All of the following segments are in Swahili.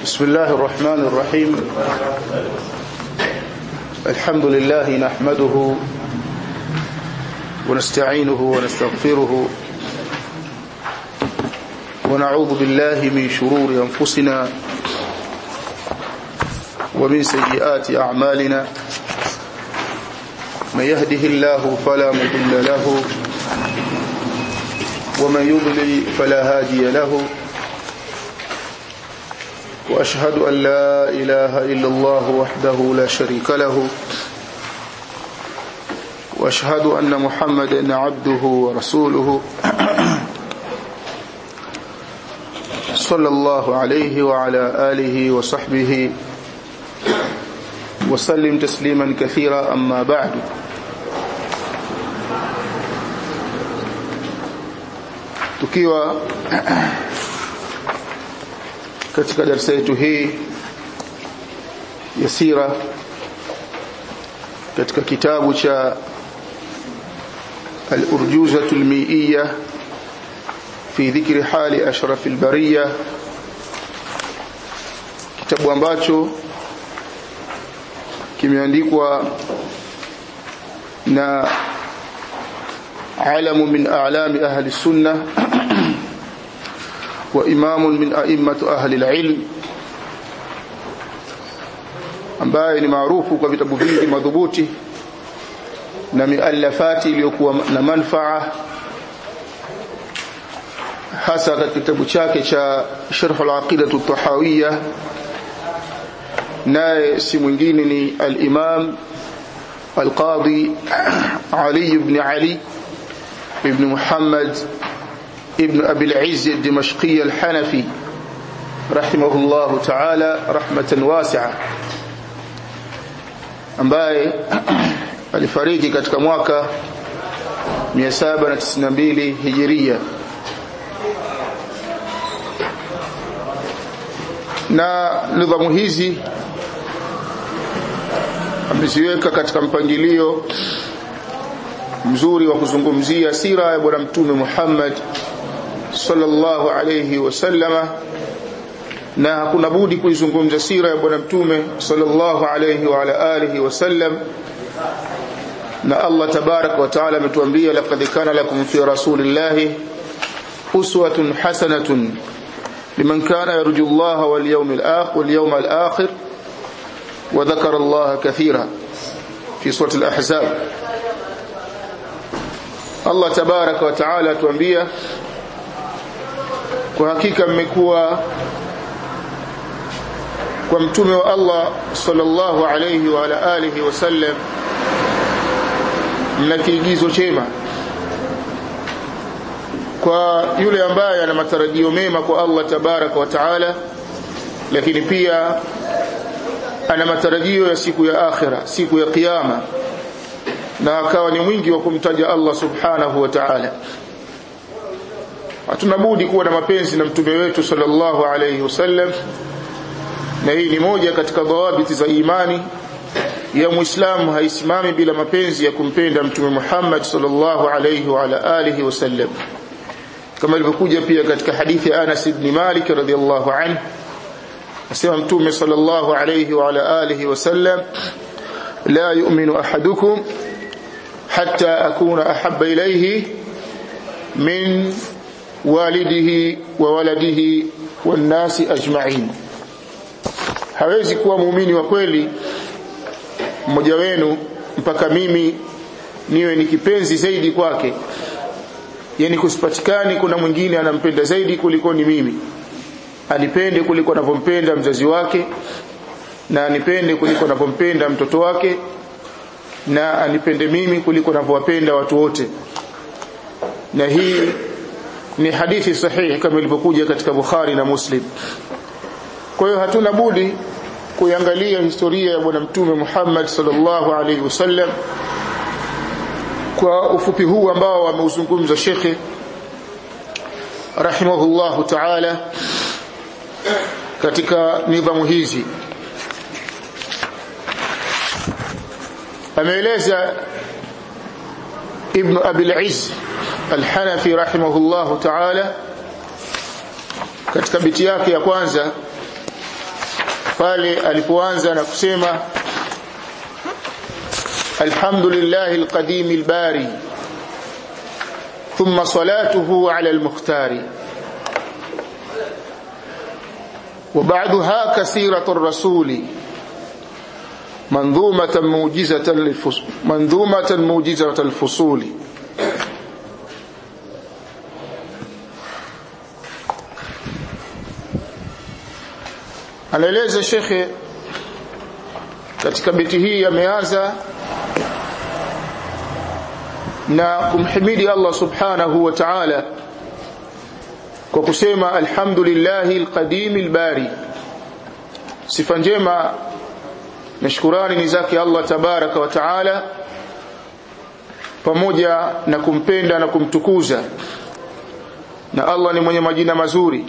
بسم الله الرحمن الرحيم الحمد لله نحمده ونستعينه ونستغفره ونعوذ بالله من شرور أنفسنا ومن سيئات أعمالنا من يهده الله فلا مضل له ومن يضلل فلا هادي له وأشهد أن لا إله إلا الله وحده لا شريك له وأشهد أن محمدا عبده ورسوله صلى الله عليه وعلى آله وصحبه وسلم تسليما كثيرا أما بعد tukiwa katika darasa yetu hii ya sira katika kitabu cha al-urjuzatu al-mi'iyya fi dhikri hali ashraf al-bariyya kitabu ambacho kimeandikwa na alamu min a'lami ahli sunnah وإمام من أئمة أهل العلم ambaye ni maarufu kwa vitabu vingi madhubuti na miallafati iliyokuwa na manfaa hasa katika kitabu chake cha Sharh al-Aqida at-Tahawiyya naye si mwingine ni al-Imam al-Qadi Ali ibn Ali ibn Muhammad ابن أبي العز الدمشقي الحنفي رحمه الله تعالى رحمة واسعة ambaye alifariki katika mwaka 792 hijiria na nidhamu hizi ameziweka katika mpangilio mzuri wa kuzungumzia sira ya bwana mtume Muhammad sallallahu alayhi wasallama na hakuna budi kuizungumza sira ya bwana mtume sallallahu alayhi wa ala alihi wasallam na Allah tabarak wa taala ametuambia laqad kana lakum fi rasulillahi uswatun hasanatun liman kana yarju Allah wal yawmil akhir wal yawmal akhir wa dhakara Allah kathira fi surati al-ahzab Allah tabarak wa taala tuambia kwa hakika mmekuwa kwa mtume wa Allah sallallahu alayhi wa ala alihi wasallam mna kiigizo chema kwa yule ambaye ana matarajio mema kwa Allah tabaraka wa taala lakini pia ana matarajio ya siku ya akhira siku ya kiyama na akawa ni mwingi wa kumtaja Allah subhanahu wa ta'ala hatuna budi kuwa na mapenzi na mtume wetu sallallahu alayhi wasallam na hii ni moja katika dhawabiti za imani ya muislamu haisimami bila mapenzi ya kumpenda mtume Muhammad sallallahu alayhi wa ala alihi wasallam kama ilivyokuja pia katika hadithi ya Anas ibn Malik radhiyallahu anhu asema mtume sallallahu alayhi wa ala alihi wasallam la yu'minu ahadukum hatta akuna ahabba ilayhi min walidihi wa waladihi wannasi ajma'in hawezi kuwa muumini wa kweli mmoja wenu mpaka mimi niwe ni kipenzi zaidi kwake yani kusipatikani kuna mwingine anampenda zaidi kuliko ni mimi anipende kuliko anavyompenda mzazi wake na anipende kuliko anavyompenda mtoto wake na anipende mimi kuliko anavyowapenda watu wote na hii ni hadithi sahihi kama ilivyokuja katika Bukhari na Muslim kwa hiyo hatuna budi kuiangalia historia ya bwana mtume Muhammad sallallahu alaihi wasallam kwa ufupi huu ambao ameuzungumza shekhe rahimahullahu ta'ala katika nidhamu hizi ameeleza ibn Abi al-Izz al-Hanafi rahimahullahu ta'ala katika biti yake ya kwanza pale alipoanza na kusema alhamdulillahi alqadim albari thumma salatuhu ala almukhtari وبعدها كثيرة الرسول منظومة موجزة للفصول منظومة موجزة الفصول anaeleza shekhe katika beti hii ameanza na kumhimidi Allah subhanahu wa ta'ala kwa kusema alhamdulillahi alqadim albari sifa njema na shukurani ni zake Allah tabaraka wa taala pamoja na kumpenda na kumtukuza na Allah ni mwenye majina mazuri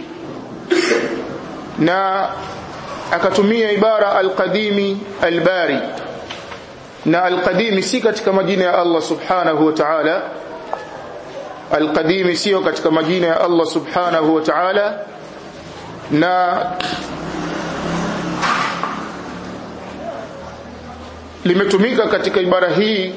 na akatumia ibara alqadimi albari na alqadimi si katika majina ya Allah subhanahu wa ta'ala alqadimi sio katika majina ya Allah subhanahu wa ta'ala na limetumika katika ibara hii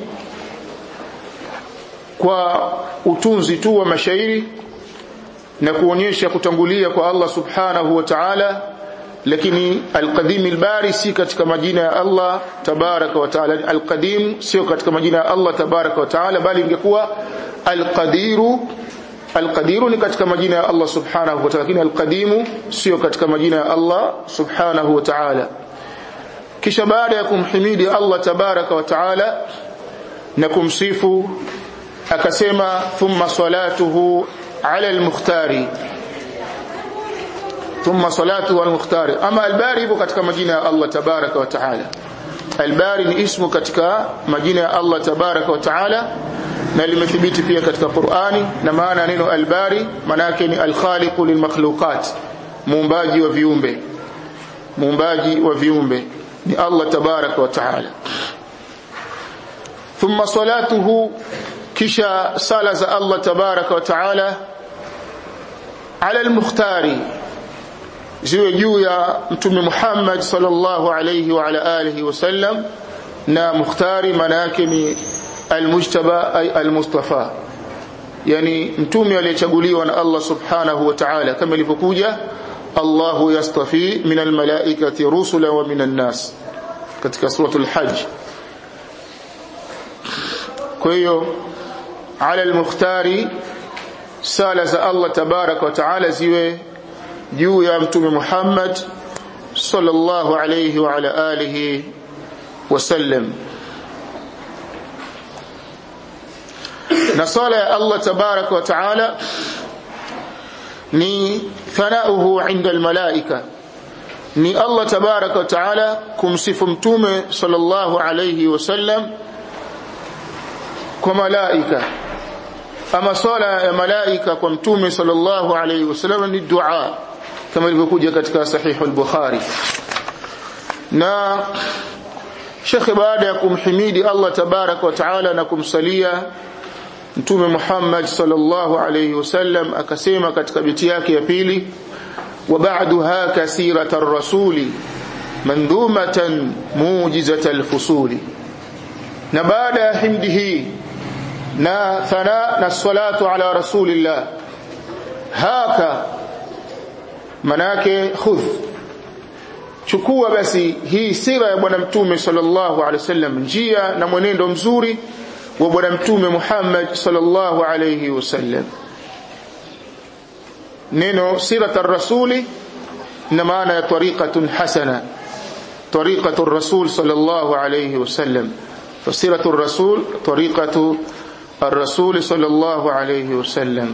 kwa utunzi tu wa mashairi na kuonyesha kutangulia kwa Allah subhanahu wa ta'ala lakini alqadim albari si katika majina ya Allah tabaraka wa ta'ala alqadim sio katika majina ya Allah tabaraka wa ta'ala bali ingekuwa alqadiru alqadiru ni katika majina ya Allah subhanahu wa ta'ala lakini alqadimu sio katika majina ya Allah subhanahu wa ta'ala kisha baada ya kumhimidi Allah tabaraka wa ta'ala na kumsifu akasema thumma salatuhu ala almukhtari thumma salatu al-mukhtari ama al-bari ipo katika majina ya Allah tabaraka wa taala al-bari ni ismu katika majina ya Allah tabaraka wa taala na limethibiti pia katika Qur'ani na maana neno al-bari maana yake ni al-khaliqu lilmakhluqat muumbaji wa viumbe muumbaji wa viumbe ni Allah tabaraka wa taala thumma salatuhu kisha sala za Allah tabaraka wa taala ala al-mukhtari ziwe juu ya mtume Muhammad sallallahu alayhi wa ala alihi wasallam na mukhtari maana yake ni almujtaba ay almustafa yani mtume aliyechaguliwa na Allah subhanahu wa ta'ala kama ilivyokuja Allahu yastafi min almalaikati rusula wa min nas katika suratul hajj kwa hiyo ala almukhtari sala za Allah tabaraka wa taala ziwe juu ya mtume Muhammad sallallahu alayhi wa ala alihi wasallam na sala ya Allah tabaraka wa taala ni thanauhu inda almalaika ni Allah tabaraka wa taala kumsifu mtume sallallahu alayhi wasallam kwa malaika ama swala ya malaika kwa mtume sallallahu alayhi wasallam ni dua kama ilivyokuja katika sahihu al-Bukhari na Sheikh baada ya kumhimidi Allah tabarak wa taala na kumsalia mtume Muhammad sallallahu alayhi wasallam akasema katika biti yake ya pili wa ba'daha kasirata ar-rasuli mandumatan mujizata al-fusuli na baada ya himdi hii na thana na salatu ala rasulillah haka manake khudh chukua basi hii sira ya bwana mtume sallallahu alaihi wasallam njia na mwenendo mzuri wa bwana mtume Muhammad sallallahu alaihi wasallam neno sirat ar-rasuli na maana ya tariqatun hasana tariqatu ar-rasul sallallahu alaihi wasallam fasiratu ar-rasul tariqatu الرسول صلى الله عليه وسلم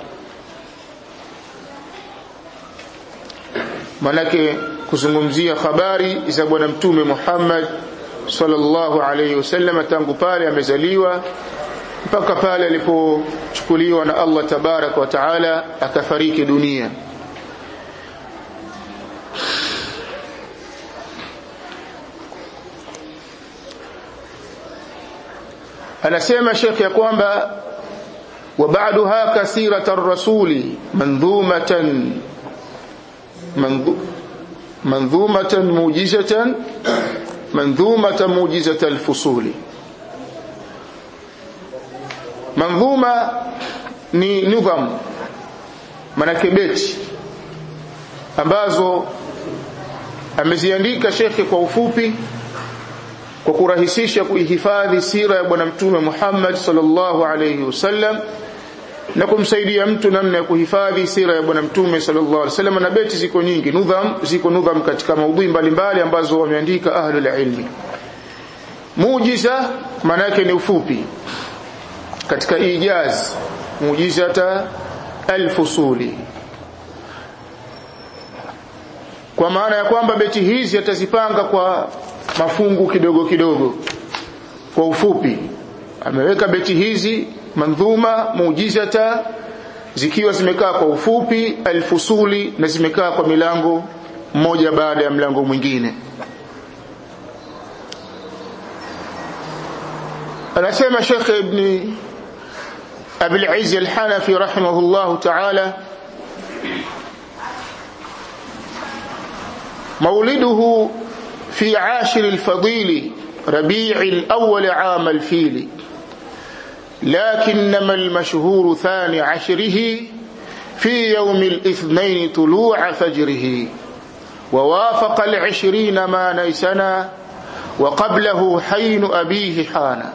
manake kuzungumzia habari za bwana mtume Muhammad sallallahu alayhi wasallam tangu pale amezaliwa mpaka pale alipochukuliwa na Allah tabarak wa taala akafariki dunia anasema Sheikh ya kwamba wa ba'daha kasirata ar-rasuli mandhumatan manzumatan mujizatan manzumatan mujizata alfusuli manzuma ni nidham manake beti ambazo ameziandika shekhe kwa ufupi kwa kurahisisha kuihifadhi sira ya bwana mtume Muhammad sallallahu alayhi wasallam na kumsaidia mtu namna ya kuhifadhi sira ya bwana mtume sallallahu alaihi wasallam na beti ziko nyingi nudham ziko nudham katika maudhui mbalimbali ambazo wameandika ahlul ilmi muujiza maana yake ni ufupi katika ijaz muujizata alfusuli kwa maana ya kwamba beti hizi atazipanga kwa mafungu kidogo kidogo kwa ufupi ameweka beti hizi mandhuma muujizata zikiwa zimekaa kwa ufupi alfusuli na zimekaa kwa milango mmoja baada ya mlango mwingine anasema Sheikh Ibn Abi al-Izz al-Hanafi rahimahullah ta'ala مولده في عاشر الفضيل ربيع الأول عام الفيل لكنما المشهور ثاني عشره في يوم الاثنين طلوع فجره ووافق العشرين ما نيسنا وقبله حين أبيه حانا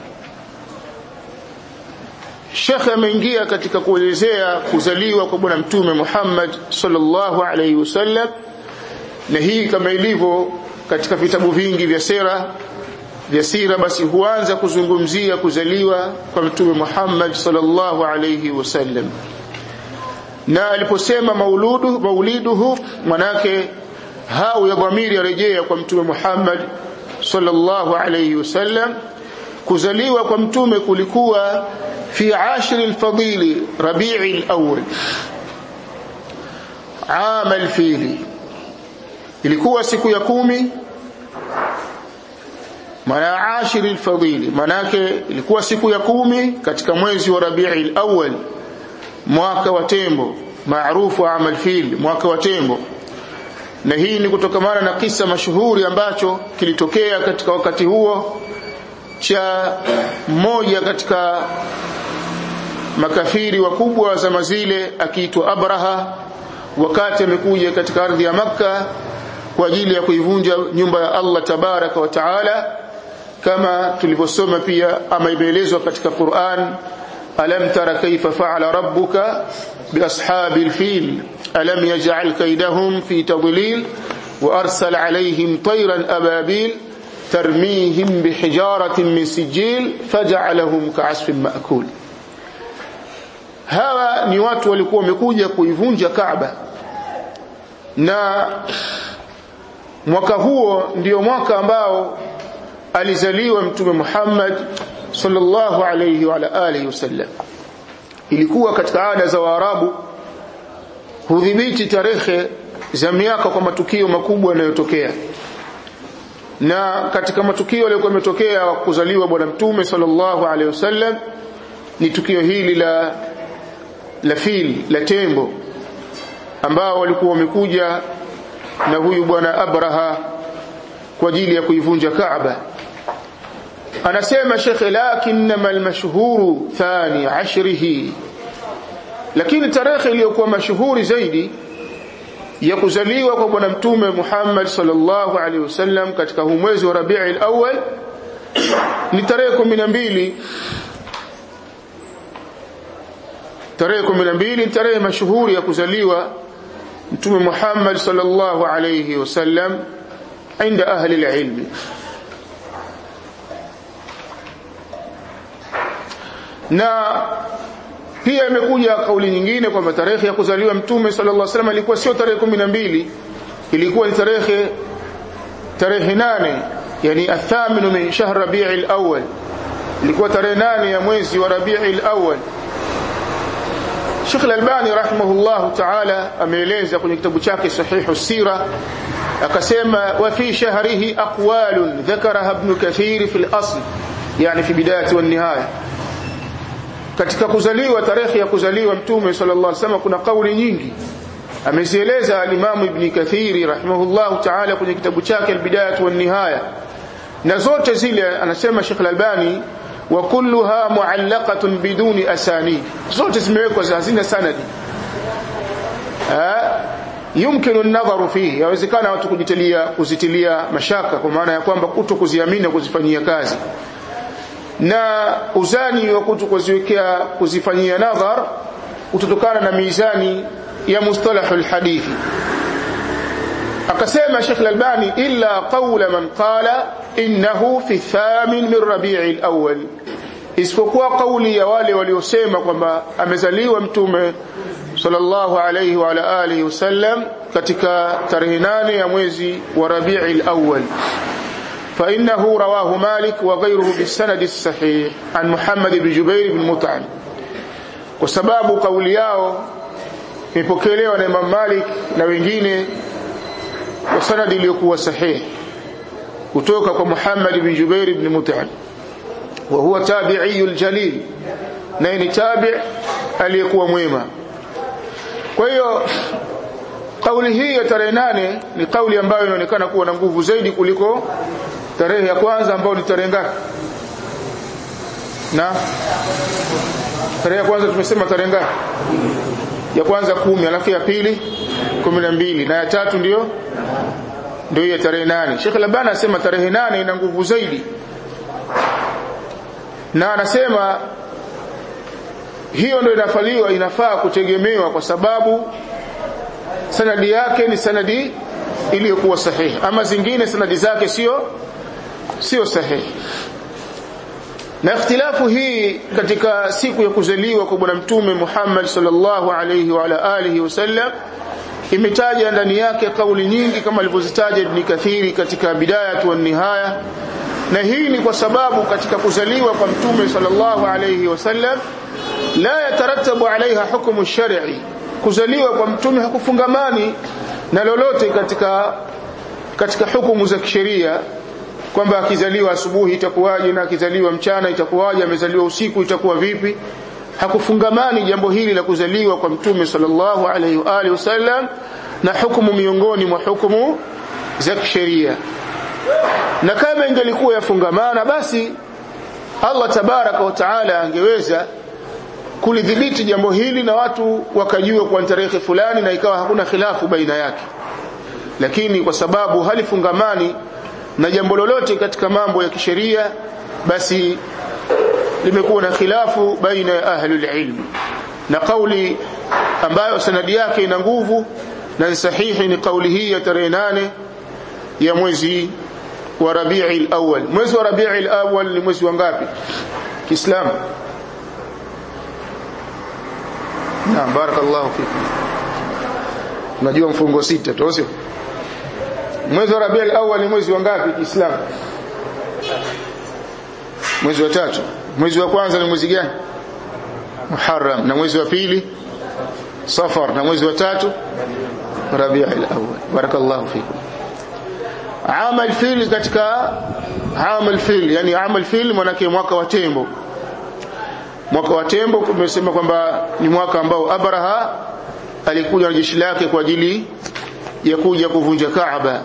Shekhe ameingia katika kuelezea kuzaliwa kwa bwana mtume Muhammad sallallahu alaihi wasallam na hii kama ilivyo katika vitabu vingi vya sera vya sira basi huanza kuzungumzia kuzaliwa kwa mtume Muhammad sallallahu alayhi wasallam na aliposema mauludu mauliduhu manake hau ya dhamiri yarejea kwa mtume Muhammad sallallahu alayhi wasallam kuzaliwa kwa mtume kulikuwa fi ashri alfadili rabi'i alawwal عام الفيل ilikuwa siku ya kumi maana ashiri alfadili manake ilikuwa siku ya kumi katika mwezi wa Rabiul Awwal mwaka wa tembo maarufu amal fil mwaka wa tembo na hii ni kutokamana na kisa mashuhuri ambacho kilitokea katika wakati huo cha mmoja katika makafiri wakubwa wa zama zile akiitwa Abraha wakati amekuja katika ardhi ya Makka kwa ajili ya kuivunja nyumba ya Allah tabaraka wa taala kama tulivyosoma pia ama imeelezwa katika Qur'an alam tara kaifa fa'ala rabbuka biashabil fil alam yaj'al kaydahum fi tadlil wa arsala alayhim tayran ababil tarmihim bihijaratin min sijil faj'alahum ka'asfin ma'kul hawa ni watu walikuwa wamekuja kuivunja Kaaba na mwaka huo ndio mwaka ambao alizaliwa mtume Muhammad sallallahu alayhi wa alihi wasallam ilikuwa katika ada za Waarabu hudhibiti tarehe za miaka kwa matukio makubwa yanayotokea na katika matukio yaliyokuwa yametokea kuzaliwa bwana mtume sallallahu alayhi wasallam ni tukio hili la la fil la tembo ambao walikuwa wamekuja na huyu bwana Abraha kwa ajili ya kuivunja Kaaba anasema Sheikh lakinma almashhuru thani ashrihi lakini tarehe iliyokuwa mashuhuri zaidi ya kuzaliwa kwa bwana mtume Muhammad sallallahu alaihi wasallam katika huu mwezi wa Rabiul Awwal ni tarehe 12 tarehe 12 ni tarehe mashuhuri ya kuzaliwa mtume Muhammad sallallahu alayhi wasallam inda ahli alilm na pia imekuja kauli nyingine kwamba tarehe ya kuzaliwa mtume sallallahu alayhi wasallam ilikuwa sio tarehe 12 ilikuwa ni tarehe tarehe nane yani athaminu min shahr rabi'il awwal ilikuwa tarehe nane ya mwezi wa rabi'il awwal Sheikh Al-Albani rahimahullahu ta'ala ameeleza kwenye kitabu chake Sahihu Sira akasema wa fi shahrihi aqwalun dhakaraha Ibn Kathir fi al-asl yani fi bidayati wan nihaya katika kuzaliwa tarehe ya kuzaliwa mtume sallallahu alaihi wasallam kuna kauli nyingi amezieleza al-Imam Ibn Kathiri rahimahullahu ta'ala kwenye kitabu chake al-Bidayah wa nihaya na zote zile anasema Sheikh Al-Albani wa kulluha muallaqatun biduni asani zote zimewekwa hazina sanadi yumkinu an-nadharu fihi yawezekana watu kujitilia kuzitilia mashaka kwa maana ya kwamba kuto kuziamini na kuzifanyia kazi na uzani wa kuto kuziwekea kuzifanyia nadhar utotokana na mizani ya mustalahul hadithi akasema Sheikh Al-Albani illa qawla man qala innahu fi thamin min Rabi'i al-awwal isipokuwa kauli ya wale waliosema kwamba amezaliwa mtume sallallahu alayhi wa ala alihi wasallam katika tarehe nane ya mwezi wa Rabi'i al-awwal فإنه رواه مالك وغيره بالسند الصحيح عن محمد بن جبير بن مطعم وسباب قولي yao imepokelewa na Imam Malik na wengine kwa sanadi iliyokuwa sahihi kutoka kwa Muhammad bin Jubair ibn Mut'im wa huwa tabi'iyul jalil na ni tabi' aliyekuwa mwema kwa hiyo kauli hii ya tarehe nane ni kauli ambayo inaonekana kuwa na nguvu zaidi kuliko tarehe ya kwanza ambayo ni tarehe ngapi na tarehe ya kwanza tumesema tarehe ngapi ya kwanza kumi alafu ya pili kumi na mbili na ya tatu ndio ndio ya tarehe nane Sheikh Labana anasema tarehe nane ina nguvu zaidi na anasema hiyo ndio inafaliwa inafaa kutegemewa kwa sababu sanadi yake ni sanadi iliyokuwa sahihi ama zingine sanadi zake sio sio sahihi na ikhtilafu hii katika siku ya kuzaliwa kwa bwana mtume Muhammad sallallahu alayhi wa ala alihi wasallam imetaja ndani yake kauli nyingi kama alivyozitaja Ibn Kathiri katika bidayatu wa nihaya na hii ni kwa sababu katika kuzaliwa kwa mtume sallallahu alayhi wasallam la yatarattabu alaiha hukumu shar'i kuzaliwa kwa mtume hakufungamani na lolote katika katika hukumu za kisheria kwamba akizaliwa asubuhi itakuwaje na akizaliwa mchana itakuwaje amezaliwa usiku itakuwa vipi hakufungamani jambo hili la kuzaliwa kwa mtume sallallahu alaihi wa alihi wasallam na hukumu miongoni mwa hukumu za kisheria na kama ingelikuwa yafungamana basi Allah tabaraka wa taala angeweza kulidhibiti jambo hili na watu wakajua kwa tarehe fulani na ikawa hakuna khilafu baina yake lakini kwa sababu halifungamani na jambo lolote katika mambo ya kisheria basi limekuwa na khilafu baina ya ahlul ilm na kauli ambayo sanadi yake ina nguvu na ni sahihi ni kauli hii ya tarehe nane ya mwezi wa Rabiul Awwal mwezi wa Rabiul Awwal ni mwezi wa ngapi Kiislamu Naam barakallahu fikum Unajua mfungo sita tu sio Mwezi wa Rabiul Awwal ni mwezi wa ngapi Kiislamu Mwezi wa tatu Mwezi wa kwanza ni mwezi gani Muharram na mwezi wa pili Safar na mwezi wa tatu Rabiul Awwal barakallahu fikum Amal fil katika amal fil yani amal fil manake mwaka wa tembo mwaka wa tembo kumesema kwamba ni mwaka ambao Abraha alikuja na jeshi lake kwa ajili ya kuja kuvunja Kaaba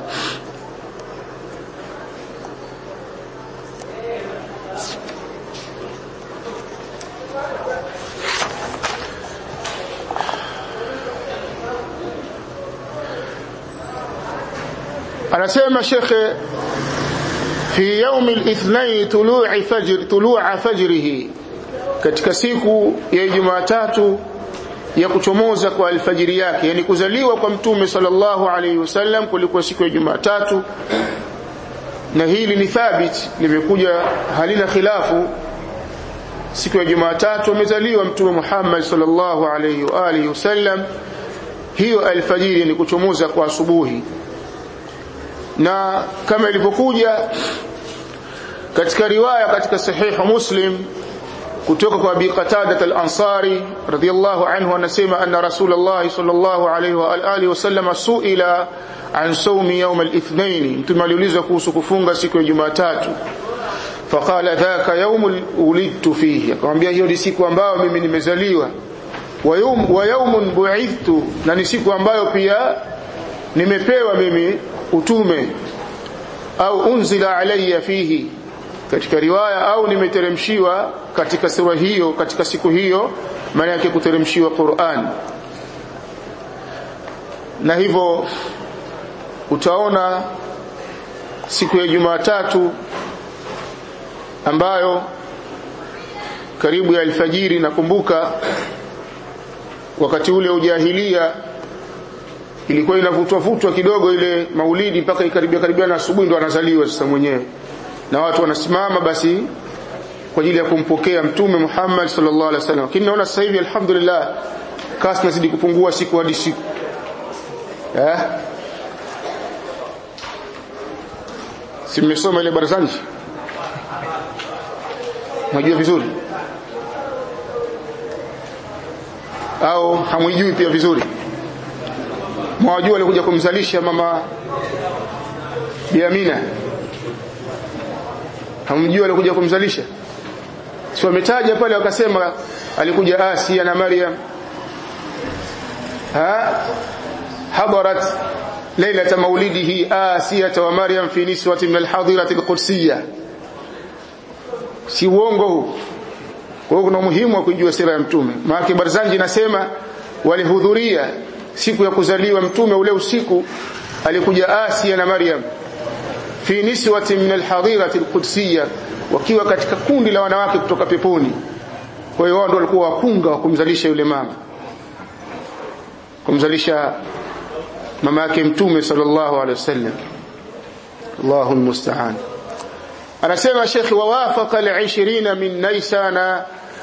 anasema shekhe fi yaumi al-ithnain tulu'i fajr tulu'a fajrihi katika siku ya Jumatatu ya kuchomoza kwa alfajiri yake yani kuzaliwa kwa mtume sallallahu alaihi wasallam kulikuwa siku ya Jumatatu na hili ni thabit limekuja halina khilafu siku ya Jumatatu amezaliwa mtume Muhammad sallallahu alaihi wa alihi wasallam hiyo alfajiri ni kuchomoza kwa asubuhi na kama ilivyokuja katika riwaya katika sahihu Muslim kutoka kwa Abi Qatada al-Ansari radiyallahu anhu anasema anna Rasulullah sallallahu alayhi wa alihi wasallam suila an sawmi yawm al-ithnain mtume aliulizwa kuhusu kufunga siku ya Jumatatu faqala dhaka yawm ulidtu fihi akamwambia hiyo ni siku ambayo mimi nimezaliwa wa yaumun bu'ithtu na ni siku ambayo pia nimepewa mimi utume au unzila alayya fihi katika riwaya au nimeteremshiwa katika sura hiyo katika siku hiyo maana yake kuteremshiwa Qur'an na hivyo utaona siku ya Jumatatu ambayo karibu ya alfajiri nakumbuka wakati ule ujahilia ilikuwa inavutwa vutwa kidogo ile maulidi mpaka ikaribia karibia na asubuhi ndo anazaliwa sasa mwenyewe na watu wanasimama basi kwa ajili ya kumpokea mtume Muhammad sallallahu alaihi wasallam lakini naona sasa hivi alhamdulillah kasi nazidi kupungua siku hadi siku eh si mmesoma ile barazani Unajua vizuri au hamwijui pia vizuri mwajua alikuja kumzalisha mama Biamina hamjui alikuja kumzalisha si wametaja pale wakasema alikuja Asia na Maryam ha hadarat ليلة مولده آسية ومريم في نسوة من الحاضرة القدسية si uongo huu kwa hiyo kuna umuhimu wa kujua sira ya mtume maana Barzanji nasema walihudhuria siku ya kuzaliwa mtume ule usiku alikuja Asia na Maryam fi niswati min alhadirati alqudsiyya wakiwa katika kundi la wanawake kutoka peponi kwa hiyo wao ndio walikuwa wakunga wa kumzalisha yule mama kumzalisha mama yake mtume sallallahu alaihi wasallam Allahu almusta'an anasema Sheikh wawafaqa al-20 min Naisana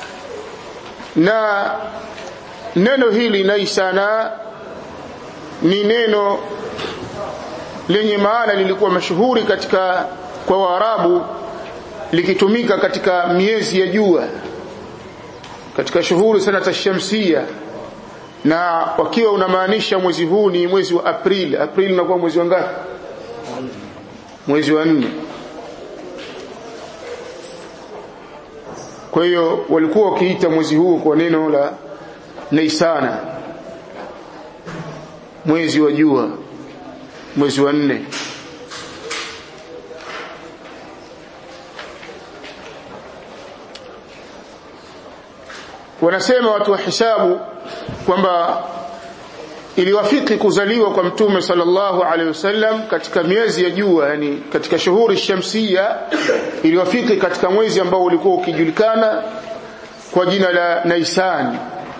na neno hili Naisana ni neno lenye maana lilikuwa mashuhuri katika kwa Waarabu likitumika katika miezi ya jua katika shuhuri sana tashamsia na wakiwa unamaanisha mwezi huu ni mwezi wa April April unakuwa mwezi wa ngapi mwezi wa nne kwa hiyo walikuwa wakiita mwezi huu kwa neno la Naisana mwezi wa jua mwezi wa nne wanasema watu wa hisabu kwamba iliwafiki kuzaliwa kwa mtume sallallahu alaihi wasallam katika miezi ya jua yani katika shuhuri shamsia iliwafiki katika mwezi ambao ulikuwa ukijulikana kwa jina la Naisan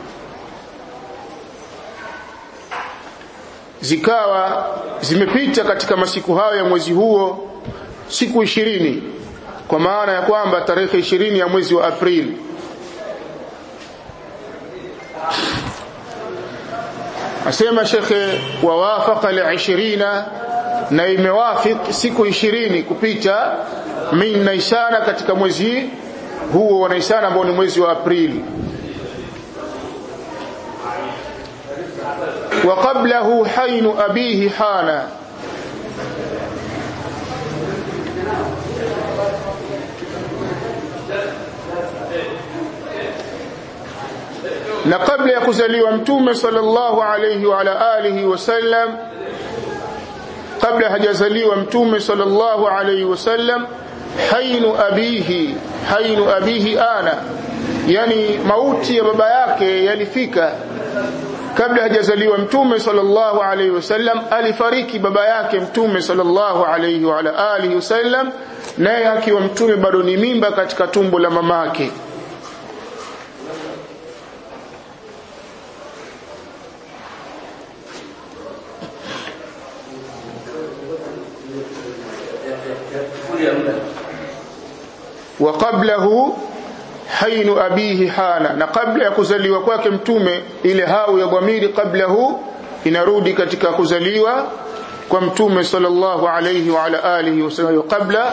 zikawa zimepita katika masiku hayo ya mwezi huo siku ishirini kwa maana ya kwamba tarehe ishirini ya mwezi wa Aprili asema shekhe wawafaqa li20 na imewafik siku 20 kupita min naisana katika mwezi huo wa naisana ambao ni mwezi wa aprili wa qablahu hainu abihi hana na kabla ya kuzaliwa mtume sallallahu alayhi wa ala alihi wasallam kabla hajazaliwa mtume sallallahu alayhi wasallam hainu abihi hainu abihi ana yani mauti ya baba yake yalifika kabla hajazaliwa mtume sallallahu alayhi wasallam alifariki baba yake mtume sallallahu alayhi wa ala alihi wasallam naye akiwa mtume bado ni mimba katika tumbo la mamake wa qablahu hainu abihi hana na kabla ya kuzaliwa kwake mtume ile hau ya dhamiri qablahu inarudi katika kuzaliwa kwa mtume sallallahu alayhi wa ala alihi wasallam qabla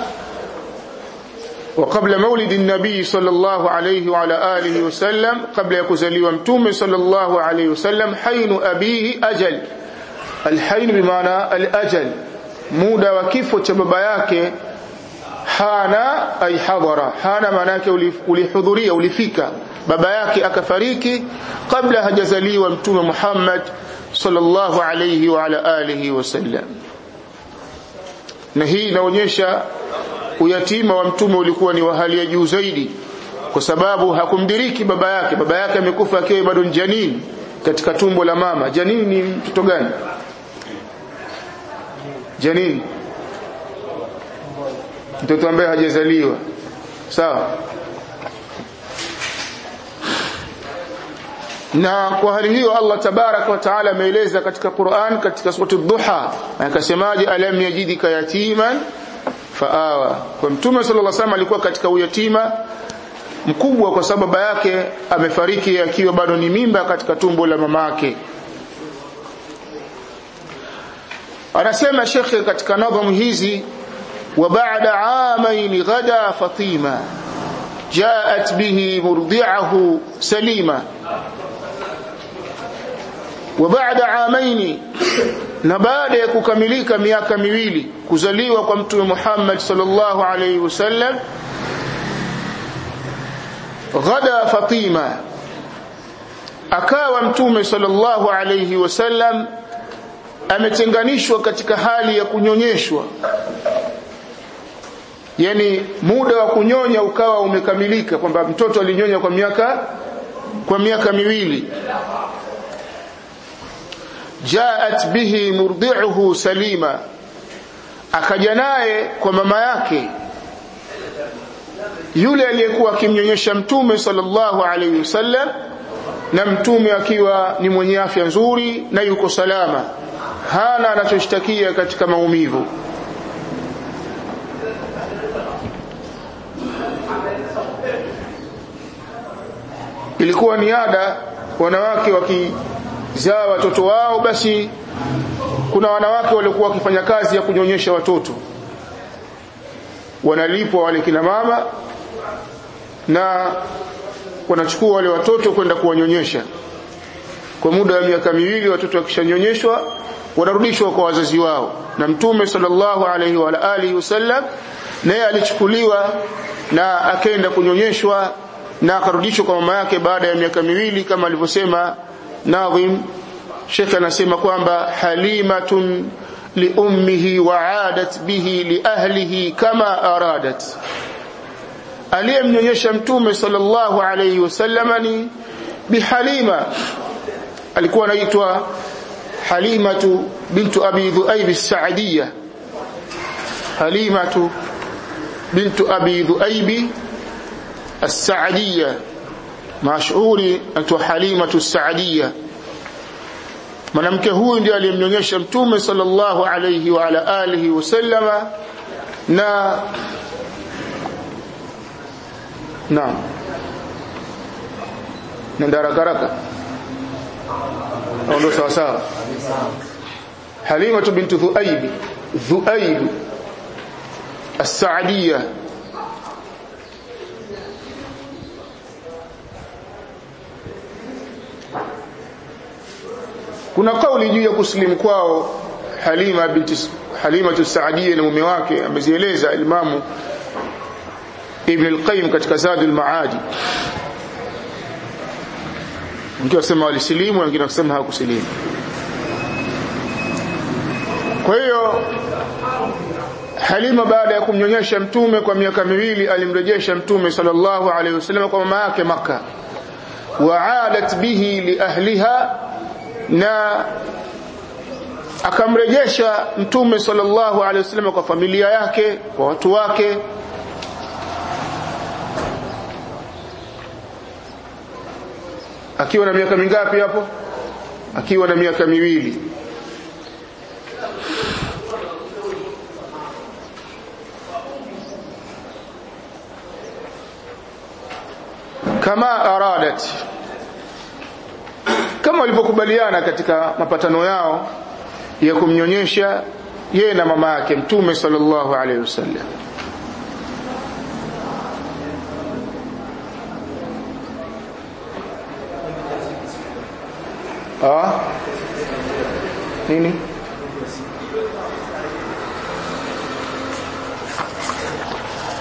وقبل مولد النبي صلى الله عليه وعلى آله وسلم قبل يكزلي ومتوم صلى الله عليه وسلم حين أبيه أجل الحين بمعنى الأجل muda wa kifo cha baba yake hana ay hadara hana maana yake ulihudhuria ulifika baba yake akafariki kabla hajazaliwa mtume Muhammad sallallahu alayhi wa ala alihi wasallam na hii inaonyesha uyatima wa mtume ulikuwa ni wa hali ya juu zaidi kwa sababu hakumdiriki baba yake baba yake amekufa akiwa bado janini katika tumbo la mama janini ni mtoto gani janini mtoto ambaye hajazaliwa sawa na kwa hali hiyo Allah tabarak wa taala ameeleza katika Qur'an katika surati Dhuha akasemaje alam yajidika yatiman faawa kwa mtume sallallahu alaihi wasallam alikuwa katika uyatima mkubwa kwa sababu baba yake amefariki akiwa bado ni mimba katika tumbo la mamake anasema shekhe katika nadhamu hizi wa ba'da amain ghada fatima جاءت به مرضعه سليما وبعد عامين na baada ya kukamilika miaka miwili kuzaliwa kwa mtume Muhammad sallallahu alayhi wasallam ghada Fatima akawa mtume sallallahu alayhi wasallam ametenganishwa katika hali ya kunyonyeshwa yani muda wa kunyonya ukawa umekamilika kwamba mtoto alinyonya kwa miaka kwa miaka miwili jaat bihi murdi'uhu salima akaja naye kwa mama yake yule aliyekuwa akimnyonyesha mtume sallallahu alayhi wasallam na mtume akiwa ni mwenye afya nzuri na yuko salama hana anachoshtakia katika maumivu ilikuwa ni ada wanawake wakizaa watoto wao basi kuna wanawake walikuwa wakifanya kazi ya kunyonyesha watoto wanalipwa wale kina mama na wanachukua wale watoto kwenda kuwanyonyesha kwa muda wa miaka miwili watoto wakishanyonyeshwa wanarudishwa kwa wazazi wao na mtume sallallahu alaihi wa alihi wasallam naye alichukuliwa na akaenda kunyonyeshwa na akarudishwa kwa mama yake baada ya miaka miwili kama alivyosema Nadhim Sheikh anasema kwamba halimatun liummihi waadat bihi liahlihi kama aradat aliyemnyonyesha mtume sallallahu alayhi wasallam ni bihalima alikuwa anaitwa halimatu bintu abi dhuaib as-sa'diyah halimatu bintu abi dhuaib as-sa'diyah mashuhuri anaitwa halimatu as-sa'diyah mwanamke huyu ndiye aliyemnyonyesha mtume sallallahu alayhi wa ala alihi wasallama na naam nenda haraka haraka au ndo sawa sawa halimatu bintu dhuaib dhuaib as-sa'diyah kuna kauli juu ya kusilimu kwao Halima binti Halima Saadia na mume wake amezieleza Imamu Ibn al-Qayyim katika Zadul Maadi wengine wasema walisilimu wengine wasema hawakusilimu kwa hiyo Halima baada ya kumnyonyesha mtume kwa miaka miwili alimrejesha mtume sallallahu alaihi wasallam kwa mama yake Makka waadat bihi li ahliha na akamrejesha mtume sallallahu alaihi wasallam kwa familia yake kwa watu wake akiwa na miaka mingapi hapo akiwa na miaka miwili kama aradat kama walivyokubaliana katika mapatano yao ya kumnyonyesha yeye na mama yake mtume sallallahu alaihi wasallam ah nini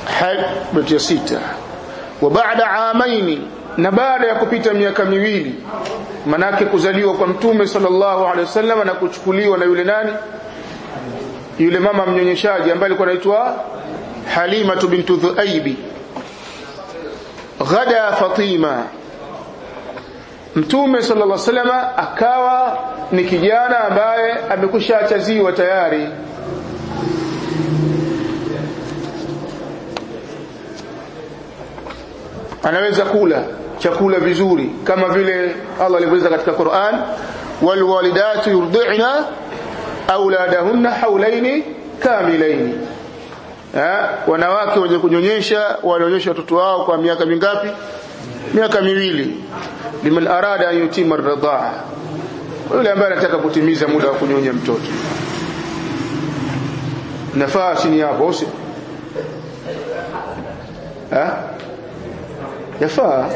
beti ya sita wa baada amaini na baada ya kupita miaka miwili manake kuzaliwa kwa mtume sallallahu alaihi wasallam na kuchukuliwa na yule nani yule mama mnyonyeshaji ambaye alikuwa anaitwa Halima bintu Dhuaibi ghada Fatima Mtume sallallahu alaihi wasallam akawa ni kijana ambaye amekusha achaziwa tayari anaweza kula chakula vizuri kama vile Allah alivyoeleza katika Qur'an walwalidatu yurdi'na auladahunna haulaini kamilaini ha? wanawake wenye kunyonyesha walionyesha watoto wao kwa miaka mingapi miaka miwili liman arada an yutima ar-ridaa yule ambaye anataka kutimiza muda wa kunyonya mtoto nafaa chini hapo usi ha yafaa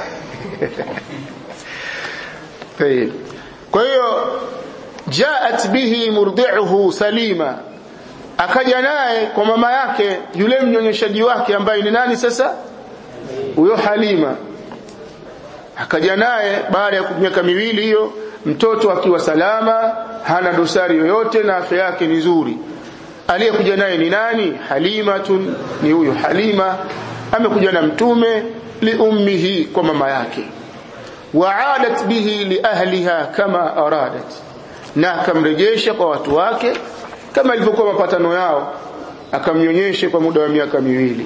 طيب kwa hiyo jaat bihi murdi'uhu salima akaja naye kwa mama yake yule mnyonyeshaji wake ambaye ni nani sasa huyo Halima akaja naye baada ya miaka miwili hiyo mtoto akiwa salama hana dosari yoyote na afya yake ni nzuri aliyekuja naye ni nani halimatun ni huyo halima amekuja na mtume liummihi kwa mama yake waadat bihi liahliha kama aradat na akamrejesha kwa watu wake kama ilivyokuwa mapatano yao akamnyonyeshe kwa muda wa miaka miwili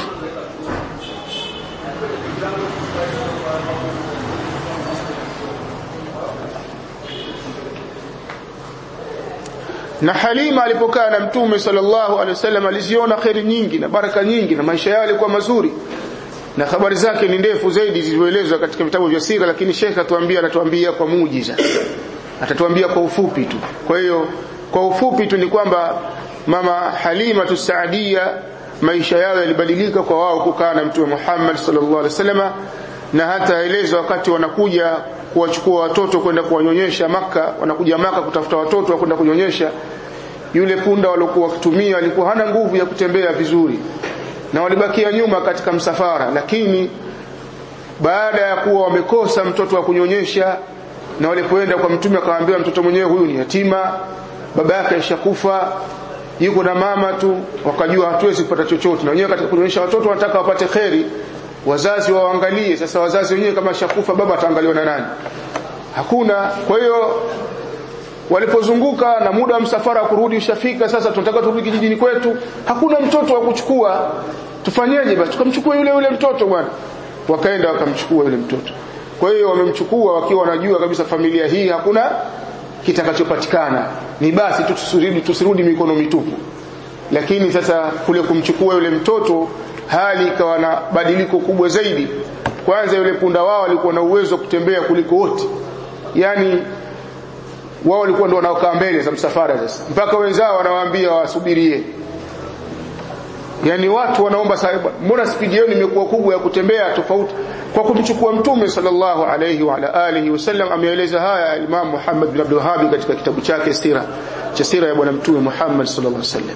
na Halima alipokaa na Mtume sallallahu alaihi wasallam aliziona kheri nyingi na baraka nyingi na maisha yao yalikuwa mazuri na habari zake ni ndefu zaidi zilizoelezwa katika vitabu vya sira lakini Sheikh atuambia anatuambia kwa muujiza atatuambia kwa ufupi tu kwa hiyo kwa ufupi tu ni kwamba mama Halima tusaadia maisha yao yalibadilika kwa wao kukaa na Mtume Muhammad sallallahu alaihi wasallam na hata elezwa wakati wanakuja kuwachukua watoto kwenda kuwanyonyesha maka wanakuja maka kutafuta watoto wa kwenda kunyonyesha yule punda waliokuwa wakitumia alikuwa hana nguvu ya kutembea vizuri na walibakia nyuma katika msafara lakini baada ya kuwa wamekosa mtoto wa kunyonyesha na walipoenda kwa mtume akamwambia mtoto mwenyewe huyu ni yatima baba yake alishakufa yuko na mama tu wakajua hatuwezi kupata chochote na wenyewe katika kunyonyesha watoto wanataka wapate kheri wazazi waangalie sasa wazazi wenyewe kama shakufa baba ataangaliwa na nani hakuna kwa hiyo walipozunguka na muda wa msafara wa kurudi ushafika sasa tunataka turudi kijijini kwetu hakuna mtoto wa kuchukua tufanyeje basi tukamchukua yule yule mtoto bwana wakaenda wakamchukua yule mtoto kwa hiyo wamemchukua wakiwa wanajua kabisa familia hii hakuna kitakachopatikana ni basi tu tusirudi tusirudi mikono mitupu lakini sasa kule kumchukua yule mtoto hali ikawa na badiliko kubwa zaidi kwanza yule punda wao alikuwa na uwezo wa kutembea kuliko wote yani wao walikuwa ndio wanaokaa mbele za msafara sasa mpaka wenzao wanawaambia wasubirie yani watu wanaomba sahiba mbona spidi yenu imekuwa kubwa ya kutembea tofauti kwa kumchukua mtume sallallahu alayhi wa ala alihi wasallam ameeleza haya Imam Muhammad bin Abdul Wahhab katika kitabu chake sira cha sira ya bwana mtume Muhammad sallallahu alayhi wasallam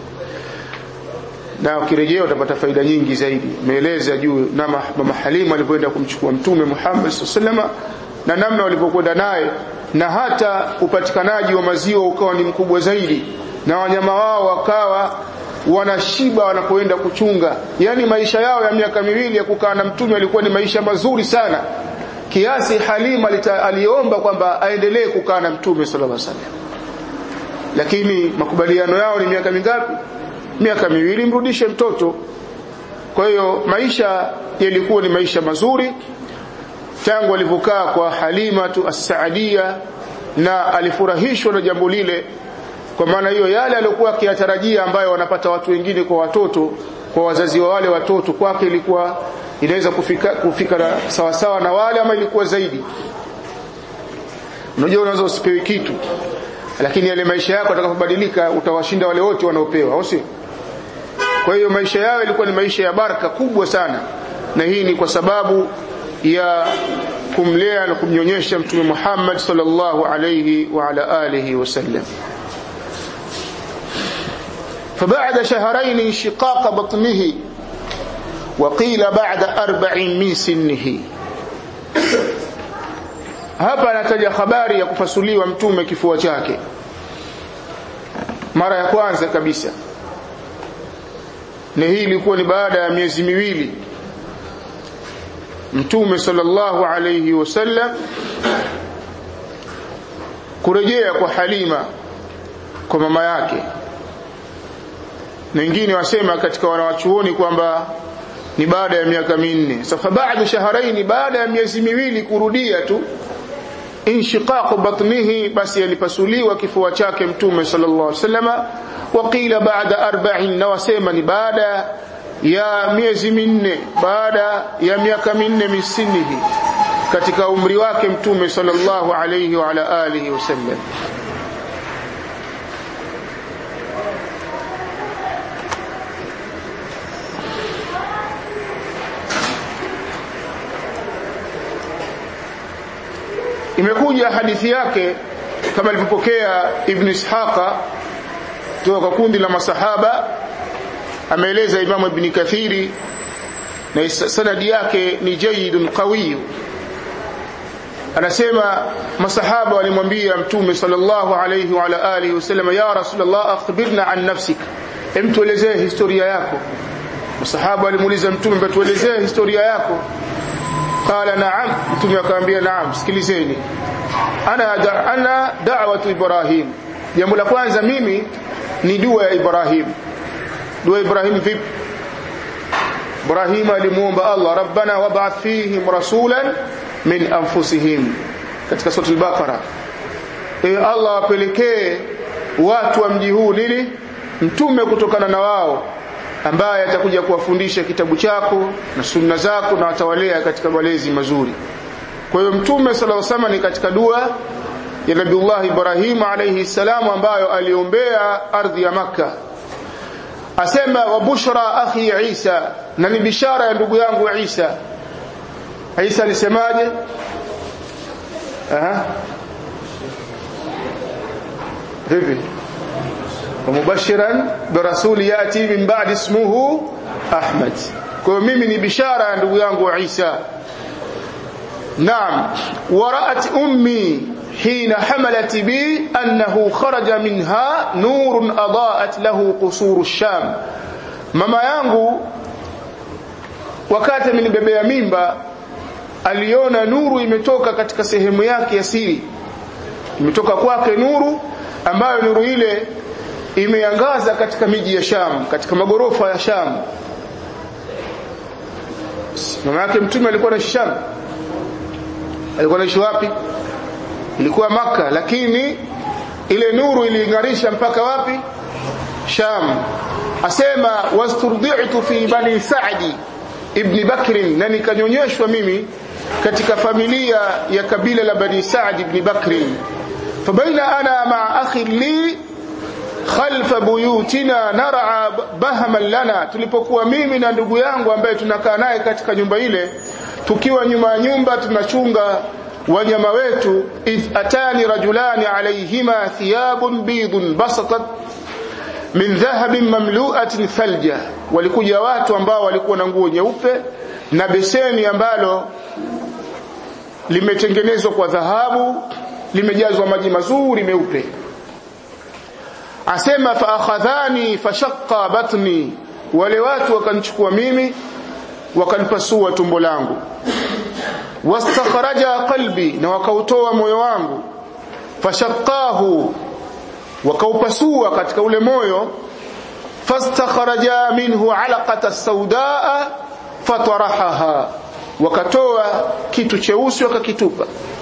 na ukirejea utapata faida nyingi zaidi ameeleza juu na mama Halima alipoenda kumchukua mtume Muhammad sallallahu alayhi na namna walipokwenda naye na hata upatikanaji wa maziwa ukawa ni mkubwa zaidi na wanyama wao wakawa wanashiba wanapoenda kuchunga yani maisha yao ya miaka miwili ya kukaa na mtume yalikuwa ni maisha mazuri sana kiasi Halima aliomba kwamba aendelee kukaa na mtume sallallahu alaihi wasallam lakini makubaliano yao ni miaka mingapi miaka miwili mrudishe mtoto kwa hiyo maisha yalikuwa ni maisha mazuri tangu alivyokaa kwa Halima tu as-Saadia na alifurahishwa na jambo lile kwa maana hiyo yale aliyokuwa akiyatarajia ambayo wanapata watu wengine kwa watoto kwa wazazi wa wale watoto kwake ilikuwa inaweza kufika kufika na sawa sawa na wale ama ilikuwa zaidi unajua unaweza usipewe kitu lakini yale maisha yako atakapobadilika utawashinda wale wote wanaopewa au si kwa hiyo maisha yao ilikuwa ni maisha ya baraka kubwa sana na hii ni kwa sababu ya kumlea na kumnyonyesha mtume Muhammad sallallahu alayhi wa ala alihi wasallam فبعد شهرين انشقاق بطنه وقيل بعد أربع من سنه hapa anataja habari ya kupasuliwa mtume kifua chake mara ya kwanza kabisa na hii ilikuwa ni baada ya miezi miwili mtume sallallahu alayhi wasallam kurejea kwa Halima kwa mama yake na wengine wasema katika wanawachuoni kwamba ni baada ya miaka minne sasa baada shahraini baada ya miezi miwili kurudia tu inshiqaq batnihi basi alipasuliwa kifua chake mtume sallallahu alaihi wasallama waqila baada arba'in na wasema ni baada ya miezi minne baada ya miaka minne misinihi katika umri wake mtume sallallahu alayhi wa ala alihi wasallam imekuja hadithi yake kama alivyopokea ibn ishaqa kutoka kwa kundi la masahaba ameeleza imamu ibn kathiri na sanadi yake ni jayyidun qawiy anasema masahaba walimwambia mtume sallallahu alayhi wa ala alihi wasallam ya rasulullah akhbirna an nafsik hem tuelezee historia yako masahaba walimuuliza mtume tuelezee historia yako qala na'am mtume akamwambia na'am sikilizeni ana da, ana da'watu ibrahim jambo la kwanza mimi ni dua ya ibrahim dua ibrahim vipi ibrahim alimuomba allah rabbana wab'ath fihim rasulan min anfusihim katika sura al-baqara e allah apelekee watu wa mji huu nini mtume kutokana na wao ambaye atakuja kuwafundisha kitabu chako na sunna zako na watawalea katika malezi mazuri kwa hiyo mtume sallallahu alaihi wasallam ni katika dua ya Nabiullah Ibrahim alayhi salamu ambayo aliombea ardhi ya Makka asema wa bushra akhi Isa na ni bishara ya ndugu yangu Isa Isa alisemaje aha vipi ومبشرا برسول ياتي من بعد اسمه احمد kwa mimi ni bishara ya ndugu yangu Isa naam waraat ummi hina hamalat bi annahu kharaja minha nurun adaat lahu qusur ash-sham mama yangu wakati amenibebea mimba aliona nuru imetoka katika sehemu yake ya siri imetoka kwake nuru ambayo nuru ile imeangaza katika miji ya Sham katika magorofa ya Sham mama yake mtume alikuwa anaishi Sham alikuwa anaishi wapi ilikuwa maka lakini ile nuru iling'arisha mpaka wapi Sham asema wasturdi'tu fi bani Sa'di ibn Bakr na nikanyonyeshwa mimi katika familia ya kabila la bani Sa'd ibn Bakr fabaina ana ma'a akhi li khalfa buyutina nar'a bahaman lana tulipokuwa mimi na ndugu yangu ambaye tunakaa naye katika nyumba ile tukiwa nyuma ya nyumba tunachunga wanyama wetu idh atani rajulani alayhima thiyabun bidun basatat min dhahabin mamlu'atin thalja walikuja watu ambao walikuwa na nguo nyeupe na beseni ambalo limetengenezwa kwa dhahabu limejazwa maji mazuri meupe asema fa akhadhani fashaqqa batni wale watu wakanichukua mimi wakanipasua tumbo langu wastakhraja qalbi na wakautoa moyo wangu fashaqqahu wakaupasua katika ule moyo fastakhraja minhu alaqata saudaa fatarahaha wakatoa kitu cheusi wakakitupa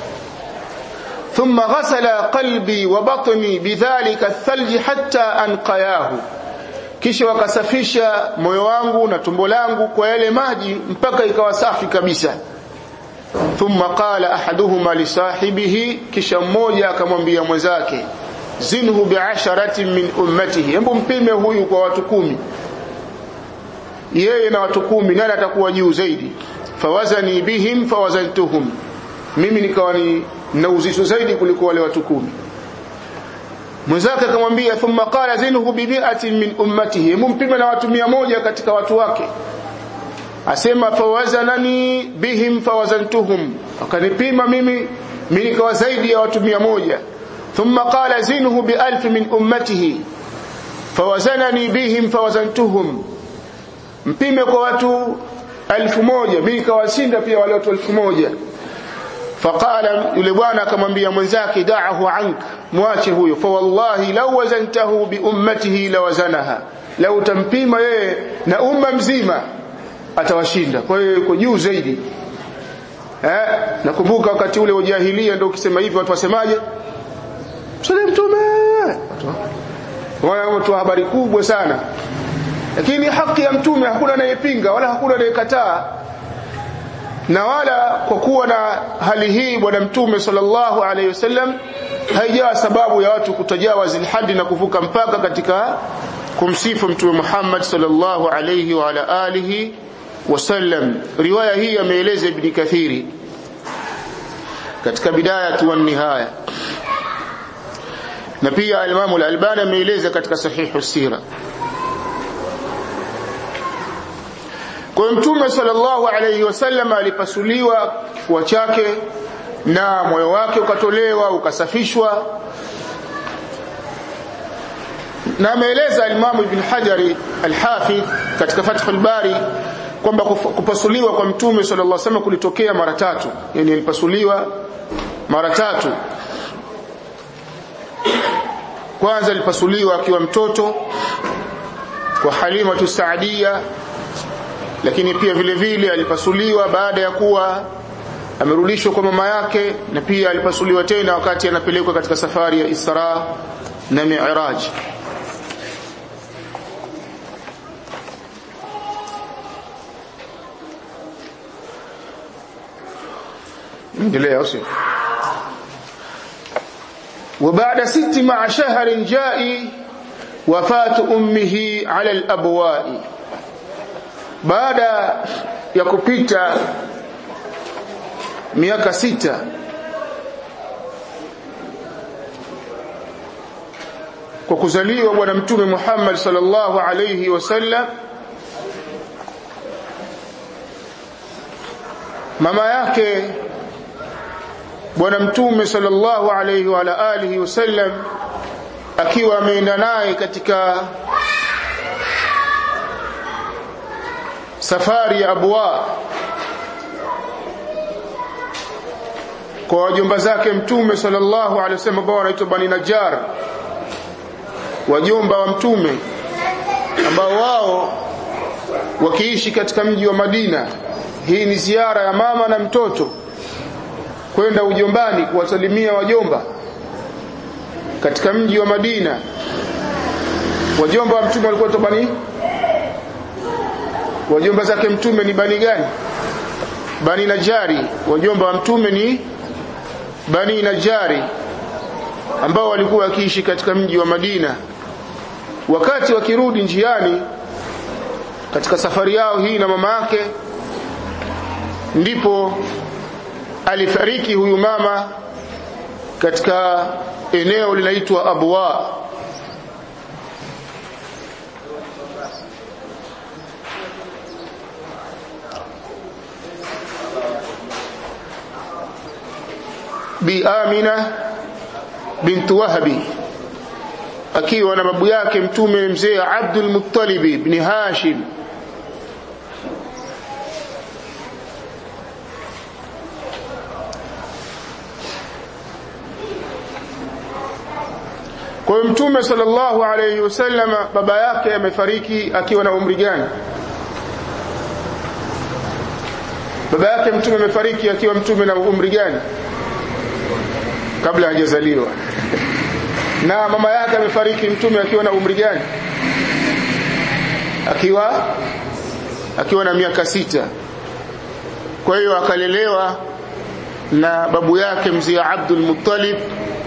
ثم غسل قلبي وبطني بذلك الثلج حتى أنقياه kisha wakasafisha moyo wangu na tumbo langu kwa yale maji mpaka ikawa safi kabisa thumma qala ahaduhuma li sahibihi kisha mmoja akamwambia mwenzake zinhu bi'asharatin min ummatihi hebu mpime huyu kwa watu kumi yeye na watu kumi nani atakuwa juu zaidi fawazani bihim fawazantuhum mimi nikawa ni na uzito zaidi kuliko wale watu kumi mwenzake akamwambia thumma qala zinhu bi mi'atin min ummatihi mumpime na watu mia moja katika watu wake asema fawazanani bihim fawazantuhum akanipima mimi mimi nikawa zaidi ya watu mia moja thumma qala zinhu bialf min ummatihi fawazanani bihim fawazantuhum mpime kwa watu elfu moja mimi nikawashinda pia wale watu elfu moja faqala yule bwana akamwambia mwenzake da'ahu ank mwache huyo fa wallahi law wazantahu bi ummatihi lawazanaha lau tampima yeye na umma mzima atawashinda kwa hiyo yuko juu zaidi eh nakumbuka wakati ule ujahilia ndio ukisema hivyo watu wasemaje msalie mtume watu wa habari kubwa sana lakini haki ya mtume hakuna anayepinga wala hakuna anayekataa na wala kwa kuwa na hali hii bwana mtume sallallahu alaihi wasallam haijawa sababu ya watu kutajawazi hadi na kuvuka mpaka katika kumsifu mtume Muhammad sallallahu alaihi wa ala alihi wasallam riwaya hii ameeleza ibn kathiri katika bidaya wa nihaya na pia al-Imam al-Albani ameeleza katika sahihu sira kwa mtume sallallahu alayhi wasallam alipasuliwa kifua chake na moyo wake ukatolewa ukasafishwa na ameeleza al-Imam Ibn Hajari al-Hafidh katika Fath al-Bari kwamba kupasuliwa kwa mtume sallallahu alaihi wasallam kulitokea mara tatu yani alipasuliwa mara tatu kwanza alipasuliwa akiwa mtoto kwa Halima Saadia lakini pia vile vile alipasuliwa baada ya kuwa amerudishwa kwa mama yake na pia alipasuliwa tena wakati anapelekwa katika safari ya Isra na Mi'raj endelea usio وبعد ست مع شهر جاء وفاة أمه على الأبواء بعد يكupita miaka sita kwa kuzaliwa bwana mtume Muhammad sallallahu alayhi wasallam mama yake bwana mtume sallallahu alayhi wa alihi wasallam akiwa ameenda naye katika safari ya abwa kwa wajomba zake mtume sallallahu alaihi wasallam ambao wanaitwa bani najjar wajomba wa mtume ambao wao wakiishi katika mji wa Madina hii ni ziara ya mama na mtoto kwenda ujombani kuwasalimia wajomba katika mji wa Madina wajomba wa mtume walikuwa bani wajomba zake mtume ni bani gani bani najari wajomba wa mtume ni bani najari ambao walikuwa wakiishi katika mji wa Madina wakati wakirudi njiani katika safari yao hii na mama yake ndipo alifariki huyu mama katika eneo linaitwa Abwa bi Amina bint Wahabi akiwa na babu yake mtume mzee Abdul Muttalib ibn Hashim Kwa hiyo Mtume sallallahu alayhi wasallam baba yake amefariki akiwa na umri gani? Baba yake Mtume amefariki akiwa Mtume na umri gani? Kabla hajazaliwa. Na mama yake amefariki Mtume akiwa na umri gani? Akiwa akiwa na miaka sita. Kwa hiyo akalelewa na babu yake mzee Abdul Muttalib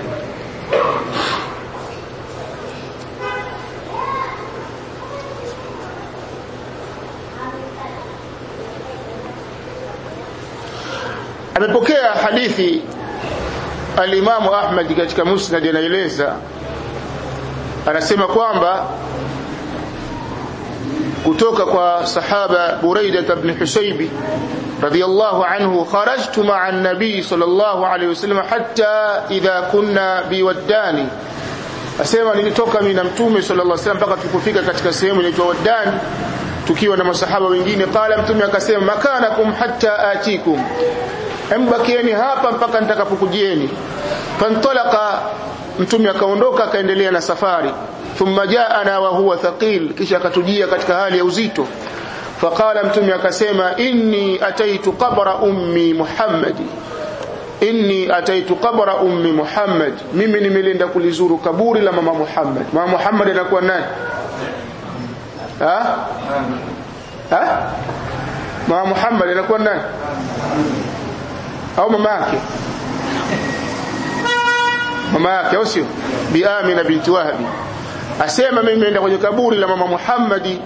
amepokea hadithi alimamu Ahmad katika Musnad anaeleza anasema kwamba kutoka kwa sahaba Buraida ibn Husaybi radiyallahu anhu kharajtu ma'a an-nabi sallallahu alayhi wasallam hatta idha kunna biwaddani asema nilitoka mimi na mtume sallallahu alayhi wasallam mpaka tukufika katika sehemu inaitwa Waddani tukiwa na masahaba wengine qala mtume akasema makanakum hatta atikum embakieni hapa mpaka nitakapokujieni fantalaqa mtume akaondoka akaendelea na safari thumma jaana wa huwa thaqil kisha akatujia katika hali ya uzito faqala mtume akasema inni ataitu qabra ummi muhammadi inni ataitu qabra ummi muhammad mimi nimelenda kulizuru kaburi la mama muhammad mama muhammad anakuwa nani ha ha mama muhammad anakuwa nani au mama yake mama yake au sio bi amina binti wahbi asema mimi nimeenda kwenye kaburi la mama muhammadi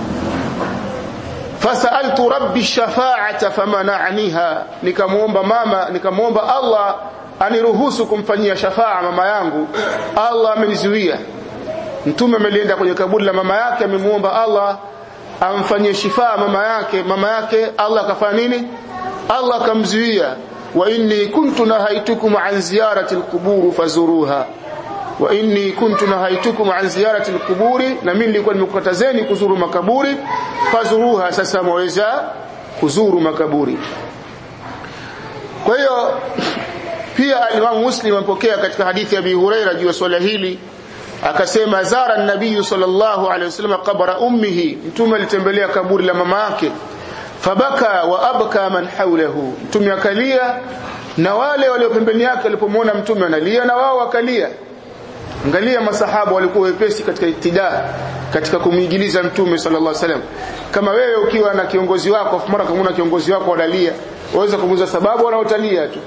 fasaltu rabbi shafaata famananiha nikamuomba mama nikamuomba Allah aniruhusu kumfanyia shafaa mama yangu Allah amenizuia mtume amelienda kwenye kaburi la mama yake amemuomba Allah amfanyie shifaa mama yake mama yake Allah akafanya nini Allah akamzuia wa inni kuntu nahaitukum an ziyarati alqubur fazuruha wa inni kuntu nahaitukum an ziyarati alquburi na mimi nilikuwa nimekukatazeni kuzuru makaburi fazuruha sasa mwaweza kuzuru makaburi kwa hiyo pia al-Imam Muslim ampokea katika hadithi ya Abi Huraira juu ya swala hili akasema zara an-nabiy sallallahu alayhi wasallam qabra ummihi mtume alitembelea kaburi la mama yake fabaka wa abka man hawlahu mtume akalia na wale walio pembeni yake walipomwona mtume analia na wao wakalia angalia masahaba walikuwa wepesi katika itida katika kumwigiliza mtume sallallahu alaihi wasallam kama wewe ukiwa na kiongozi wako afu mara kama kiongozi wako analia waweza kumuuliza sababu wanaotalia tu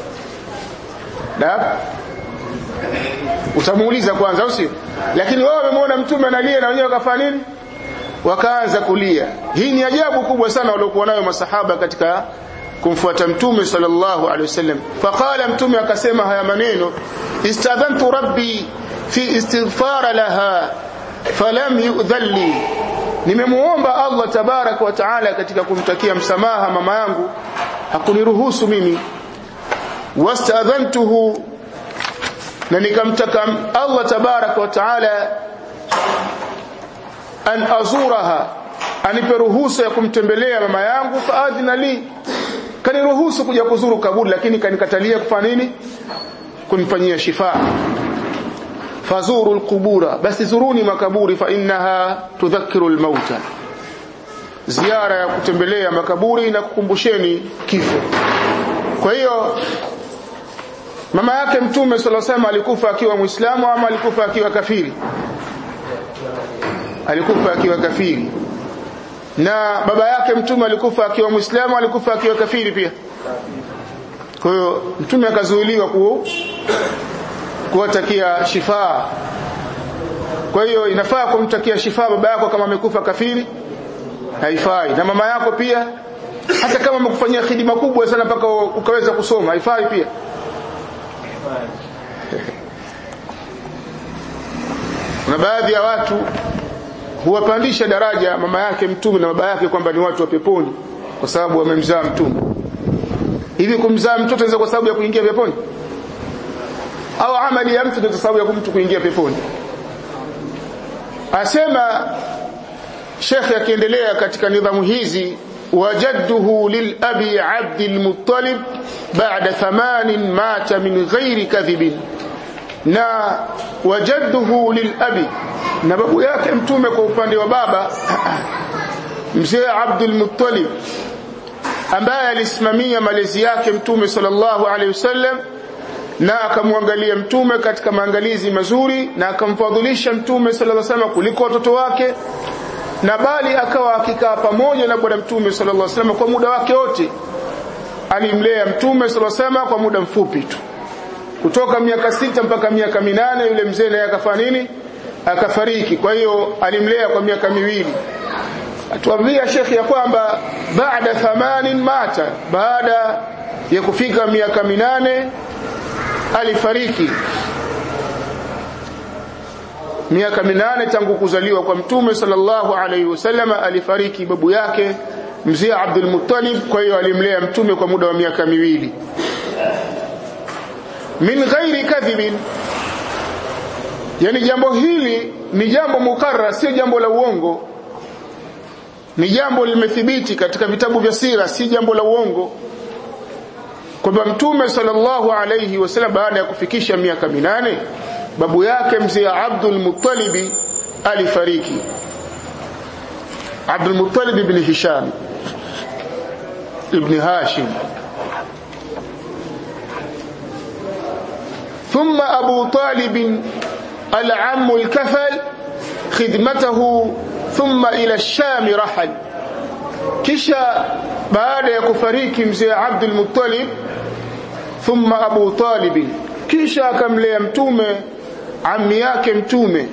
da utamuuliza kwanza au sio lakini wao wamemwona mtume analia na wenyewe wakafanya nini wakaanza kulia hii ni ajabu kubwa sana waliokuwa nayo masahaba katika kumfuata mtume sallallahu alaihi wasallam faqala mtume akasema haya maneno istadhantu rabbi fi istighfar laha falam yu'dhalli nimemuomba Allah tabarak wa taala katika kumtakia msamaha mama yangu hakuniruhusu mimi wastadhantuhu na nikamtaka Allah tabarak wa taala an azuraha anipe ruhusa ya kumtembelea mama yangu faadhina li kaniruhusu kuja kuzuru kaburi lakini kanikatalia kufanya nini kunifanyia shifa fazuru alqubura basi zuruni makaburi fa innaha tudhakkiru almauta ziara ya kutembelea makaburi na kukumbusheni kifo kwa hiyo mama yake mtume sallallahu alaihi wasallam alikufa akiwa muislamu ama alikufa akiwa kafiri alikufa akiwa kafiri na baba yake mtume alikufa akiwa muislamu alikufa akiwa kafiri pia kwa hiyo mtume akazuiliwa ku kuwatakia shifaa kwa hiyo inafaa kumtakia shifaa baba yako kama amekufa kafiri haifai na mama yako pia hata kama amekufanyia khidima kubwa sana mpaka ukaweza kusoma haifai pia na baadhi ya watu huwapandisha daraja mama yake mtume na baba yake kwamba ni watu wa peponi kwa sababu wamemzaa mtume hivi kumzaa mtoto inaweza kwa sababu ya kuingia peponi au amali ya mtu ndio sababu ya mtu kuingia peponi asema Sheikh akiendelea katika nidhamu hizi wajadduhu lilabi Abd al-Muttalib ba'da thamanin mata min ghairi kadhibin na wajadduhu lilabi na babu yake mtume kwa upande wa baba mzee Abdul Muttalib ambaye alisimamia malezi yake mtume sallallahu alaihi wasallam na akamwangalia mtume katika maangalizi mazuri na akamfadhilisha mtume sallallahu alaihi wasallam kuliko watoto wake na bali akawa akikaa pamoja na bwana mtume sallallahu alaihi wasallam kwa muda wake wote alimlea mtume sallallahu alaihi wasallam kwa muda mfupi tu kutoka miaka sita mpaka miaka minane yule mzee naye akafanya nini akafariki kwa hiyo alimlea kwa miaka miwili atuambia shekhi ya kwamba baada thamanin mata baada ya kufika miaka minane alifariki miaka minane tangu kuzaliwa kwa mtume sallallahu alaihi wasallam alifariki babu yake mzee Abdul Muttalib kwa hiyo alimlea mtume kwa muda wa miaka miwili min ghairi kadhibin yani jambo hili ni jambo mukarrar sio jambo la uongo ni jambo limethibiti katika vitabu vya sira si jambo la uongo kwamba mtume sallallahu alayhi wasallam baada ya kufikisha miaka minane babu yake mzee Abdul Muttalib alifariki Abdul Muttalib ibn Hisham ibn Hashim ثم أبو طالب العم الكفل خدمته ثم إلى الشام رحل كشا بعد يكفريك مزي عبد المطلب ثم أبو طالب كشا كم ليمتومه ammi yake mtume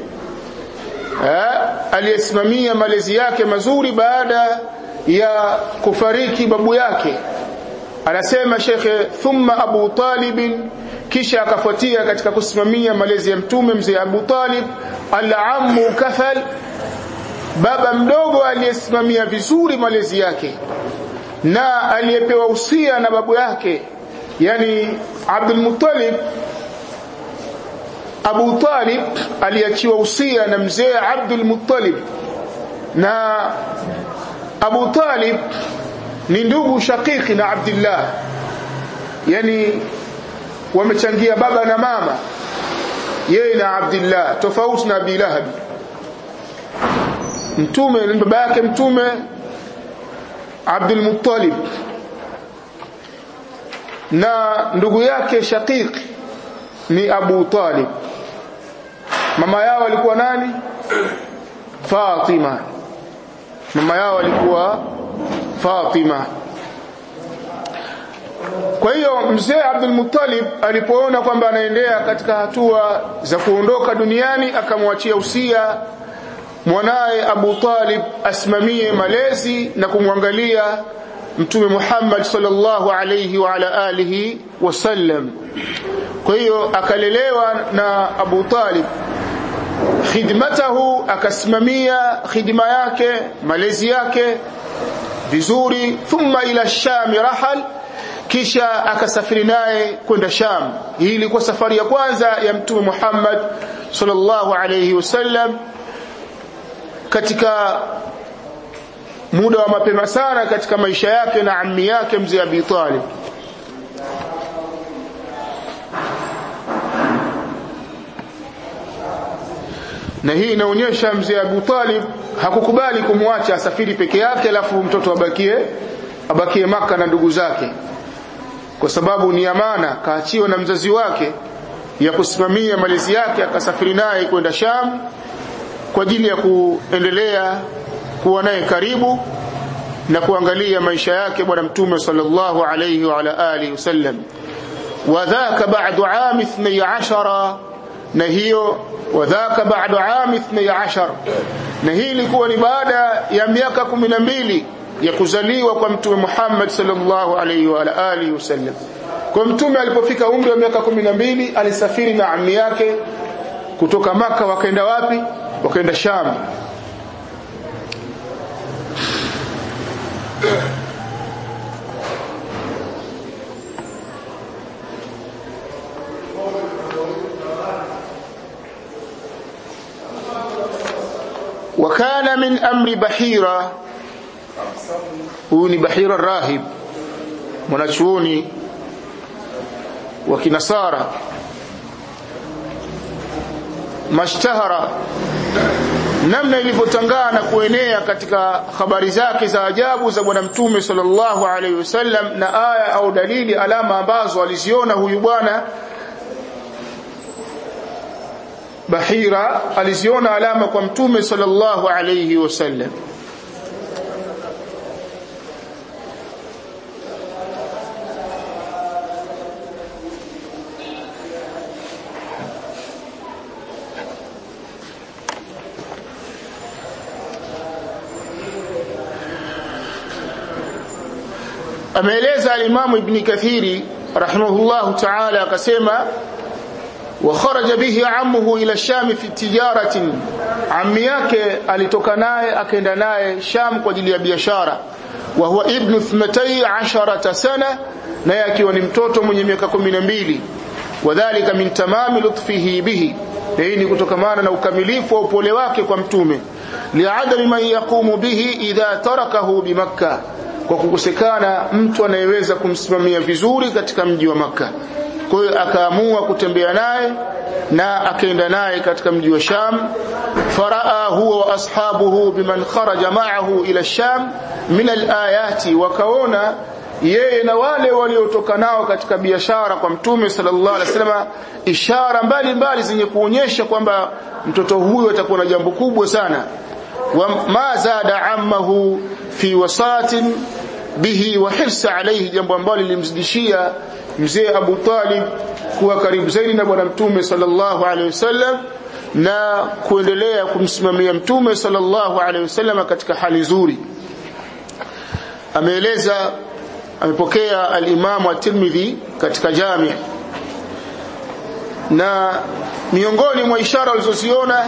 aliyesimamia malezi yake mazuri baada ya kufariki babu yake anasema shekhe thumma abu talib kisha akafuatia katika kusimamia malezi ya mtume mzee abu talib al-ammu kafal baba mdogo aliyesimamia vizuri malezi yake na aliyepewa usia na babu yake yani Abdul Muttalib Abu Talib aliachiwa usia na mzee Abdul Muttalib na Abu Talib ni ndugu shakiki na Abdullah yani wamechangia baba na mama yeye na Abdullah tofauti na Abi Lahab mtume ni baba yake mtume Abdul Muttalib na ndugu yake shakiki ni Abu Talib mama yao alikuwa nani Fatima mama yao alikuwa Fatima kwa hiyo mzee Abdul Muttalib alipoona kwamba anaendea katika hatua za kuondoka duniani akamwachia usia mwanaye Abu Talib asimamie malezi na kumwangalia Mtume Muhammad sallallahu alayhi wa ala alihi wasallam kwa hiyo akalelewa na Abu Talib khidmatahu akasimamia khidma yake malezi yake vizuri thumma ila sham rahal kisha akasafiri naye kwenda Sham hii ilikuwa safari ya kwanza ya mtume Muhammad sallallahu alayhi wasallam katika muda wa mapema sana katika maisha yake na ammi yake mzee Abi Talib na hii inaonyesha mzee Abu Talib hakukubali kumwacha asafiri peke yake alafu mtoto abakie abakie maka na ndugu zake kwa sababu ni amana kaachiwa na mzazi wake ya kusimamia malezi yake akasafiri naye kwenda Sham kwa ajili ya kuendelea kuwa naye karibu na kuangalia maisha yake bwana mtume sallallahu alayhi wa ala alihi wasallam wadhaka ba'du am 12 na hiyo wadhaka ba'du am 12 na hii ilikuwa ni baada ya miaka 12 ya kuzaliwa kwa mtume Muhammad sallallahu alayhi wa alihi wasallam kwa mtume alipofika umri wa miaka 12 alisafiri na ammi yake kutoka maka wakaenda wapi wakaenda Sham وكان من أمر بحيرة huyu ni Bahira Rahib mwanachuoni wa kinasara mashtahara namna ilivyotangaa na kuenea katika habari zake za ajabu za bwana mtume sallallahu alaihi wasallam na aya au dalili alama ambazo aliziona huyu bwana Bahira aliziona alama kwa mtume sallallahu alaihi wasallam ameeleza alimamu ibni kathiri rahimahullahu taala akasema وخرج به عمه إلى الشام في تجارة عمي yake alitoka naye akaenda naye Sham kwa ajili ya biashara wa huwa ibnu 12 sana naye akiwa ni mtoto mwenye miaka 12 wadhālika min tamami lutfihi bihi hii ni kutokamana na ukamilifu wa upole wake kwa mtume liadami man yaqumu bihi idha tarakahu bimakka kwa kukosekana mtu anayeweza kumsimamia vizuri katika mji wa makka kwa hiyo akaamua kutembea naye na akaenda naye katika mji wa Sham faraa huwa wa ashabuhu biman kharaja ma'ahu ila Sham min alayati wakaona yeye na wale waliotoka nao katika biashara kwa mtume sallallahu alaihi wasallam ishara mbalimbali zenye kuonyesha kwamba mtoto huyu atakuwa na jambo kubwa sana wa ma zada ammahu fi wasatin bihi wa hirsa alayhi jambo ambalo lilimzidishia mzee Abu Talib kuwa karibu zaidi na bwana mtume sallallahu alaihi wasallam na kuendelea kumsimamia mtume sallallahu alaihi wasallam katika hali nzuri ameeleza amepokea al-Imam at-Tirmidhi katika Jami' na miongoni mwa ishara alizoziona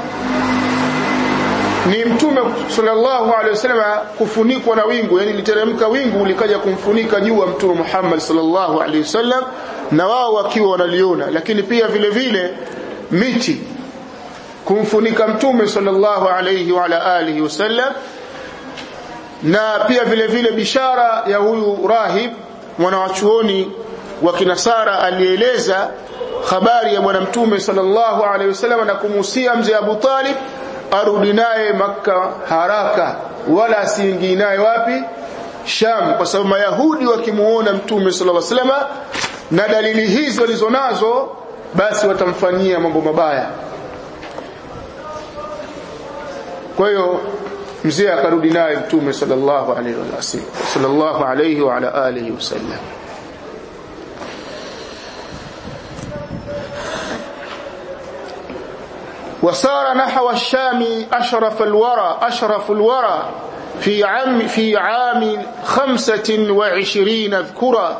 ni mtume sallallahu alaihi wasallam kufunikwa na wingu yani literemka wingu likaja kumfunika juu wa mtume Muhammad sallallahu alaihi wasallam na wao wakiwa wanaliona lakini pia vile vile miti kumfunika mtume sallallahu alaihi wa ala alihi wasallam na pia vile vile bishara ya huyu rahib mwanawachuoni wa kinasara alieleza habari ya bwana mtume sallallahu alaihi wasallam na kumuhusia mzee Abu Talib arudi naye maka haraka wala asiingii naye wapi Sham kwa sababu Mayahudi wakimuona mtume sallallahu alaihi wasallam na dalili hizi walizonazo basi watamfanyia mambo mabaya kwa hiyo mzee akarudi naye mtume sallallahu alaihi wasallam sallallahu alaihi wa ala alihi wasallam وسار نحو الشام أشرف الورى أشرف الورى في عام في عام خمسة وعشرين اذكرا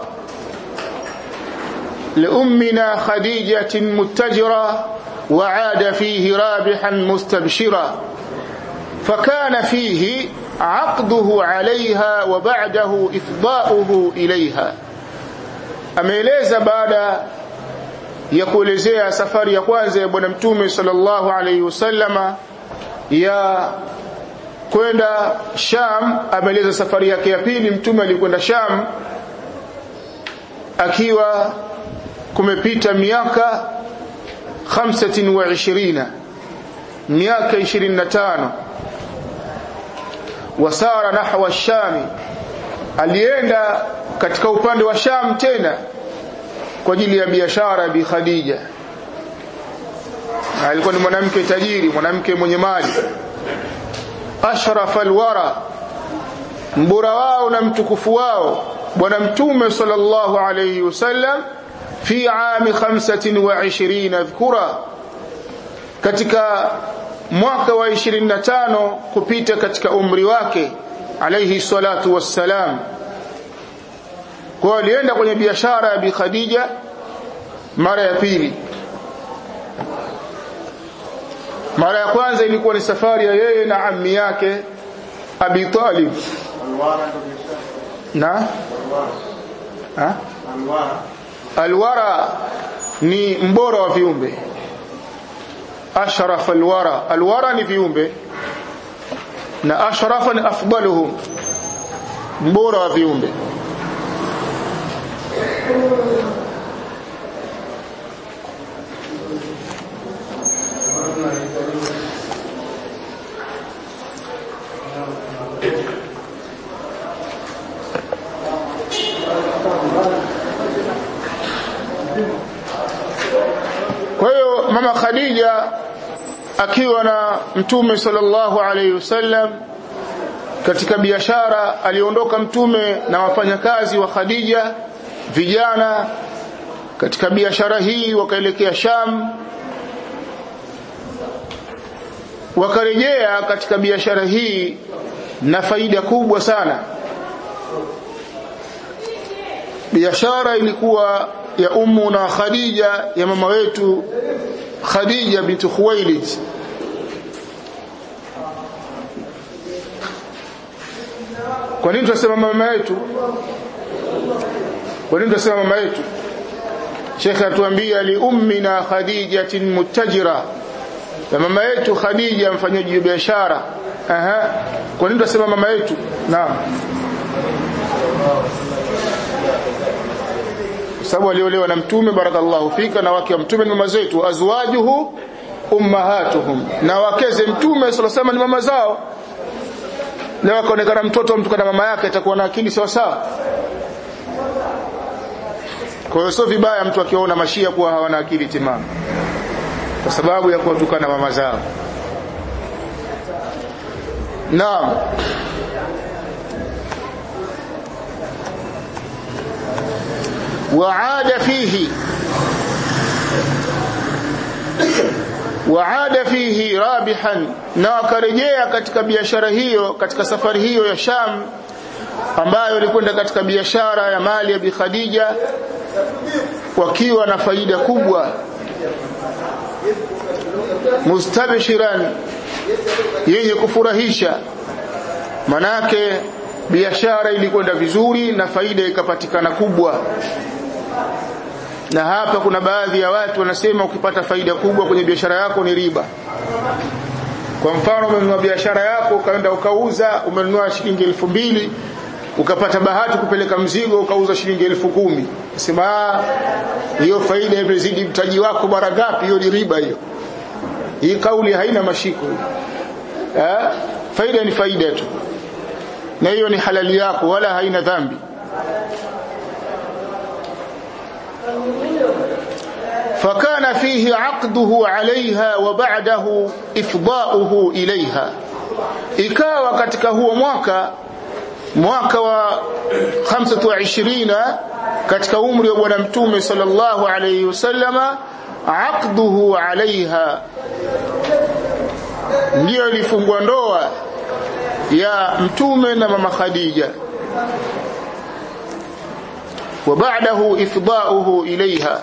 لأمنا خديجة متجرا وعاد فيه رابحا مستبشرا فكان فيه عقده عليها وبعده إفضاؤه إليها ameeleza baada ya kuelezea safari ya kwanza ya bwana mtume sallallahu alaihi wasallama ya kwenda Sham ameeleza safari yake ya pili mtume alikwenda Sham akiwa kumepita miaka 25 miaka 25 wasara nahwa shami alienda katika upande wa Sham tena kwa ajili ya biashara bi Khadija alikuwa ni mwanamke tajiri mwanamke mwenye mali ashraf alwara mbora wao na mtukufu wao bwana mtume sallallahu alayhi wasallam fi ami 25 dhkura katika mwaka wa 25 kupita katika umri wake alayhi salatu wassalam kwa alienda kwenye biashara ya bi Khadija mara ya pili mara ya kwanza ilikuwa ni safari ya yeye na ammi yake Abi Talib na ha? alwara ni mbora wa viumbe ashraf alwara alwara ni viumbe na ashrafa ni afdaluhum mbora wa viumbe kwa hiyo mama Khadija akiwa na mtume sallallahu alaihi wasallam katika biashara aliondoka mtume na wafanyakazi wa Khadija vijana katika biashara hii wakaelekea Sham wakarejea katika biashara hii na faida kubwa sana biashara ilikuwa ya ummu na Khadija ya mama wetu Khadija binti Khuwailid kwa nini tunasema mama yetu kwa nini tunasema mama yetu Sheikh atuambia li ummina Khadijatin mutajira ya mama yetu Khadija mfanyaji biashara aha kwa nini tunasema mama yetu naam sababu aliolewa na mtume barakallahu fika na wake wa mtume ni mama zetu azwajuhu ummahatuhum na wakeze mtume sallallahu ni mama zao leo akaonekana mtoto mtu kana mama yake atakuwa na akili sawa sawa kwa hiyo sio vibaya mtu akiona mashia kuwa hawana akili timamu kwa sababu ya kuwatukana mama zao naam وعاد فيه وعاد فيه رابحا na akarejea katika biashara hiyo katika safari hiyo ya Sham ambayo ilikwenda katika biashara ya mali ya Bi Khadija wakiwa na faida kubwa mustabshiran yenye kufurahisha manake biashara ilikwenda vizuri na faida ikapatikana kubwa na hapa kuna baadhi ya watu wanasema ukipata faida kubwa kwenye biashara yako ni riba kwa mfano umenunua biashara yako ukaenda ukauza umenunua shilingi elfu mbili ukapata bahati kupeleka mzigo ukauza shilingi elfu kumi sema hiyo faida imezidi mtaji wako mara ngapi hiyo ni riba hiyo hii kauli haina mashiko eh? faida ni faida tu na hiyo ni halali yako wala haina dhambi فكان فيه عقده عليها وبعده إفضاؤه إليها ikawa katika huo mwaka mwaka wa 25 katika umri wa bwana mtume sallallahu alayhi wasallama aqduhu alaiha ndiyo ilifungwa ndoa ya mtume na mama Khadija wa ba'dahu ifda'uhu ilaiha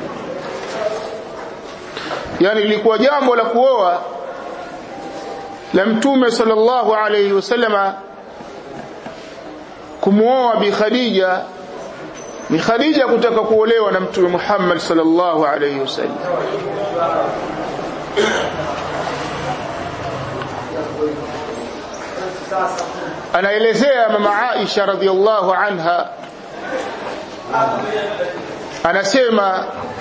yani ilikuwa jambo la kuoa la mtume sallallahu alayhi wasallama kumuoa bi Khadija ni Khadija kutaka kuolewa na mtume Muhammad sallallahu alayhi wasallam anaelezea mama Aisha radhiallahu anha anasema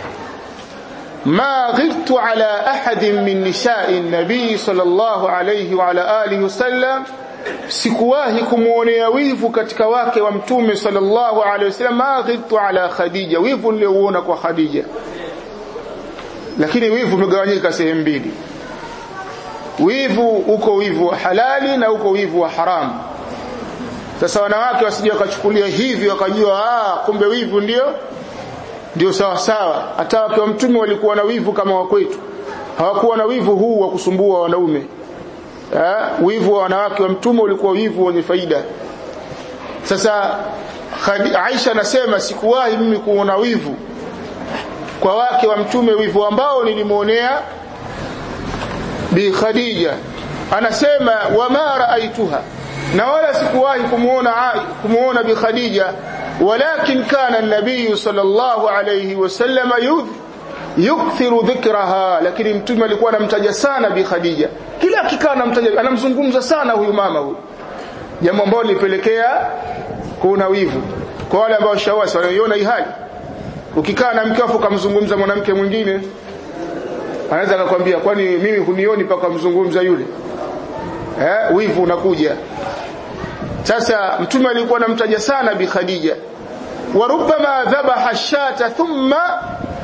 ما غرت على أحد من نساء النبي صلى الله عليه وعلى آله وسلم sikuwahi kumwonea wivu katika wake wa mtume sallallahu alaihi wasallam ma ghirtu ala khadija wivu niliouona kwa khadija lakini wivu umegawanyika sehemu mbili wivu uko wivu wa halali na uko wivu wa haramu sasa wanawake wasije wakachukulia hivi wakajua ah kumbe wivu ndio ndio sawa sawa hata wake wa mtume walikuwa na wivu kama wa kwetu hawakuwa na wivu huu wa kusumbua wanaume eh, wivu wa wanawake wa mtume ulikuwa wivu wenye faida sasa Aisha anasema sikuwahi mimi kuona wivu kwa wake wa mtume wivu ambao nilimuonea bi Khadija anasema wama raaituha na wala sikuwahi kumuona kumuona bi Khadija ولكن كان النبي صلى الله عليه وسلم يكثر ذكرها lakini mtume alikuwa anamtaja sana bi Khadija kila akikaa anamtaja anamzungumza sana huyu mama huyu jambo ambalo lilipelekea kuna wivu kwa wale ambao shawasi wanaiona hii hali ukikaa na mke wako kumzungumza mwanamke mwingine anaweza akakwambia kwani mimi hunioni paka mzungumza yule eh wivu unakuja sasa mtume alikuwa anamtaja sana bi Khadija wa rubbama dhabaha shata thumma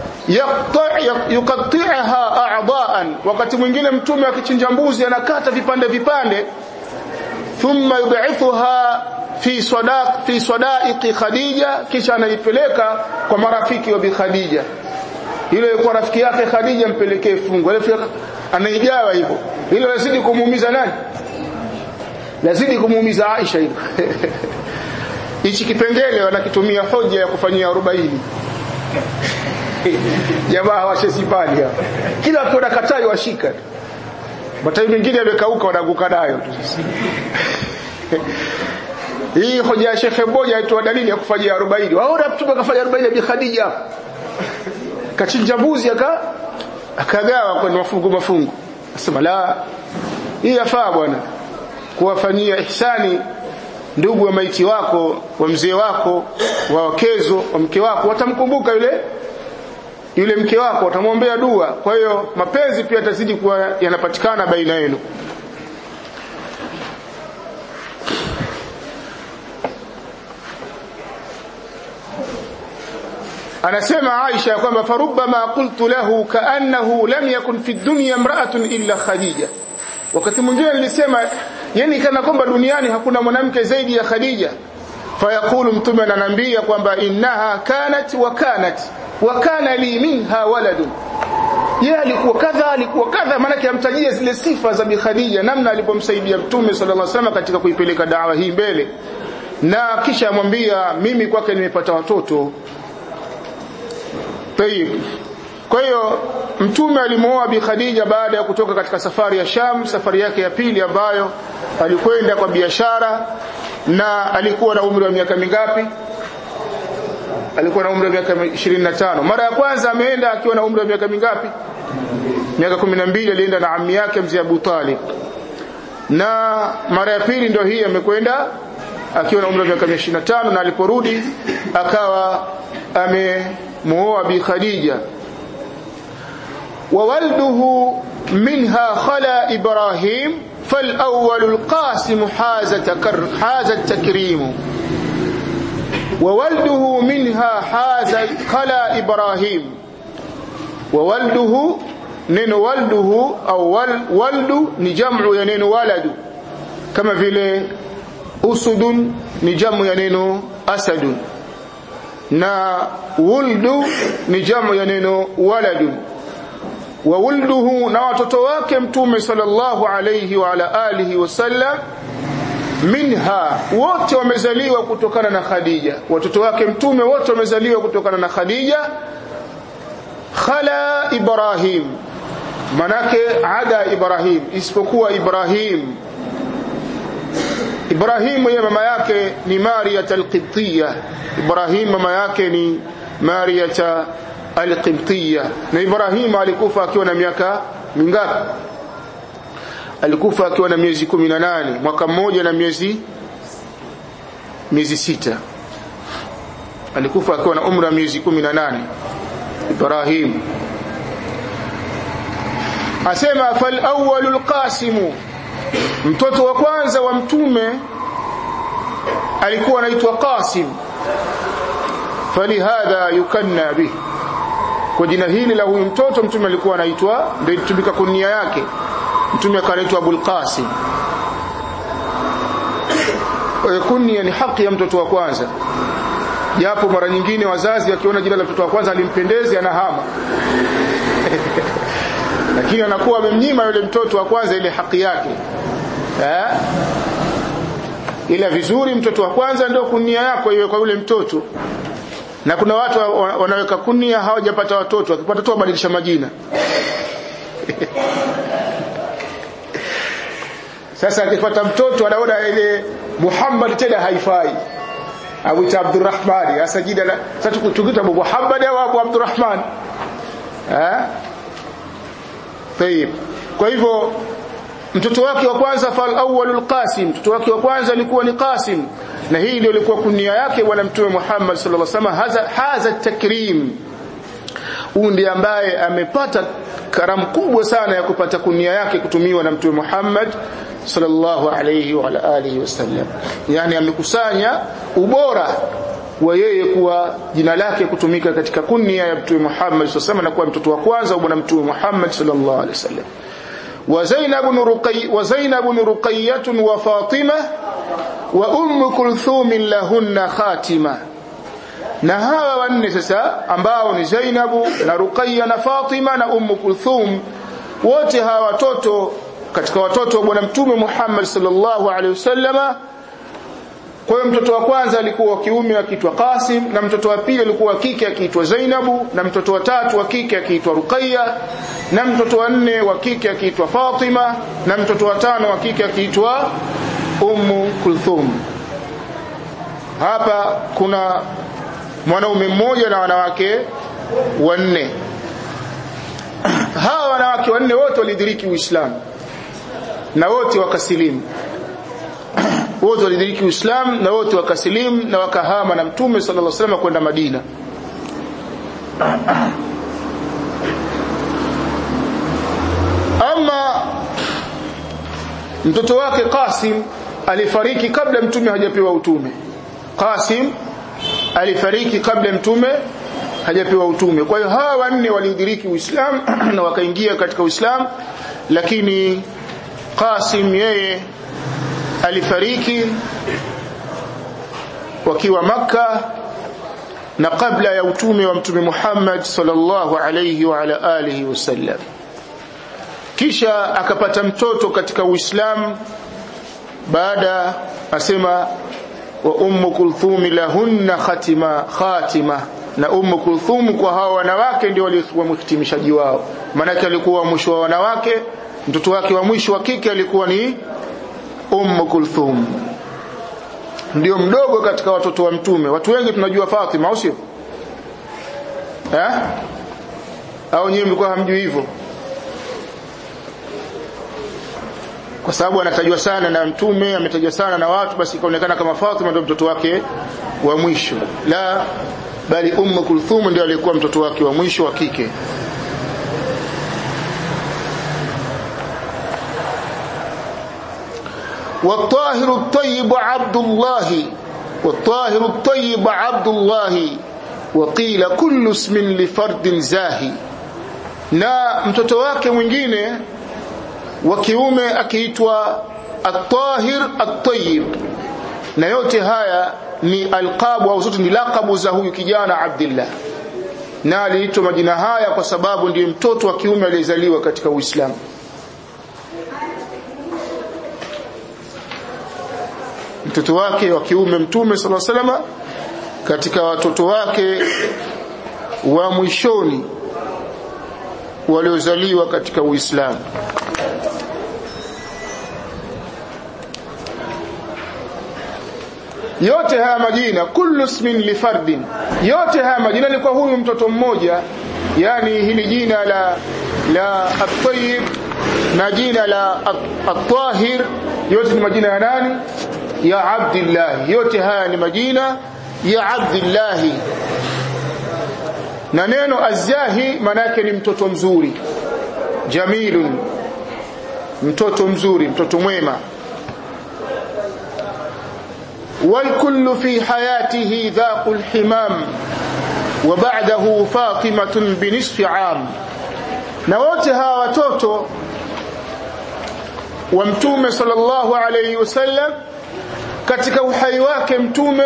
yuqatti'aha a'dha'an wakati mwingine mtume akichinja mbuzi anakata vipande vipande thumma yud'ithuha fi sadaq fi sadaiqi Khadija kisha anaipeleka kwa marafiki wa bi Khadija ile kwa rafiki yake Khadija mpelekee fungu anaigawa hivyo ile lazidi kumuumiza nani lazidi kumuumiza Aisha hilo hichi kipengele wanakitumia hoja ya kufanyia 40 jamaa hawashesipani hapa kila akiona katai washika matawi mengine yamekauka wanaanguka nayo tu hii hoja ya shekhe mmoja aitoa dalili ya kufanyia 40 waona mtume akafanya 40 ya Bi Khadija kachinja mbuzi aka akagawa kwenye mafungu mafungu asema la hii yafaa bwana kuwafanyia ihsani ndugu wa maiti wako wa mzee wako wa wakezo wa mke wako watamkumbuka yule yule mke wako watamwombea dua kwa hiyo mapenzi pia yatazidi kuwa yanapatikana baina yenu anasema Aisha kwamba farubbama qultu lahu kaannahu lam yakun fi dunya imra'atun illa Khadija wakati mwingine nilisema yani kana kwamba duniani hakuna mwanamke zaidi ya Khadija fayaqulu mtume ananiambia kwamba innaha kanat wa kanat wa kana li minha waladun yeye alikuwa kadha alikuwa kadha maana amtajia zile sifa za bi Khadija namna alipomsaidia mtume sallallahu alaihi wasallam katika kuipeleka dawa hii mbele na kisha amwambia mimi kwake nimepata watoto Tayib. Kwa hiyo mtume alimuoa Bi Khadija baada ya kutoka katika safari ya Sham, safari yake ya pili ambayo alikwenda kwa biashara na alikuwa na umri wa miaka mingapi? Alikuwa na umri wa miaka 25. Mara ya kwanza ameenda akiwa na umri wa miaka mingapi? Miaka 12 alienda na ammi yake mzee Abu Talib. Na mara ya pili ndio hii amekwenda akiwa na umri wa miaka 25 na aliporudi akawa ame muoa bi Khadija وولده منها خلا إبراهيم فالأول القاسم حاز, تكر حاز التكريم وولده منها حاز خلا إبراهيم وولده نين ولده أو ولد نجمع ينين ولد كما في أسد نجمع ينين أسد na wuldu ni jamu ya neno waladun wa wulduhu na watoto wake mtume sallallahu alayhi wa ala alihi wasallam minha wote wamezaliwa kutokana na Khadija watoto wake mtume wote wamezaliwa kutokana na Khadija khala Ibrahim manake ada Ibrahim isipokuwa Ibrahim Ibrahim yeye mama yake ni Maria al-Qibtiyya Ibrahim mama yake ni Maria al-Qibtiyya na Ibrahim alikufa akiwa na miaka mingapi alikufa akiwa na miezi 18 mwaka mmoja na miezi miezi sita alikufa akiwa na umri wa miezi 18 Ibrahim asema fal awwalul qasimu mtoto wa kwanza wa mtume alikuwa anaitwa Qasim falihadha yukanna bih kwa jina hili la huyu mtoto mtume alikuwa anaitwa ndio ilitumika kunia yake mtume akaitwa Abul Qasim kunia ni haki ya mtoto wa kwanza japo mara nyingine wazazi wakiona jina la mtoto wa kwanza alimpendezi anahama lakini anakuwa amemnyima yule mtoto wa kwanza ile haki yake eh ila vizuri mtoto wa kwanza ndio kunia yako iwe kwa yule mtoto na kuna watu wanaweka kunia hawajapata watoto wakipata tu wabadilisha majina sasa akipata mtoto anaona ile Muhammad tena haifai au ita Abdurrahman sasa jina la sasa tukikuta Abu Muhammad au Abu Abdurrahman eh Tayib. Kwa hivyo mtoto wake wa kwanza fal awwalul Qasim, mtoto wake wa kwanza alikuwa ni Qasim, na hii ndio ilikuwa kunia yake bwana Mtume Muhammad sallallahu alaihi wasallam, haza haza takrim. Huyu ndiye ambaye amepata karamu kubwa sana ya kupata kunia yake kutumiwa na Mtume Muhammad sallallahu alaihi wa alihi wasallam, yani amekusanya ubora wa yeye kuwa jina lake kutumika katika kunia ya Mtume Muhammad sallallahu na kuwa mtoto wa kwanza wa bwana Mtume Muhammad sallallahu alaihi wasallam wa Zainab ibn Ruqay wa Zainab ibn Ruqayyah wa Fatima wa Umm Kulthum lahunna khatima na hawa wanne sasa ambao ni Zainabu na Ruqayya na Fatima na Umm Kulthum wote hawa watoto katika watoto wa bwana Mtume Muhammad sallallahu alaihi wasallama kwa hiyo mtoto wa kwanza alikuwa wa kiume akiitwa Qasim na mtoto wa pili alikuwa wa kike akiitwa Zainabu na mtoto wa tatu wa kike akiitwa Ruqayya na mtoto wa nne wa kike akiitwa Fatima na mtoto wa tano wa kike akiitwa Ummu Kulthum hapa kuna mwanaume mmoja na wanawake wanne hawa wanawake wanne wote walidiriki Uislamu na wote wakasilimu wote walidiriki Uislamu na wote wakasilimu na wakahama na Mtume sallallahu alaihi wasallam kwenda Madina ama mtoto wake Qasim alifariki kabla mtume hajapewa utume Qasim alifariki kabla mtume hajapewa utume kwa hiyo hawa wanne waliudiriki Uislamu na wakaingia katika Uislamu lakini Qasim yeye alifariki wakiwa maka na kabla ya utume wa mtume Muhammad sallallahu alayhi wa ala alihi wasallam kisha akapata mtoto katika Uislamu baada asema wa ummu kulthum lahunna khatima khatima na ummu kulthum kwa hawa wanawake ndio waliokuwa mhitimishaji wao maanake alikuwa mwisho wa wanawake mtoto wake wa mwisho wa kike alikuwa ni ummu kulthum ndio mdogo katika watoto wa mtume watu wengi tunajua Fatima au sio eh au nyinyi mlikuwa hamjui hivyo kwa sababu anatajwa sana na mtume ametajwa sana na watu basi ikaonekana kama Fatima ndio mtoto wake wa mwisho la bali ummu kulthum ndio alikuwa mtoto wake wa mwisho wa kike والطاهر الطيب عبد الله والطاهر الطيب عبد الله وقيل كل اسم لفرد زاهي na mtoto wake mwingine wa kiume akiitwa at-tahir at-tayyib na yote haya ni alqabu au zote ni lakabu za huyu kijana Abdullah na aliitwa majina haya kwa sababu ndiye mtoto wa kiume aliyezaliwa katika Uislamu mtoto wake wa kiume mtume sala salama katika watoto wake wa mwishoni waliozaliwa katika Uislamu yote haya majina kullu ismin li fardin yote haya majina ni kwa huyu mtoto mmoja yani hili jina la la at-tayyib na jina la at-tahir yote ni majina ya nani ya Abdullah yote haya ni majina ya Abdullah na neno azahi manake ni mtoto mzuri jamilun mtoto mzuri mtoto mwema والكل في حياته ذاق الحمام وبعده فاطمة بنصف عام na wote hawa watoto wa mtume sallallahu alayhi wasallam katika uhai wake mtume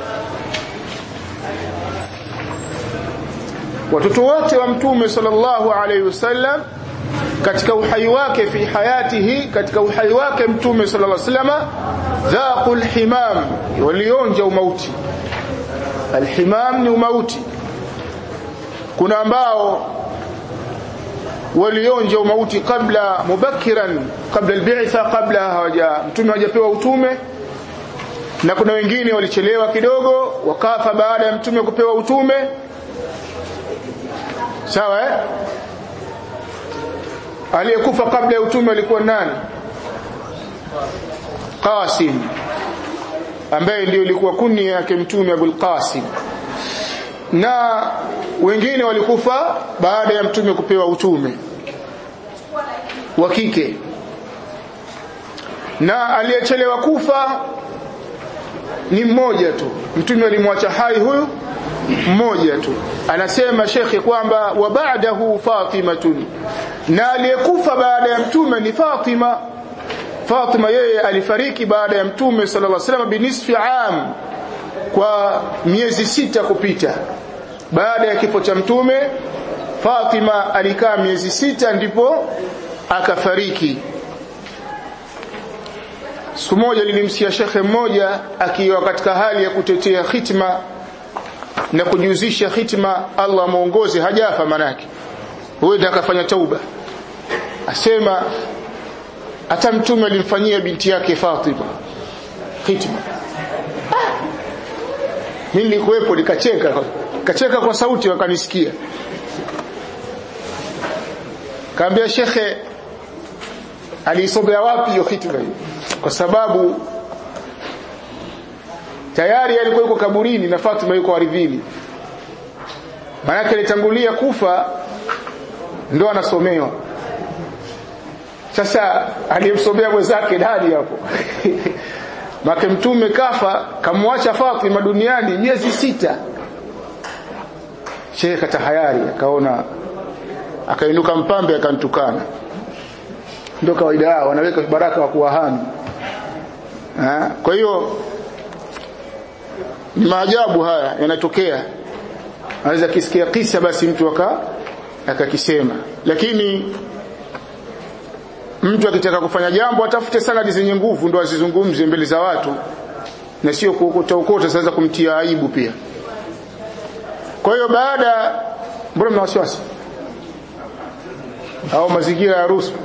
watoto wote wa mtume sallallahu alayhi wasallam katika uhai wake fi hayatihi katika uhai wake mtume sallallahu alayhi wasallam dhaqul himam walionja umauti alhimam ni umauti kuna ambao walionja umauti kabla mubakiran kabla albi'tha kabla hawaja mtume hajapewa utume na kuna wengine walichelewa kidogo wakafa baada ya mtume kupewa utume sawa eh aliyekufa kabla ya utume alikuwa nani Qasim ambaye ndio ilikuwa kunia yake mtume Abul Qasim na wengine walikufa baada ya mtume kupewa utume wa kike na aliyechelewa kufa ni mmoja tu mtume alimwacha hai huyu mmoja tu anasema shekhi kwamba wa ba'dahu fatimatun na aliyekufa baada ya mtume ni Fatima Fatima yeye alifariki baada ya mtume sallallahu alaihi wasallam binisfi am kwa miezi sita kupita baada ya kifo cha mtume Fatima alikaa miezi sita ndipo akafariki siku moja nilimsikia shekhe mmoja akiwa katika hali ya kutetea khitma na kujihusisha khitma Allah muongoze hajafa manake huenda akafanya tauba asema hata mtume alimfanyia binti yake Fatima khitma mimi nilikuwepo nikacheka kacheka kwa sauti wakanisikia kaambia shekhe aliisomea wapi hiyo khitma hiyo kwa sababu tayari alikuwa yuko kaburini na Fatima yuko ardhini maana alitangulia kufa ndo anasomewa sasa aliyemsomea mwenzake nani hapo make mtume kafa kamwacha Fatima duniani miezi sita Sheikh tahayari akaona akainuka mpambe akantukana ndio kawaida yao wanaweka baraka wa kuwahami kwa hiyo ni maajabu haya yanatokea anaweza kisikia kisa basi mtu aka akakisema lakini mtu akitaka kufanya jambo atafute sanadi zenye nguvu ndo azizungumze mbele za watu na sio kuokota ukota sasa kumtia aibu pia kwa hiyo baada mbona mna wasiwasi au mazingira ya ruhusa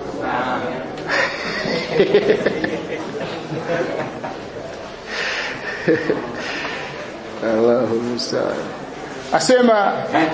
Allahu musta'an asema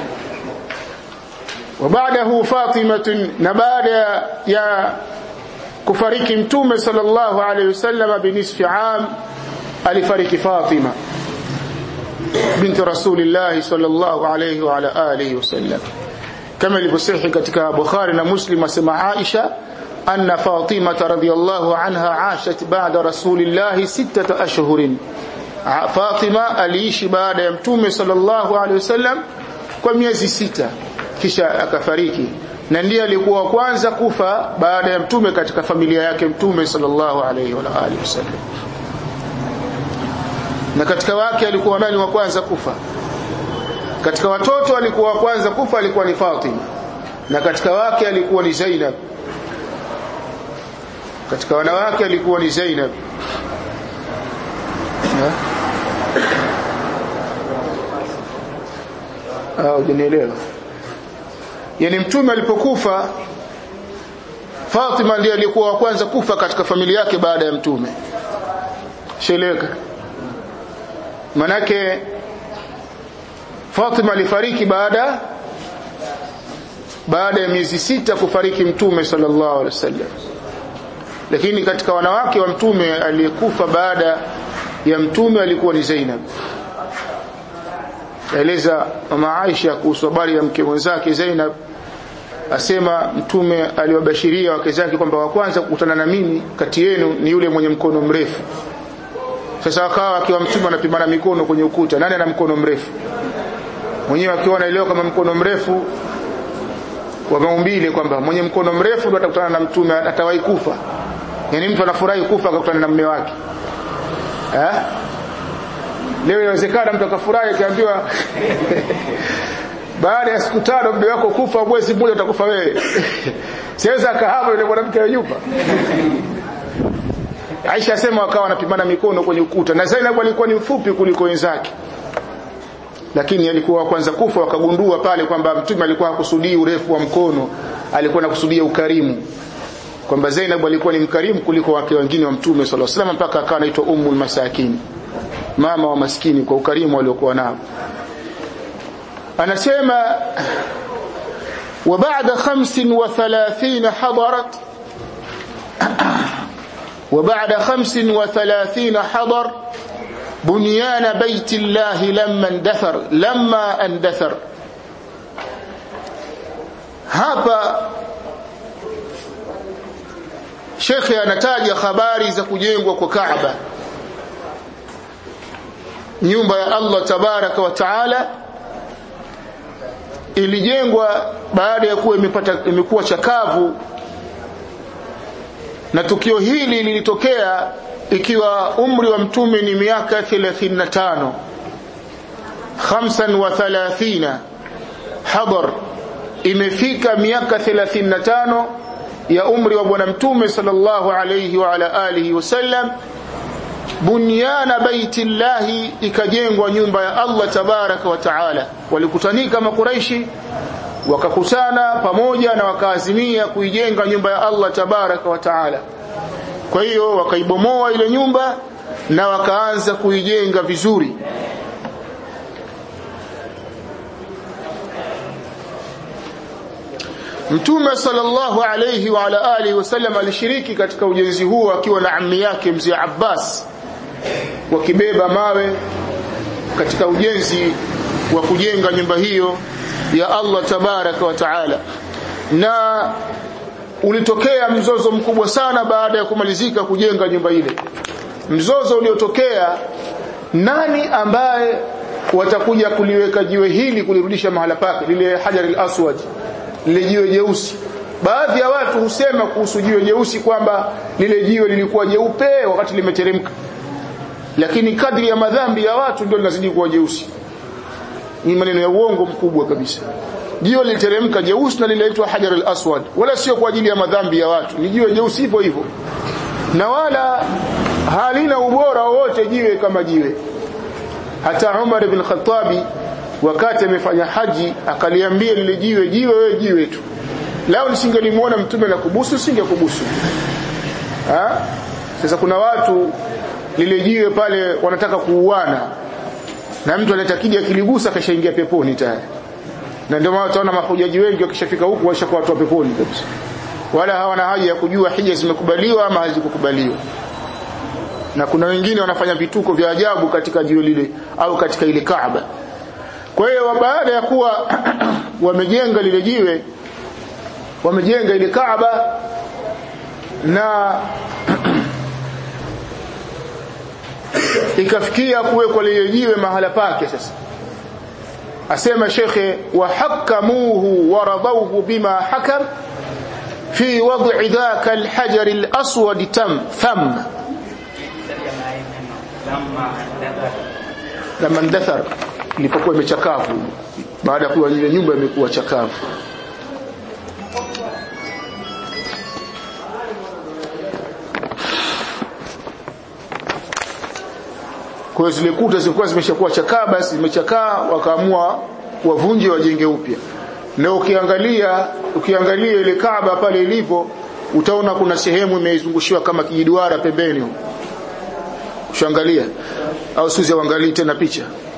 وبعده فاطمة نبعد يا kufariki mtume sallallahu alayhi wasallam binisfi am alifariki Fatima binti rasulillah sallallahu alayhi wa ala alihi wasallam kama ilivyosahi katika Bukhari na Muslim asema Aisha anna Fatima radhiyallahu anha ashat ba'da rasulillah sittata ashhurin Fatima aliishi baada ya mtume sallallahu alayhi wasallam kwa miezi sita kisha akafariki na ndiye alikuwa wa kwanza kufa baada ya mtume katika familia yake mtume sallallahu alayhi wa alihi wasallam na katika wake alikuwa nani wa kwanza kufa katika watoto alikuwa wa kwanza kufa alikuwa ni Fatima na katika wake alikuwa ni Zainab katika wanawake alikuwa ni Zainab au jenielewa yani mtume alipokufa Fatima ndiye alikuwa wa kwanza kufa katika familia yake baada ya mtume sheleka manake Fatima alifariki baada baada ya miezi sita kufariki mtume sallallahu alaihi wasallam lakini katika wanawake wa mtume aliyekufa baada ya mtume alikuwa ni Zainab eleza mama Aisha kuhusu habari ya mke mwenzake Zainab asema mtume aliwabashiria wake zake kwamba wa kwanza kukutana na mimi kati yenu ni yule mwenye mkono mrefu sasa akawa akiwa mtume anapimana mikono kwenye ukuta nani ana mkono mrefu mwenyewe akiwa anaelewa kama mkono mrefu wa maumbile kwamba mwenye mkono mrefu ndo atakutana na mtume atawahi kufa yani mtu anafurahi kufa akakutana na mume wake eh leo inawezekana mtu akafurahi akiambiwa baada ya siku tano mume wako kufa mwezi mmoja utakufa wewe siweza akahama yule mwanamke wa nyumba Aisha asema wakawa wanapimana mikono kwenye ukuta na Zainab alikuwa ni mfupi kuliko wenzake lakini alikuwa wa kwanza kufa wakagundua pale kwamba mtume alikuwa hakusudii urefu wa mkono alikuwa anakusudia ukarimu kwamba Zainab alikuwa ni mkarimu kuliko wake wengine wa mtume sallallahu alaihi wasallam mpaka akawa anaitwa ummul masakin mama wa maskini kwa ukarimu aliokuwa nao anasema وبعد خمس وثلاثين حضرت وبعد خمس وثلاثين حضر بنيان بيت الله لما اندثر لما اندثر hapa shekhe anataja habari za kujengwa kwa Kaaba nyumba ya Allah tabaraka wa taala ilijengwa baada ya kuwa imepata imekuwa chakavu na tukio hili lilitokea ikiwa umri wa mtume ni miaka 35 35 hadar imefika miaka 35 ya umri wa bwana mtume sallallahu alayhi wa ala alihi wasallam bunyana baiti llahi ikajengwa nyumba ya Allah tabaraka wa taala walikutanika makuraishi wakakutana pamoja na wakaazimia kuijenga nyumba ya Allah tabaraka wa taala kwa hiyo wakaibomoa ile nyumba na wakaanza kuijenga vizuri Mtume sallallahu alayhi wa ala alihi wasallam alishiriki katika ujenzi huo akiwa na ammi yake mzee Abbas wakibeba mawe katika ujenzi wa kujenga nyumba hiyo ya Allah tabaraka wa taala na ulitokea mzozo mkubwa sana baada ya kumalizika kujenga nyumba ile mzozo uliotokea nani ambaye watakuja kuliweka jiwe hili kulirudisha mahala pake lile hajar al-aswad lile jiwe jeusi baadhi ya watu husema kuhusu jiwe jeusi kwamba lile jiwe lilikuwa jeupe wakati limeteremka lakini kadri ya madhambi ya watu ndio linazidi kuwa jeusi ni maneno ya uongo mkubwa kabisa jiwe liliteremka jeusi na linaitwa hajar al-aswad wala sio kwa ajili ya madhambi ya watu ni jiwe jeusi hivyo hivyo na wala halina ubora wowote jiwe kama jiwe hata Umar ibn Khattabi wakati amefanya haji akaliambia lile jiwe jiwe wewe jiwe tu lao nisingelimuona mtume na kubusu singekubusu ha sasa kuna watu lile jiwe pale wanataka kuuana na mtu anatakija kiligusa kashaingia peponi tayari na ndio maana utaona mahujaji wengi wakishafika huku washakuwa watu wa peponi kabisa wala hawana haja ya kujua hija zimekubaliwa ama hazikukubaliwa na kuna wengine wanafanya vituko vya ajabu katika jiwe lile au katika ile Kaaba kwa hiyo baada ya kuwa wamejenga lile jiwe wamejenga ile Kaaba na ikafikia kuwekwa lile jiwe mahala pake sasa asema shekhe wahakamuhu waradawhu bima hakam fi wad'i dhaka alhajar alaswad tam tham lama ndathar ilipokuwa imechakavu baada ya kuwa ile nyumba imekuwa chakavu kwa hiyo zile kuta zilikuwa zimeshakuwa chakaa basi zimechakaa wakaamua wavunje wajenge upya na ukiangalia ukiangalia ile Kaaba pale ilivyo utaona kuna sehemu imeizungushiwa kama kijiduara pembeni huko ushangalia au suzi uangalie tena picha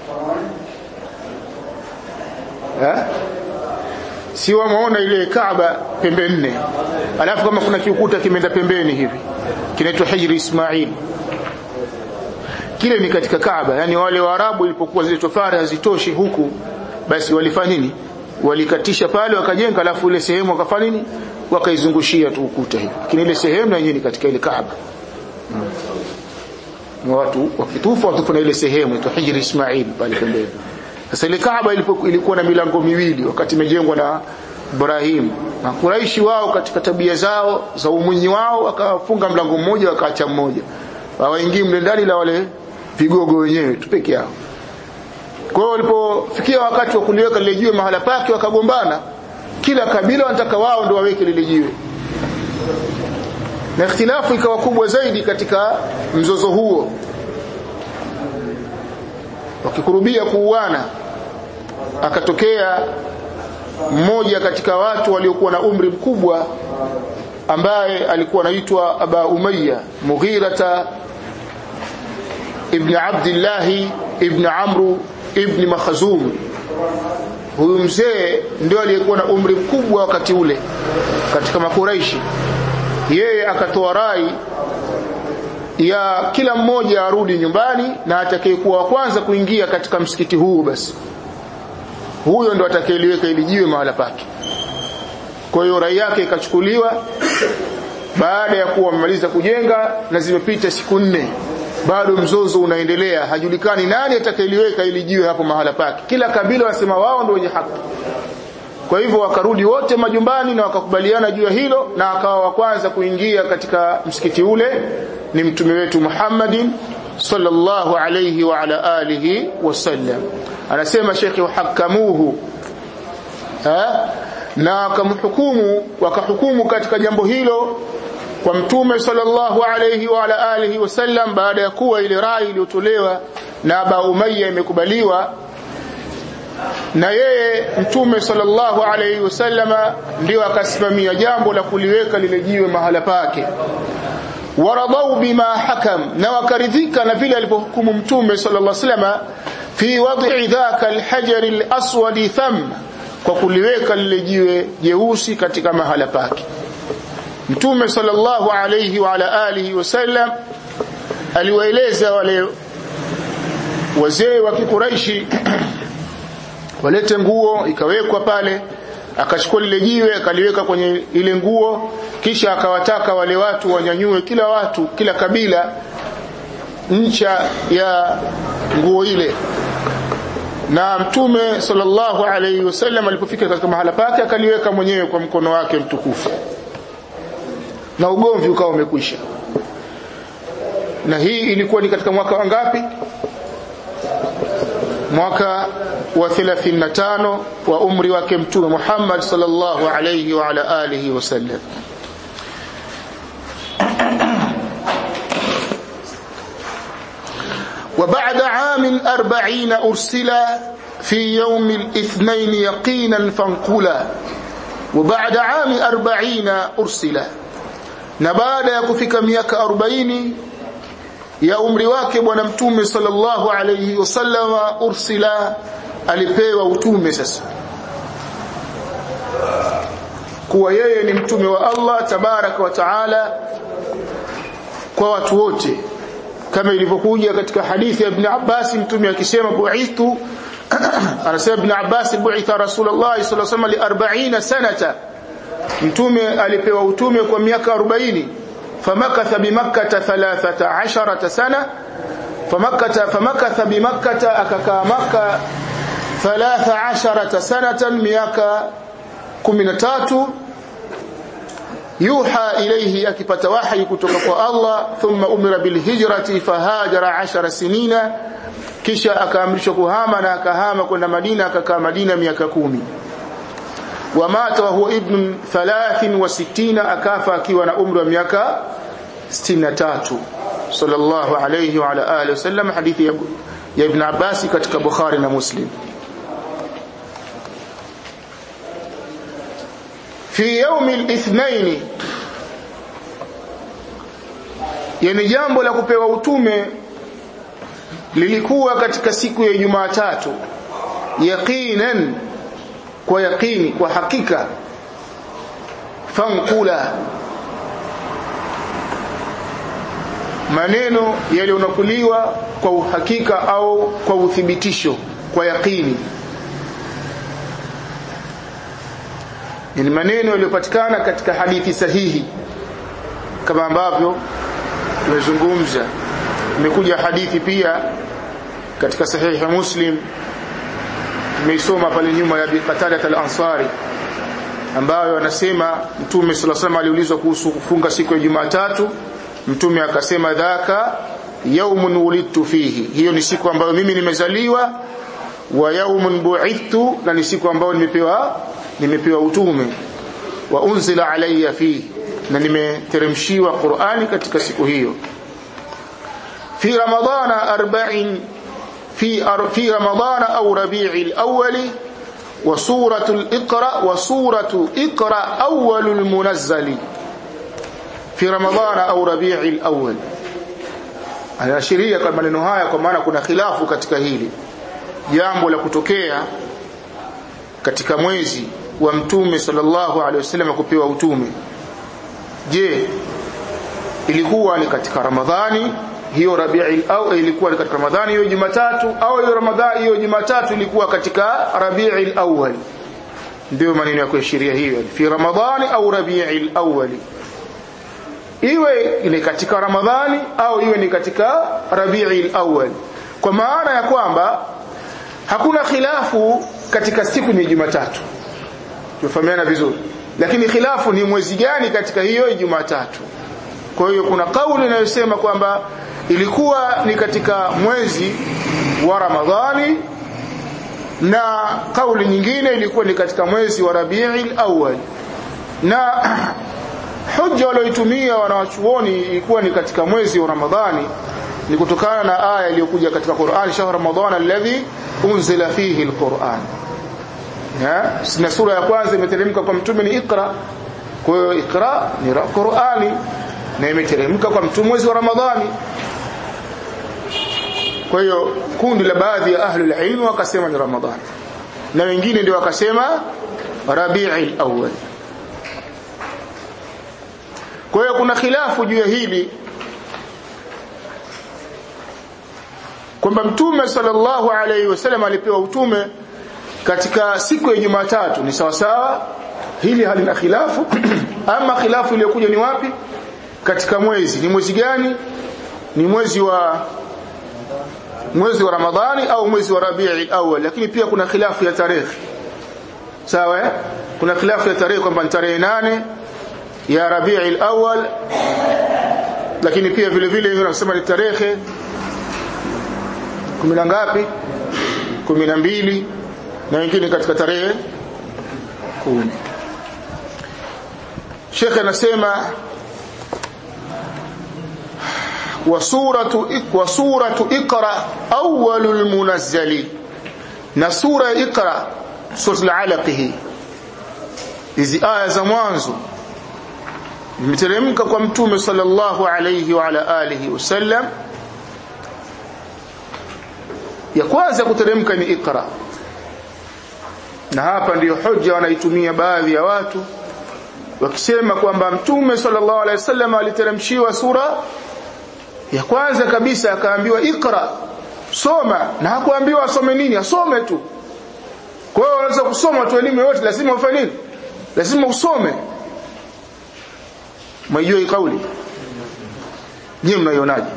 eh si wameona ile Kaaba pembe nne alafu kama kuna kiukuta kimeenda pembeni hivi kinaitwa Hijri Ismail kile ni katika Kaaba yani wale Waarabu ilipokuwa zile tofari hazitoshi huku basi walifanya nini walikatisha pale wakajenga alafu ile sehemu wakafanya nini wakaizungushia tu ukuta hivi lakini ile sehemu na yenyewe ni katika ile Kaaba hmm. watu wakitufa watufu na ile sehemu inaitwa Hijri Ismail pale pembeni sasa ile Kaaba ilikuwa na milango miwili wakati imejengwa na Ibrahim na Quraishi wao katika tabia zao za umunyi wao wakafunga mlango mmoja wakaacha mmoja hawaingii mle ndani la wale vigogo wenyewe tu peke yao kwa hiyo walipofikia wakati wa kuliweka lile jiwe mahala pake wakagombana kila kabila wanataka wao ndio waweke lile jiwe na ikhtilafu ikawa kubwa zaidi katika mzozo huo wakikurubia kuuana akatokea mmoja katika watu waliokuwa na umri mkubwa ambaye alikuwa anaitwa Aba Umayya Mughirata ibn Abdullah ibn Amru ibn Makhzum huyu mzee ndio aliyekuwa na umri mkubwa wakati ule katika makuraishi yeye akatoa rai ya kila mmoja arudi nyumbani na atakayekuwa wa kwanza kuingia katika msikiti huu basi huyo ndo atakayeliweka ili jiwe mahala pake kwa hiyo rai yake ikachukuliwa baada ya kuwa wamemaliza kujenga na zimepita siku nne bado mzozo unaendelea hajulikani nani atakayeliweka ili jiwe hapo mahala pake kila kabila wanasema wao ndio wenye haki kwa hivyo wakarudi wote majumbani na wakakubaliana juu ya hilo na akawa wa kwanza kuingia katika msikiti ule ni mtume wetu Muhammadin sallallahu alayhi wa ala alihi wasallam anasema shekhi wahakamuhu na wakamhukumu wakahukumu katika jambo hilo kwa mtume sallallahu alayhi wa ala alihi wasallam baada ya kuwa ile rai iliyotolewa na Aba Umayya imekubaliwa na yeye mtume sallallahu alayhi wasallama ndio akasimamia jambo la kuliweka lile jiwe mahala pake waradau bima hakam na wakaridhika na vile alipohukumu mtume sallallahu alayhi wasallama fi wad'i dhaka alhajar alaswad tham kwa kuliweka lile jiwe jeusi katika mahala pake mtume sallallahu alayhi wa ala alihi wasallam aliwaeleza wale wazee wa kikuraishi walete nguo ikawekwa pale akachukua lile jiwe akaliweka kwenye ile nguo kisha akawataka wale watu wanyanyue kila watu kila kabila ncha ya nguo ile na mtume sallallahu alayhi wasallam alipofika katika mahala pake akaliweka mwenyewe kwa mkono wake mtukufu na ugomvi ukawa umekwisha na hii ilikuwa ni katika mwaka wangapi mwaka wa 35 wa umri wake mtume Muhammad sallallahu alayhi wa ala alihi wasallam وبعد عام أربعين أرسل في يوم الاثنين يقينا فانقلا وبعد عام أربعين أرسل نبعد يكفك ميك أربعين ya umri wake bwana mtume sallallahu alayhi wasallam ursila alipewa utume sasa kuwa yeye ni mtume wa Allah tabaraka wa taala kwa watu wote kama ilivyokuja katika hadithi ya Ibn Abbas mtume akisema bu'ithu anasema Ibn Abbas bu'itha Rasulullah sallallahu alayhi wasallam li 40 sanata mtume alipewa utume kwa miaka 40 فمكث بمكة ثلاثة عشرة سنة فمكث فمكث بمكة أككا مكة ثلاث عشرة سنة مياكا كمنتات يوحى إليه أكبت وحي كتك الله ثم أمر بالهجرة فهاجر عشر سنين kisha akaamrishwa kuhama na akahama kwenda Madina akakaa Madina miaka kumi wamata wa huwa ibn 63 akafa akiwa na umri wa miaka 63 sallallahu alayhi wa ala alihi wasallam hadithi ya, ya ibn Abbas katika Bukhari na Muslim fi yawm al-ithnain yani jambo la kupewa utume lilikuwa katika siku ya Jumatatu yaqinan kwa yaqini kwa hakika fankula maneno yaliyonakuliwa kwa uhakika au kwa uthibitisho kwa yaqini ni maneno yaliyopatikana katika hadithi sahihi kama ambavyo tumezungumza imekuja hadithi pia katika sahihi muslim tumeisoma pale nyuma ya Qatada al-Ansari ambayo anasema Mtume صلى الله عليه aliulizwa kuhusu kufunga siku ya Jumatatu Mtume akasema dhaka yaumun wulidtu fihi hiyo ni siku ambayo mimi nimezaliwa wa yaumun bu'ithtu na ni siku ambayo nimepewa nimepewa utume wa unzila alayya fihi na nimeteremshiwa Qur'ani katika siku hiyo fi ramadana 40 في في رمضان أو ربيع الأول وسورة الإقرأ وسورة إقرأ أول المنزل في رمضان أو ربيع الأول anaashiria kwa maneno haya kwa maana kuna khilafu katika hili jambo la kutokea katika mwezi wa mtume sallallahu alaihi wasallam kupewa utume je ilikuwa ni katika ramadhani hiyo Rabiul au ilikuwa ni katika Ramadhani hiyo Jumatatu au hiyo Ramadhani hiyo Jumatatu ilikuwa katika Rabiul Awwal ndio maneno ya kuashiria hiyo fi Ramadhani au Rabiul Awwal iwe ni katika Ramadhani au iwe ni katika Rabiul Awwal kwa maana ya kwamba hakuna khilafu katika siku ni Jumatatu tufahamiana vizuri lakini khilafu ni mwezi gani katika hiyo Jumatatu kwa hiyo kuna kauli inayosema kwamba ilikuwa ni katika mwezi wa Ramadhani na kauli nyingine ilikuwa ni katika mwezi wa Rabiul Awwal na hujja walioitumia wanawachuoni ilikuwa ni katika mwezi wa Ramadhani ni kutokana na aya iliyokuja katika Qur'an shahr Ramadhan alladhi unzila fihi alquran na sura ya kwanza imeteremka kwa mtume ni Iqra kwa hiyo Iqra ni Qur'ani na imeteremka kwa mtume mwezi wa Ramadhani kwa hiyo kundi la baadhi ya ahlul ilm wakasema ni Ramadhani na wengine ndio wakasema Rabiul Awwal kwa hiyo kuna khilafu juu ya hili kwamba mtume sallallahu alaihi wasallam alipewa utume katika siku ya Jumatatu ni sawa sawa hili halina khilafu ama khilafu iliyokuja ni wapi katika mwezi ni mwezi gani ni mwezi wa mwezi wa Ramadhani au mwezi wa Rabiul Awwal lakini pia kuna khilafu ya tarehe sawa eh? kuna khilafu ya tarehe kwamba ni tarehe nane ya Rabiul Awwal lakini pia vile vile wengine wanasema ni tarehe kumi na ngapi kumi na mbili na wengine katika tarehe kumi Sheikh anasema wasuratu wasuratu iqra awwalul munazzali na sura iqra sura al-alaq hii hizi aya za mwanzo imeteremka kwa mtume sallallahu alayhi wa ala alihi wasallam ya kwanza kuteremka ni iqra na hapa ndiyo hoja wanaitumia baadhi ya watu wakisema kwamba mtume sallallahu alaihi wasallam aliteremshiwa sura ya kwanza kabisa akaambiwa ikra soma na hakuambiwa asome nini asome tu kwa hiyo unaweza kusoma tu elimu yote lazima ufanye nini lazima usome mwaijua hii kauli je mnaionaje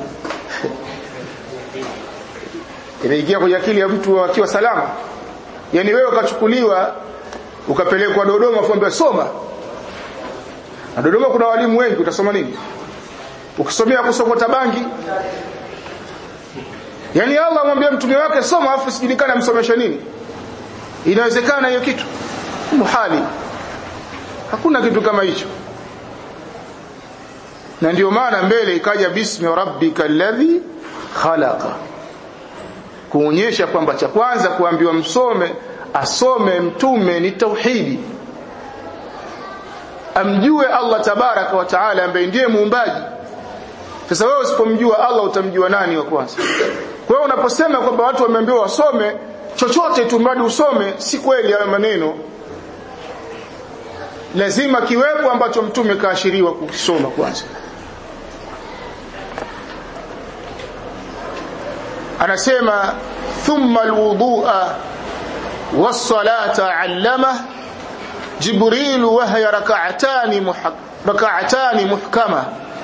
inaingia kwenye akili ya mtu akiwa salama yani wewe ukachukuliwa ukapelekwa Dodoma fuambia soma na Dodoma kuna walimu wengi utasoma nini ukisomea kusokota bangi yani Allah amwambia mtume wake soma afu sijulikana amsomesha nini inawezekana hiyo kitu muhali hakuna kitu kama hicho na ndio maana mbele ikaja bismi rabbika alladhi khalaqa kuonyesha kwamba cha kwanza kuambiwa msome asome mtume ni tauhidi amjue Allah tabaraka wa taala ambaye ndiye muumbaji sasa wewe usipomjua Allah utamjua nani wa kwanza kwa hiyo unaposema kwamba watu wameambiwa wasome chochote tu mradi usome si kweli hayo maneno lazima kiwepo ambacho mtume kaashiriwa kukisoma kwanza anasema thumma alwudhu'a was-salata 'allama jibril wa hiya rak'atani rak'atani muhkama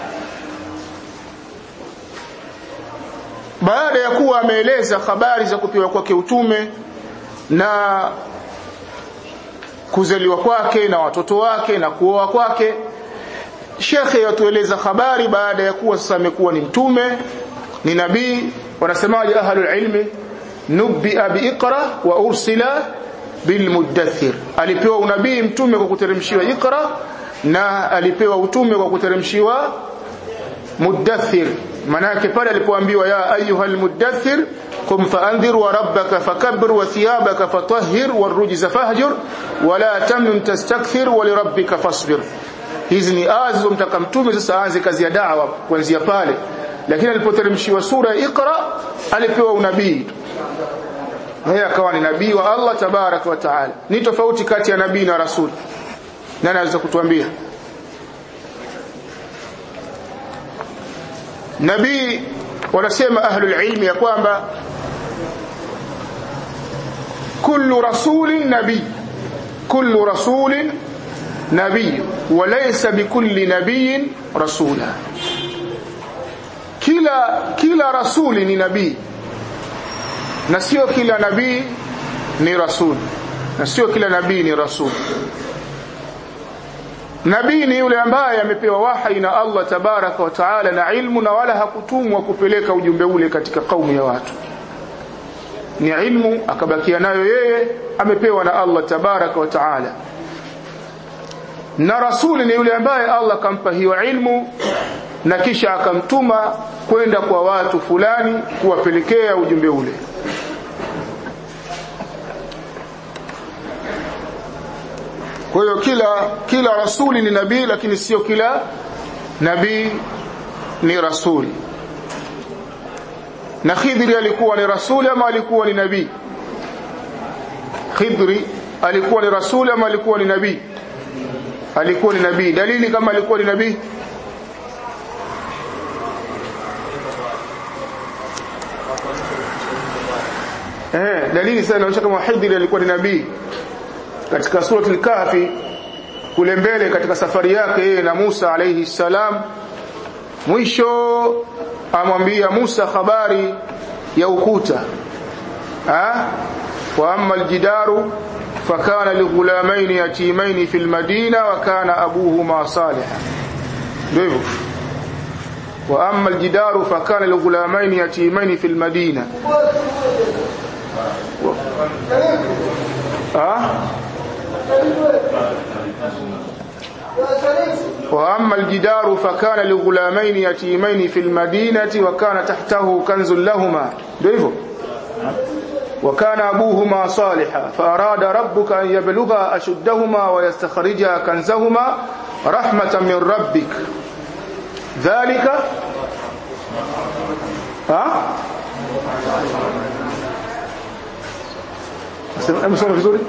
baada ya kuwa ameeleza habari za kupewa kwake utume na kuzaliwa kwake na watoto wake na kuoa kwake shekhe yatueleza habari baada ya kuwa sasa amekuwa ni mtume ni nabii wanasemaje ahlul ilmi nubbi'a biiqra wa ursila bilmudaththir alipewa unabii mtume kwa kuteremshiwa iqra na alipewa utume kwa kuteremshiwa mudaththir manake pale alipoambiwa ya ayuhal mudaththir qum fa'andhir wa rabbaka fakabbir wa thiyabaka fatahhir warujza fahjur wa la tamnun tastakthir wa lirabbika fasbir hizi ni aya zilizomtaka mtume sasa aanze kazi ya da'wa kuanzia pale lakini alipoteremshiwa sura ya Iqra alipewa unabii yeye akawa ni nabii wa Allah tabarak wa taala ni tofauti kati ya nabii na rasul nani anaweza kutuambia nabii wanasema ahlul ilmi ya kwamba kullu rasulin nabii kullu rasulin nabii walaysa bikulli nabiyin rasula kila kila rasuli ni nabii na sio kila nabii ni rasul na sio kila nabii ni rasul nabii ni yule ambaye amepewa wahi na Allah tabaraka wa taala na ilmu na wala hakutumwa kupeleka ujumbe ule katika kaumu ya watu ni ilmu akabakia nayo yeye amepewa na Allah tabaraka wa taala na rasuli ni yule ambaye Allah akampa hiyo ilmu na kisha akamtuma kwenda kwa watu fulani kuwapelekea ujumbe ule kwa hiyo kila kila rasuli ni nabii lakini sio kila nabii ni rasuli na Khidri alikuwa ni rasuli ama alikuwa ni nabii Khidri alikuwa ni rasuli ama alikuwa ni nabii alikuwa ni nabii dalili kama alikuwa ni nabii eh dalili sana inaonyesha kama Khidri alikuwa ni nabii katika surati al-Kahfi kule mbele katika safari yake yeye na Musa alayhi salam mwisho amwambia Musa habari ya ukuta ha wa amma aljidaru fakana lighulamain yatimain fi almadina wa kana abuhuma salihan ndio hivyo wa amma aljidaru fakana lighulamain yatimain fi almadina ha وأما الجدار فكان لغلامين يتيمين في المدينة وكان تحته كنز لهما ديفو وكان أبوهما صالحا فأراد ربك أن يبلغا أشدهما ويستخرجا كنزهما رحمة من ربك ذلك ها أمسونا في سوري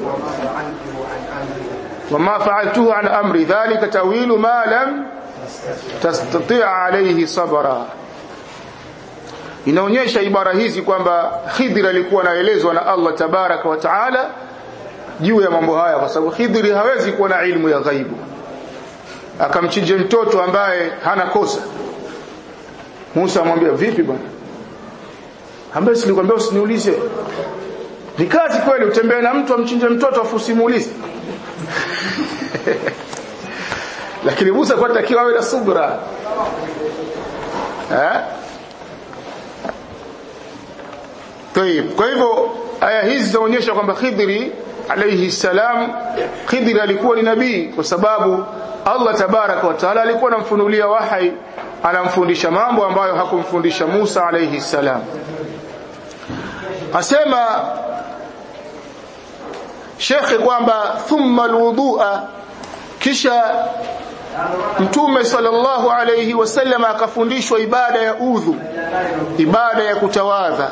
وما فعلته عن أمري ذلك تأويل ما لم تستطيع عليه صبرا inaonyesha ibara hizi kwamba Khidr alikuwa anaelezwa na Allah tabaraka wa taala juu ya mambo haya kwa sababu Khidr hawezi kuwa na ilmu ya ghaibu akamchinja mtoto ambaye hana kosa Musa amwambia vipi bwana ambaye silikwambia usiniulize ni kazi kweli utembee na mtu amchinje mtoto afu usimuulize lakini Musa kwa takiwa awe na subra eh Tayib kwa hivyo aya hizi zinaonyesha kwamba Khidri alayhi salam Khidri alikuwa ni nabii kwa sababu Allah tabaraka wa taala alikuwa anamfunulia wahai anamfundisha mambo ambayo hakumfundisha Musa alayhi salam asema shekhe kwamba thumma alwudua kisha mtume sallallahu alayhi wasallam akafundishwa ibada ya udhu ibada ya kutawadha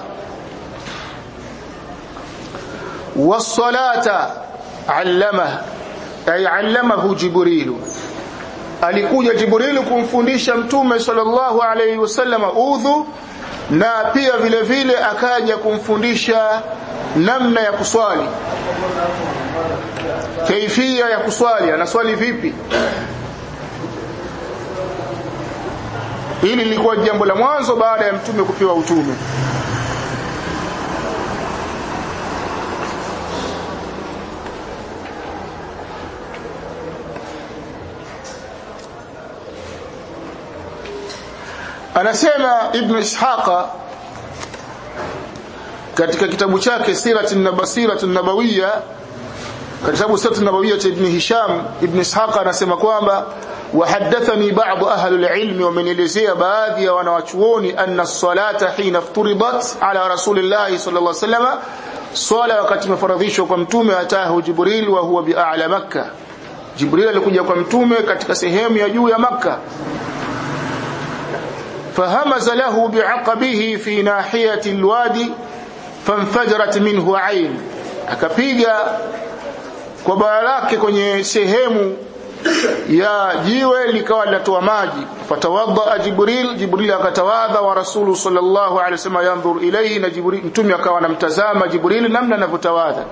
wasalata allama ay allamahu jibril alikuja jibril kumfundisha mtume sallallahu alayhi wasallam udhu na pia vile vile akaja kumfundisha namna ya kuswali kaifia ya kuswali anaswali vipi hili lilikuwa jambo la mwanzo baada ya mtume kupewa utume anasema ibn ishaqa katika kitabu chake siratun nabasiratun nabawiyya katika kitabu siratun nabawiyya cha ibn hisham ibn ishaqa anasema kwamba وحدثني بعض أهل العلم ومن إليزيا baadhi ya wanawachuoni أن الصلاة حين افترضت على رسول الله صلى الله عليه وسلم swala wakati imefaradhishwa kwa mtume atahu Jibril wa huwa bi'ala Makkah Jibril alikuja kwa mtume katika sehemu ya juu ya Makkah فهمز له بعقبه في ناحية الوادي فانفجرت منه عين akapiga kwa baya lake kwenye sehemu ya jiwe likawa linatoa maji fatawadha jibril jibril akatawadha wa rasulu sallallahu alaihi wasallam yanzur ilayhi na jibril mtume akawa anamtazama jibril namna anavyotawadha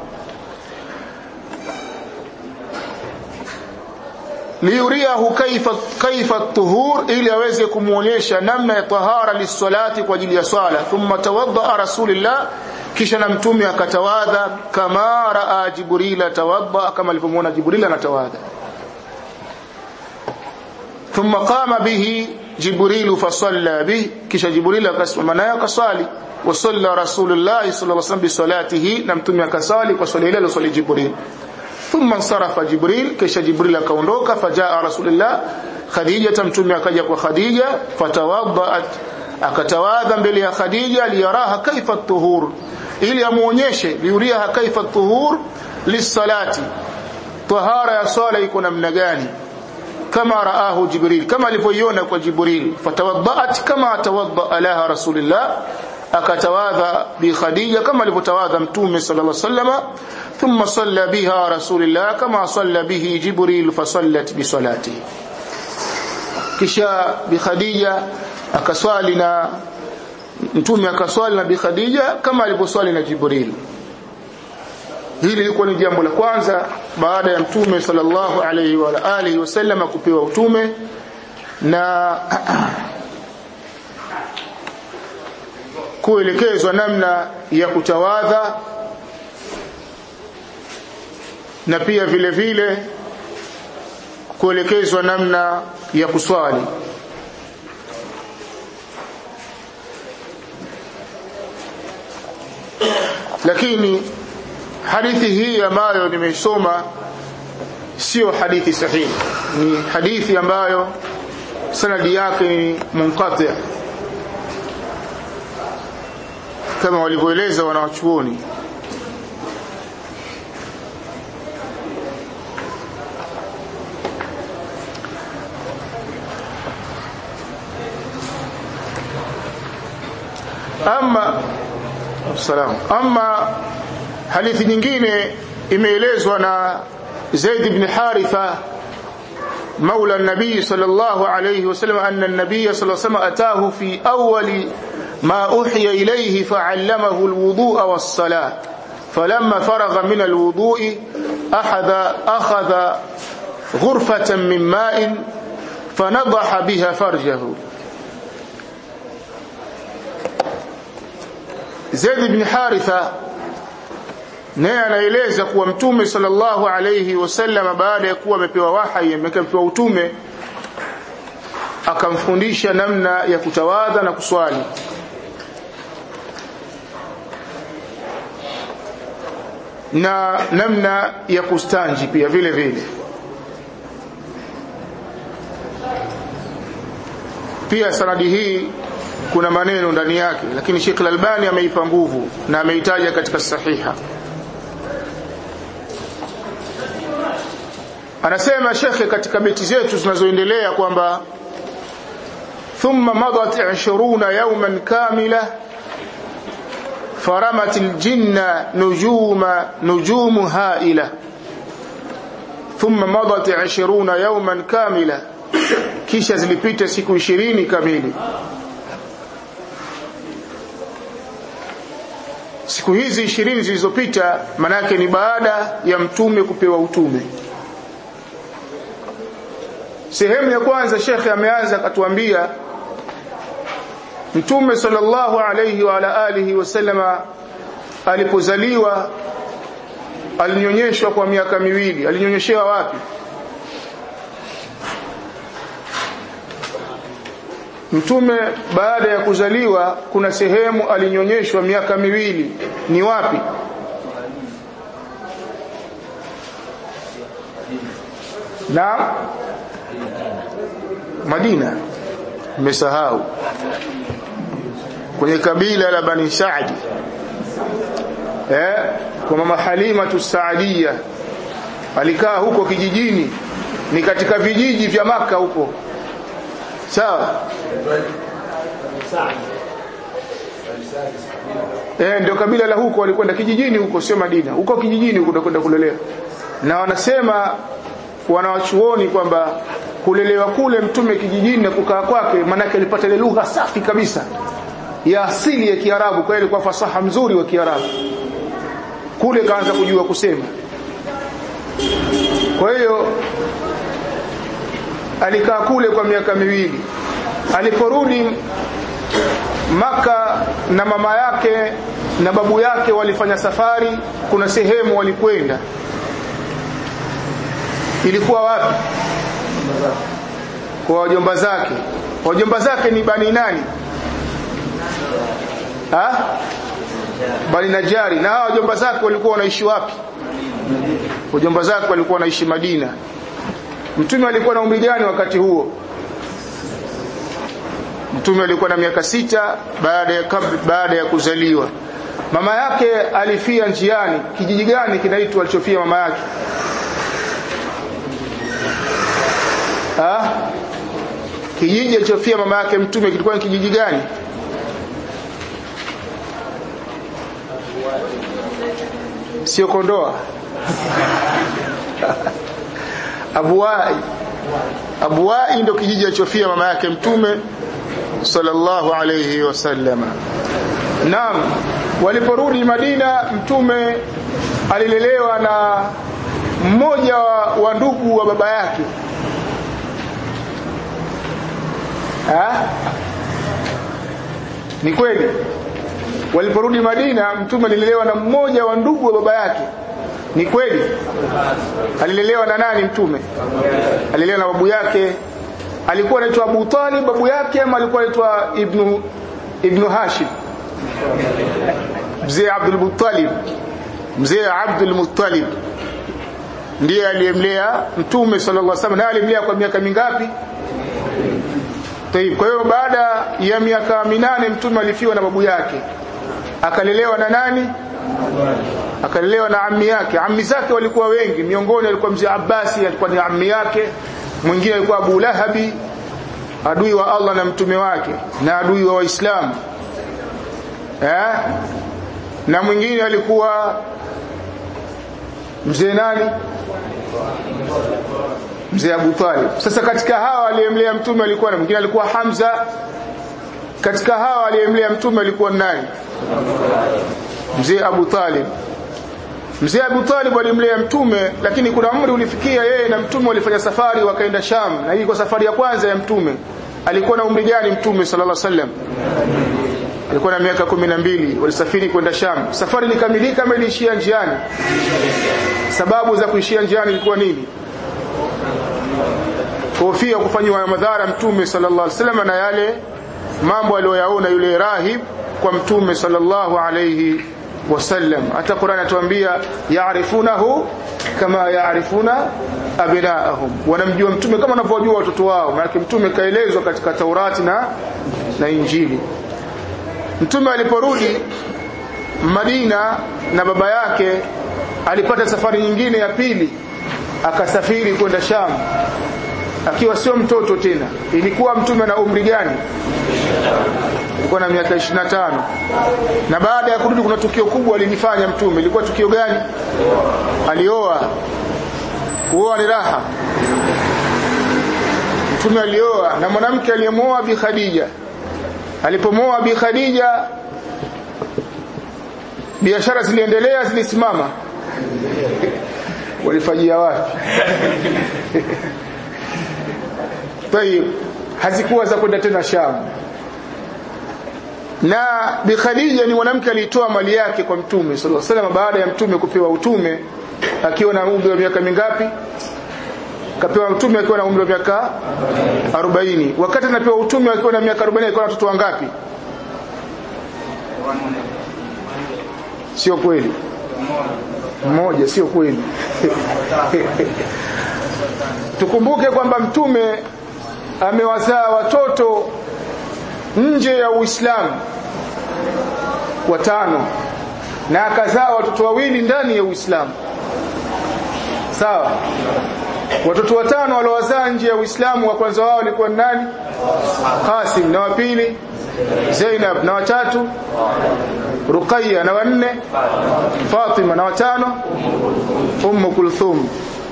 liyuriahu kaifa kaifa tuhur ili aweze kumuonyesha namna ya tahara lisalati kwa ajili ya swala thumma tawadda rasulillah kisha na mtume akatawadha kama raa jibril tawadda kama alivyomuona jibril anatawadha thumma qama bihi jibril fasalla bi kisha jibril akasimama naye akaswali wa salla rasulullah sallallahu alaihi wasallam bi salatihi na mtume akasali kwa swali ile aloswali jibril thumma sarafa jibril kisha jibril akaondoka fajaa rasulullah khadija mtume akaja kwa khadija fatawaddat akatawadha mbele ya khadija liyaraha kaifa tuhur ili amuonyeshe liuriha kaifa tuhur lisalati tahara ya swala iko namna gani kama raahu jibril kama alivyoiona kwa jibril fatawaddat kama tawadda laha rasulullah akatawadha bi khadija kama alivyotawadha mtume sallallahu alaihi wasallam thumma salla biha rasulullah kama salla bihi jibril fasallat bi salatihi kisha bi khadija akaswali na mtume akaswali na bi khadija kama alivyoswali na jibril hili lilikuwa ni jambo la kwanza baada ya mtume sallallahu alaihi wa alihi wasallam kupewa utume na kuelekezwa namna ya kutawadha na pia vile vile kuelekezwa namna ya kuswali lakini hadithi hii ambayo nimeisoma sio hadithi sahihi ni hadithi ambayo sanadi yake ni munqati kama walivyoeleza wanawachuoni ama salam ama hadithi nyingine imeelezwa na Zaid ibn Haritha مولى النبي صلى الله عليه وسلم أن النبي صلى الله عليه وسلم أتاه في أول ما أوحي إليه فعلمه الوضوء والصلاة فلما فرغ من الوضوء أخذ, أخذ غرفة من ماء فنضح بها فرجه Zaid ibn Haritha naye anaeleza kuwa mtume sallallahu alayhi wasallam baada ya kuwa amepewa wahyi amepewa utume akamfundisha namna ya kutawadha na kuswali na namna ya kustanji pia vile vile pia sanadi hii kuna maneno ndani yake lakini Sheikh Al-Albani ameipa nguvu na ameitaja katika sahiha anasema shekhe katika beti zetu zinazoendelea kwamba thumma madat 20 yawman kamila faramat aljinna nujuma nujumu haila thumma madat 20 yawman kamila kisha zilipita siku 20 kamili siku hizi 20 zilizopita manake ni baada ya mtume kupewa utume sehemu ya kwanza shekhe ameanza akatuambia mtume sallallahu alayhi wa ala alihi wasallama alipozaliwa alinyonyeshwa kwa miaka miwili alinyonyeshewa wapi mtume baada ya kuzaliwa kuna sehemu alinyonyeshwa miaka miwili ni wapi na Madina mmesahau kwenye kabila la Bani Saadi eh kwa mama Halima Tusaadia alikaa huko kijijini ni katika vijiji vya maka huko sawa eh ndio kabila la huko walikwenda kijijini huko sio Madina huko kijijini huko kwenda kulelea na wanasema wanawachuoni kwamba kulelewa kule mtume kijijini na kukaa kwake manake alipata ile lugha safi kabisa ya asili ya Kiarabu kwa ile kwa fasaha mzuri wa Kiarabu kule kaanza kujua kusema kwa hiyo alikaa kule kwa miaka miwili aliporudi maka na mama yake na babu yake walifanya safari kuna sehemu walikwenda ilikuwa wapi kwa wajomba zake wajomba zake ni bani nani ha? bani najari na hawa wajomba zake walikuwa wanaishi wapi wajomba zake walikuwa wanaishi madina mtume alikuwa na umri gani wakati huo mtume alikuwa na miaka sita baada ya baada ya kuzaliwa mama yake alifia njiani kijiji gani kinaitwa alichofia mama yake ha? kijiji alichofia mama yake mtume kilikuwa ni kijiji gani sio kondoa abuwai abuwai ndio kijiji alichofia mama yake mtume sallallahu alayhi wasallama naam waliporudi madina mtume alilelewa na mmoja wa, wa ndugu wa baba yake ha? ni kweli waliporudi madina mtume alilelewa na mmoja wa ndugu wa baba yake ni kweli alilelewa na nani mtume alilelewa na babu yake alikuwa anaitwa Abu Talib babu yake ama alikuwa anaitwa Ibnu Ibnu Hashim mzee Abdul Muttalib mzee Abdul Muttalib ndiye aliyemlea mtume sallallahu alaihi wasallam na alimlea kwa miaka mingapi Tayib. Kwa hiyo baada ya miaka minane mtume alifiwa na babu yake akalelewa na nani akalelewa na ammi yake ammi zake walikuwa wengi miongoni alikuwa mzee Abbasi alikuwa ni ammi yake mwingine alikuwa Abu Lahabi adui wa Allah na mtume wake na adui wa Waislamu eh na mwingine alikuwa mzee nani mzee Abu Talib sasa katika hawa aliyemlea mtume alikuwa na mwingine alikuwa Hamza katika hawa aliyemlea mtume alikuwa nani mzee Abu Talib mzee Abu Talib alimlea mtume lakini kuna umri ulifikia yeye na mtume walifanya safari wakaenda Sham na hii kwa safari ya kwanza ya mtume alikuwa na umri gani mtume sallallahu alaihi wasallam alikuwa na miaka kumi na mbili walisafiri kwenda Sham safari ilikamilika ama iliishia njiani sababu za kuishia njiani ilikuwa nini kuhofia kufanywa madhara mtume sallallahu alaihi wasallam na yale mambo aliyoyaona yule rahib kwa mtume sallallahu alaihi wasallam hata Qur'an atuambia yaarifunahu kama yaarifuna abnaahum wanamjua mtume kama wanavyojua watoto wao maana mtume kaelezwa katika Taurati na na Injili mtume aliporudi Madina na baba yake alipata safari nyingine ya pili akasafiri kwenda Sham akiwa sio mtoto tena ilikuwa mtume na umri gani alikuwa na miaka 25 na baada ya kurudi kuna tukio kubwa alilifanya mtume ilikuwa tukio gani alioa kuoa ni raha mtume alioa na mwanamke aliyemuoa bi Khadija alipomuoa bi Khadija biashara ziliendelea zilisimama walifanyia wapi tayib hazikuwa za kwenda tena Sham na Bi Khadija ni mwanamke alitoa mali yake kwa Mtume sallallahu alaihi wasallam baada ya Mtume kupewa utume akiwa na umri wa miaka mingapi kapewa mtume akiwa na umri wa miaka 40 wakati anapewa utume akiwa na miaka 40 alikuwa na watoto wangapi sio kweli mmoja sio kweli tukumbuke kwamba mtume amewazaa watoto nje ya Uislamu watano na akazaa watoto wawili ndani ya Uislamu sawa watoto watano waliowazaa nje ya Uislamu wa kwanza wao walikuwa nani Qasim na wa pili Zainab na watatu Ruqayya na wanne Fatima na watano Ummu Kulthum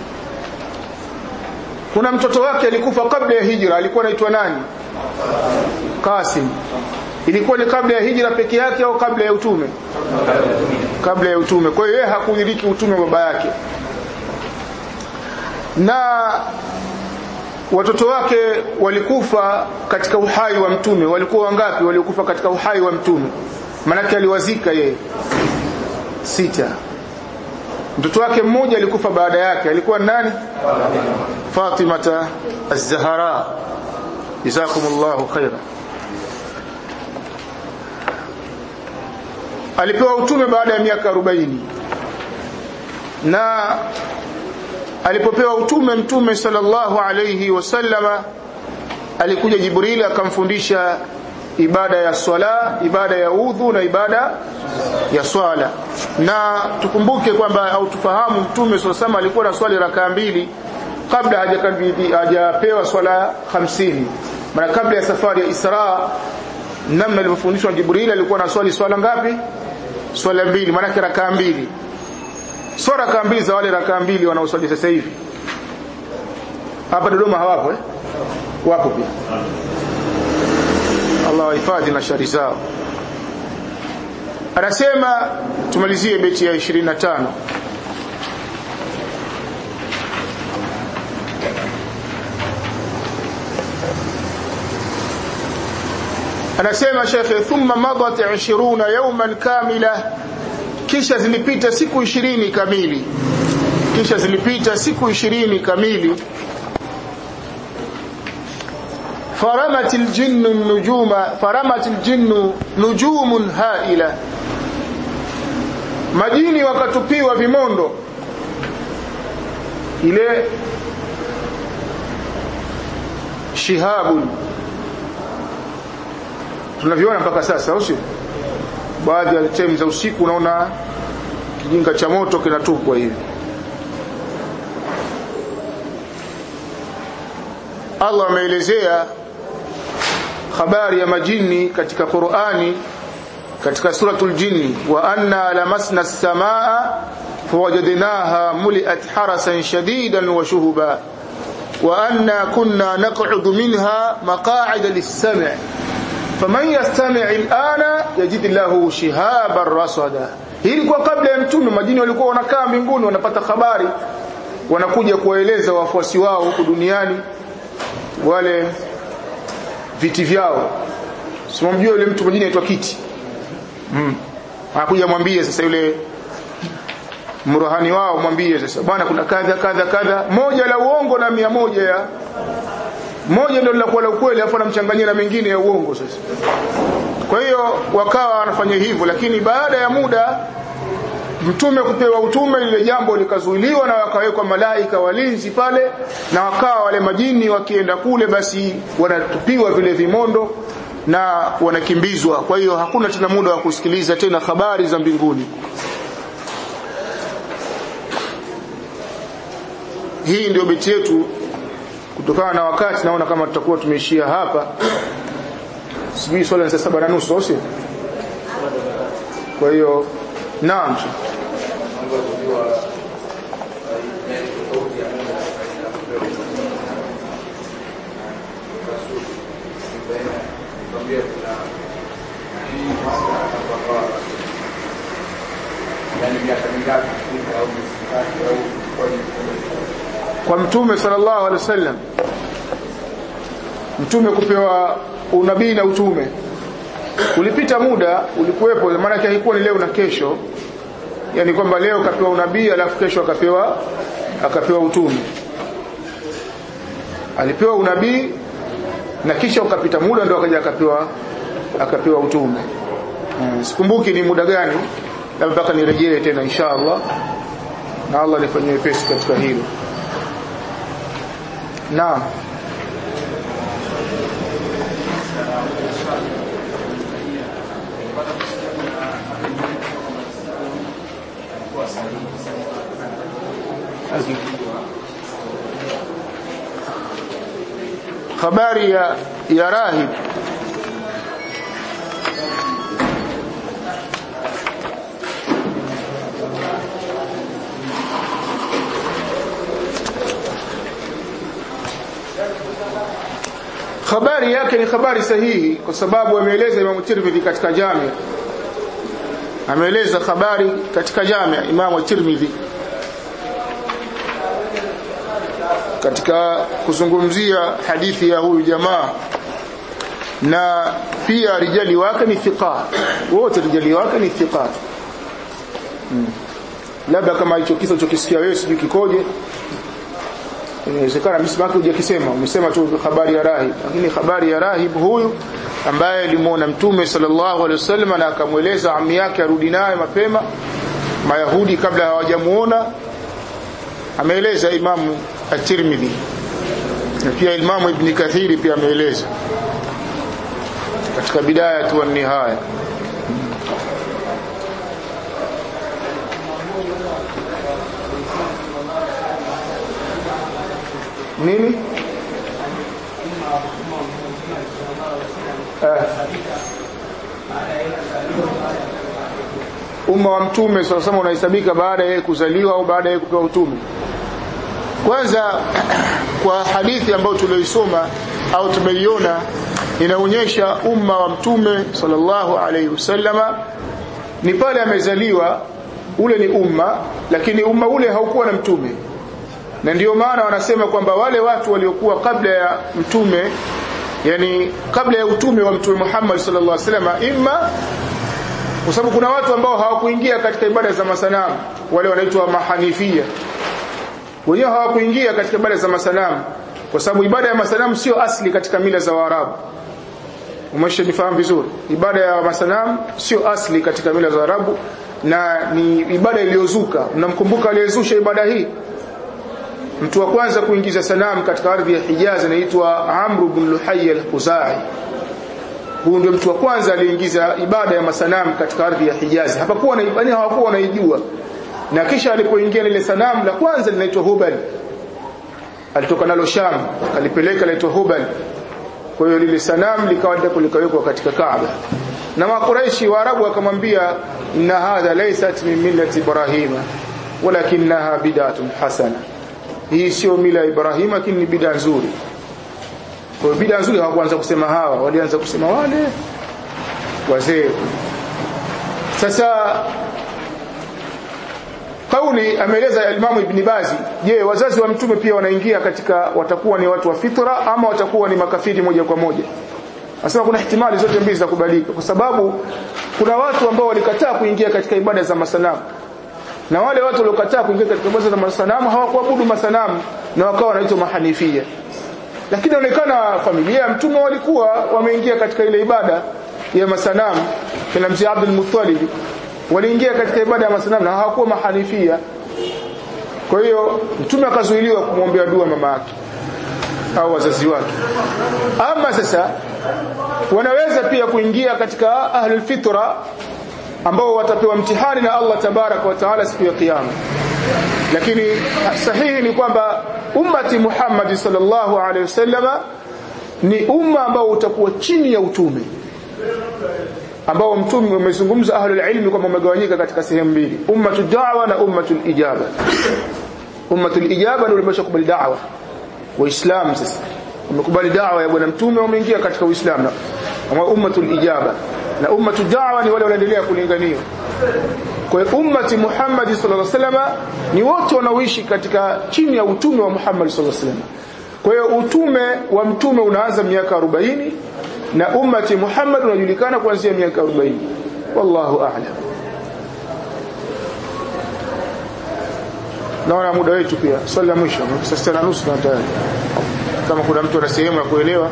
kuna mtoto wake alikufa kabla ya hijra alikuwa anaitwa nani Qasim ilikuwa ni kabla ya hijra peke yake au kabla ya utume kabla ya utume kwa hiyo yeye hakudiriki utume wa baba yake na watoto wake walikufa katika uhai wa mtume walikuwa wangapi walikufa katika uhai wa mtume manake aliwazika yeye sita mtoto wake mmoja alikufa baada yake alikuwa nani Fatimata az-Zahra jazakumullahu khaira alipewa utume baada ya miaka 40 na alipopewa utume mtume sallallahu alayhi wasallama alikuja Jibril akamfundisha ibada ya swala ibada ya udhu na ibada ya swala na tukumbuke kwamba au tufahamu mtume sallallahu alikuwa na swali rakaa mbili kabla hajakabidhi hajapewa swala 50 maana kabla ya safari ya Isra namna alivyofundishwa Jibril alikuwa na swali swala ngapi swala mbili maana rakaa mbili sio rakaa mbili za wale rakaa mbili wanaoswali sasa hivi hapa Dodoma hawapo eh wapo pia Allah wahifadhi na shari zao anasema tumalizie beti ya 25 anasema shekhe thumma madat 20 yawman kamila kisha zilipita siku 20 kamili kisha zilipita siku 20 kamili فرمت الجن النجوم فرمت الجن نجوم هائله majini wakatupiwa vimondo ile shihabu tunaviona mpaka sasa au sio baadhi ya time za usiku unaona kijinga cha moto kinatupwa hivi Allah ameelezea habari ya majini katika Qur'ani katika suratul jinni wa anna lamasna as-samaa fawajadnaha muliat harasan shadidan wa shuhuba wa anna kunna naq'udu minha maq'ida lis-sam' faman yastami' al-ana yajid lahu shihaban rasada hili kwa kabla ya mtume majini walikuwa wanakaa mbinguni wanapata habari wanakuja kuwaeleza wafuasi wao huku duniani wale viti vyao simamjua yule mtu mwingine aitwa kiti mm. anakuja mwambie sasa yule mrohani wao mwambie sasa bwana kuna kadha kadha kadha moja la uongo na mia moja ya moja ndio linakuwa la ukweli afu anamchanganyia na mengine ya uongo sasa kwa hiyo wakawa wanafanya hivyo lakini baada ya muda mtume kupewa utume lile jambo likazuiliwa na wakawekwa malaika walinzi pale na wakawa wale majini wakienda kule basi wanatupiwa vile vimondo na wanakimbizwa kwa hiyo hakuna tena muda wa kusikiliza tena habari za mbinguni hii ndio beti yetu kutokana na wakati naona kama tutakuwa tumeishia hapa sijui swala ni saa saba na nusu au sio kwa hiyo naam kwa mtume sallallahu alaihi wasallam mtume kupewa unabii na utume ulipita muda ulikuwepo maana yake haikuwa ni leo na kesho yani kwamba leo kapewa unabii alafu kesho akapewa akapewa utume alipewa unabii na kisha ukapita muda ndio akaja akapewa akapewa utume hmm. sikumbuki ni muda gani labda mpaka nirejee tena insha Allah na Allah nifanyie pesi katika hilo naam habari ya, ya rahib habari yake ni habari sahihi kwa sababu ameeleza Imam Tirmidhi katika Jami ameeleza habari katika Jami Imam Tirmidhi katika kuzungumzia hadithi ya huyu jamaa na pia rijali wake ni thiqa wote rijali wake ni thiqa hmm. labda kama hicho kisa ulichokisikia wewe sijui kikoje inawezekana msimaki hujakisema umesema tu habari ya rahib lakini habari ya rahib huyu ambaye alimuona mtume sallallahu alaihi wasallam na akamweleza ami yake arudi naye mapema mayahudi kabla hawajamuona ameeleza imamu at-Tirmidhi na pia imamu ibn Kathiri pia ameeleza katika bidaya tu nihaya nini eh. umma wa mtume sasa sema unahesabika baada ya kuzaliwa au baada ya kupewa utume kwanza kwa hadithi ambayo tulioisoma au tumeiona inaonyesha umma wa mtume sallallahu alaihi wasallama ni pale amezaliwa ule ni umma lakini umma ule haukuwa na mtume na ndio maana wanasema kwamba wale watu waliokuwa kabla ya mtume yani kabla ya utume wa mtume Muhammad sallallahu alaihi wasallam imma kwa sababu kuna watu ambao hawakuingia katika ibada za masanamu wale wanaitwa mahanifia wenyewe hawakuingia katika ibada za masanamu kwa sababu ibada ya masanamu sio asli katika mila za Waarabu umeshanifahamu vizuri ibada ya masanamu sio asli katika mila za Waarabu na ni ibada iliyozuka mnamkumbuka aliyezusha ibada hii mtu wa kwanza kuingiza sanamu katika ardhi ya Hijaz anaitwa Amr ibn Luhay al-Khuzai huyu ndio mtu wa kwanza aliingiza ibada ya masanamu katika ardhi ya Hijaz hapakuwa na ibada hawakuwa wanaijua na kisha alipoingia lile sanamu la kwanza linaitwa Hubal alitoka nalo Sham alipeleka linaitwa Hubal kwa hiyo lile sanamu likawa ndipo likawekwa katika Kaaba na makuraishi waarabu wakamwambia inna hadha laysat min millati ibrahima walakinaha bid'atun hasana hii sio mila ya Ibrahim lakini ni bid'a nzuri kwa bid'a nzuri hawakuanza kusema hawa walianza kusema wale wazee sasa kauli ameeleza Imam Ibn Bazi je wazazi wa mtume pia wanaingia katika watakuwa ni watu wa fitra ama watakuwa ni makafiri moja kwa moja Anasema kuna ihtimali zote mbili za kubalika kwa sababu kuna watu ambao walikataa kuingia katika ibada za masanamu na wale watu waliokataa kuingia katika ibada za masanamu hawakuabudu masanamu na wakawa wanaitwa mahanifia lakini inaonekana familia ya mtume walikuwa wameingia katika ile ibada ya masanamu kina mzee Abdul Muttalib waliingia katika ibada ya masanamu na hawakuwa mahanifia kwa hiyo mtume akazuiliwa kumwombea dua mama yake au wazazi wake ama sasa wanaweza pia kuingia katika ahlul fitra ambao watapewa mtihani na Allah tabaraka wa taala siku ya kiyama lakini sahihi ni kwamba ummati Muhammad sallallahu alaihi wasallama ni umma ambao utakuwa chini ya utume ambao mtume umezungumza ahlul ilmi kwamba umegawanyika katika sehemu mbili ummatu da'wa na ummatu ijaba ummatu ijaba ndio imeshakubali da'wa waislamu sasa wamekubali da'wa ya bwana mtume wameingia katika uislamu na ummatu ijaba na ummatu da'wa ni wale wanaendelea kulingania kwa hiyo ummati Muhammad sallallahu alaihi wasallam ni wote wanaoishi katika chini ya utume wa Muhammad sallallahu alaihi wasallam kwa hiyo utume wa mtume unaanza miaka 40 na ummati Muhammad unajulikana kuanzia miaka 40 wallahu a'lam naona muda wetu pia swali la mwisho saa sita na nusu na tayari kama kuna mtu ana sehemu ya kuelewa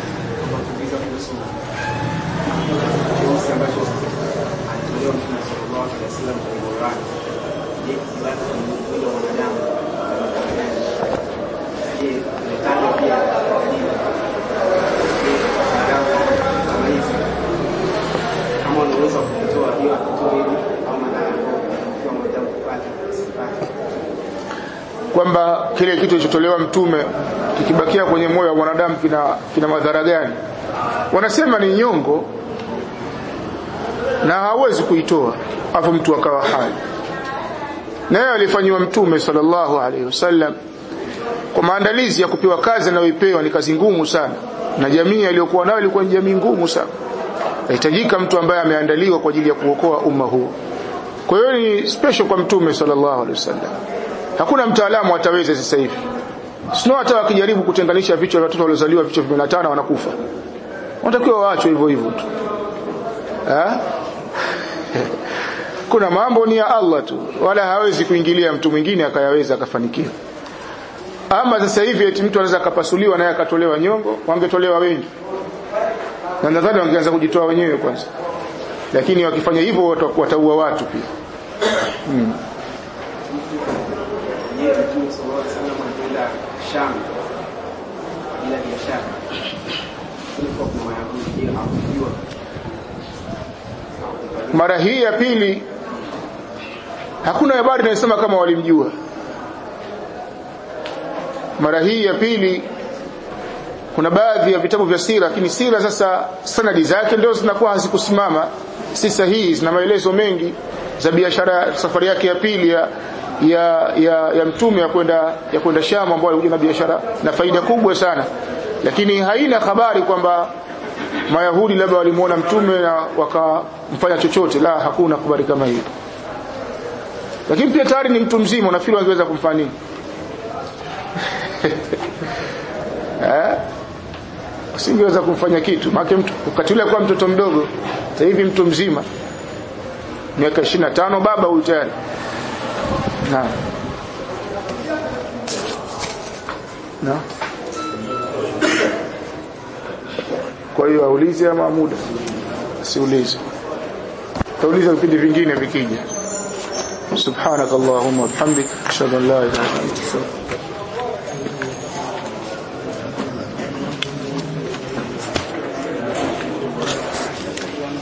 kwamba kile kitu kilichotolewa mtume kikibakia kwenye moyo wa mwanadamu kina, kina madhara gani wanasema ni nyongo na hawezi kuitoa afu mtu akawa hai naye alifanyiwa mtume sallallahu alaihi wasallam kwa maandalizi ya kupewa kazi anayoipewa ni kazi ngumu sana na jamii aliyokuwa nayo ilikuwa ni jamii ngumu sana nahitajika mtu ambaye ameandaliwa kwa ajili ya kuokoa umma huu kwa hiyo ni special kwa mtume sallallahu alaihi wasallam hakuna mtaalamu ataweza sasa hivi sio hata wakijaribu kutenganisha vichwa vya watoto waliozaliwa vichwa 15 wanakufa wanatakiwa waachwe hivyo hivyo tu eh kuna mambo ni ya Allah tu wala hawezi kuingilia mtu mwingine akayaweza akafanikiwa ama sasa hivi eti mtu anaweza akapasuliwa naye akatolewa nyongo wangetolewa wengi na nadhani wangeanza kujitoa wenyewe kwanza lakini wakifanya hivyo wataua watu pia hmm. mara hii ya pili hakuna habari inayosema kama walimjua mara hii ya pili kuna baadhi ya vitabu vya sira lakini sira sasa sanadi zake ndio zinakuwa hazikusimama si sahihi zina maelezo mengi za biashara safari yake ya pili ya ya ya, ya mtume ya kwenda ya kwenda Sham ambao alikuja na biashara na faida kubwa sana lakini haina habari kwamba Mayahudi labda walimuona mtume na wakamfanya chochote la hakuna habari kama hiyo lakini pia tayari ni mtu mzima unafikiri wangeweza kumfanya nini eh usingeweza kumfanya kitu maana mtu wakati ule kwa mtoto mdogo sasa hivi mtu mzima miaka 25 baba huyu tayari na na kwa hiyo aulize ama muda siulize tauliza vipindi vingine vikija subhanakallahumma wa bihamdika ashhadu an la ilaha illa anta astaghfiruka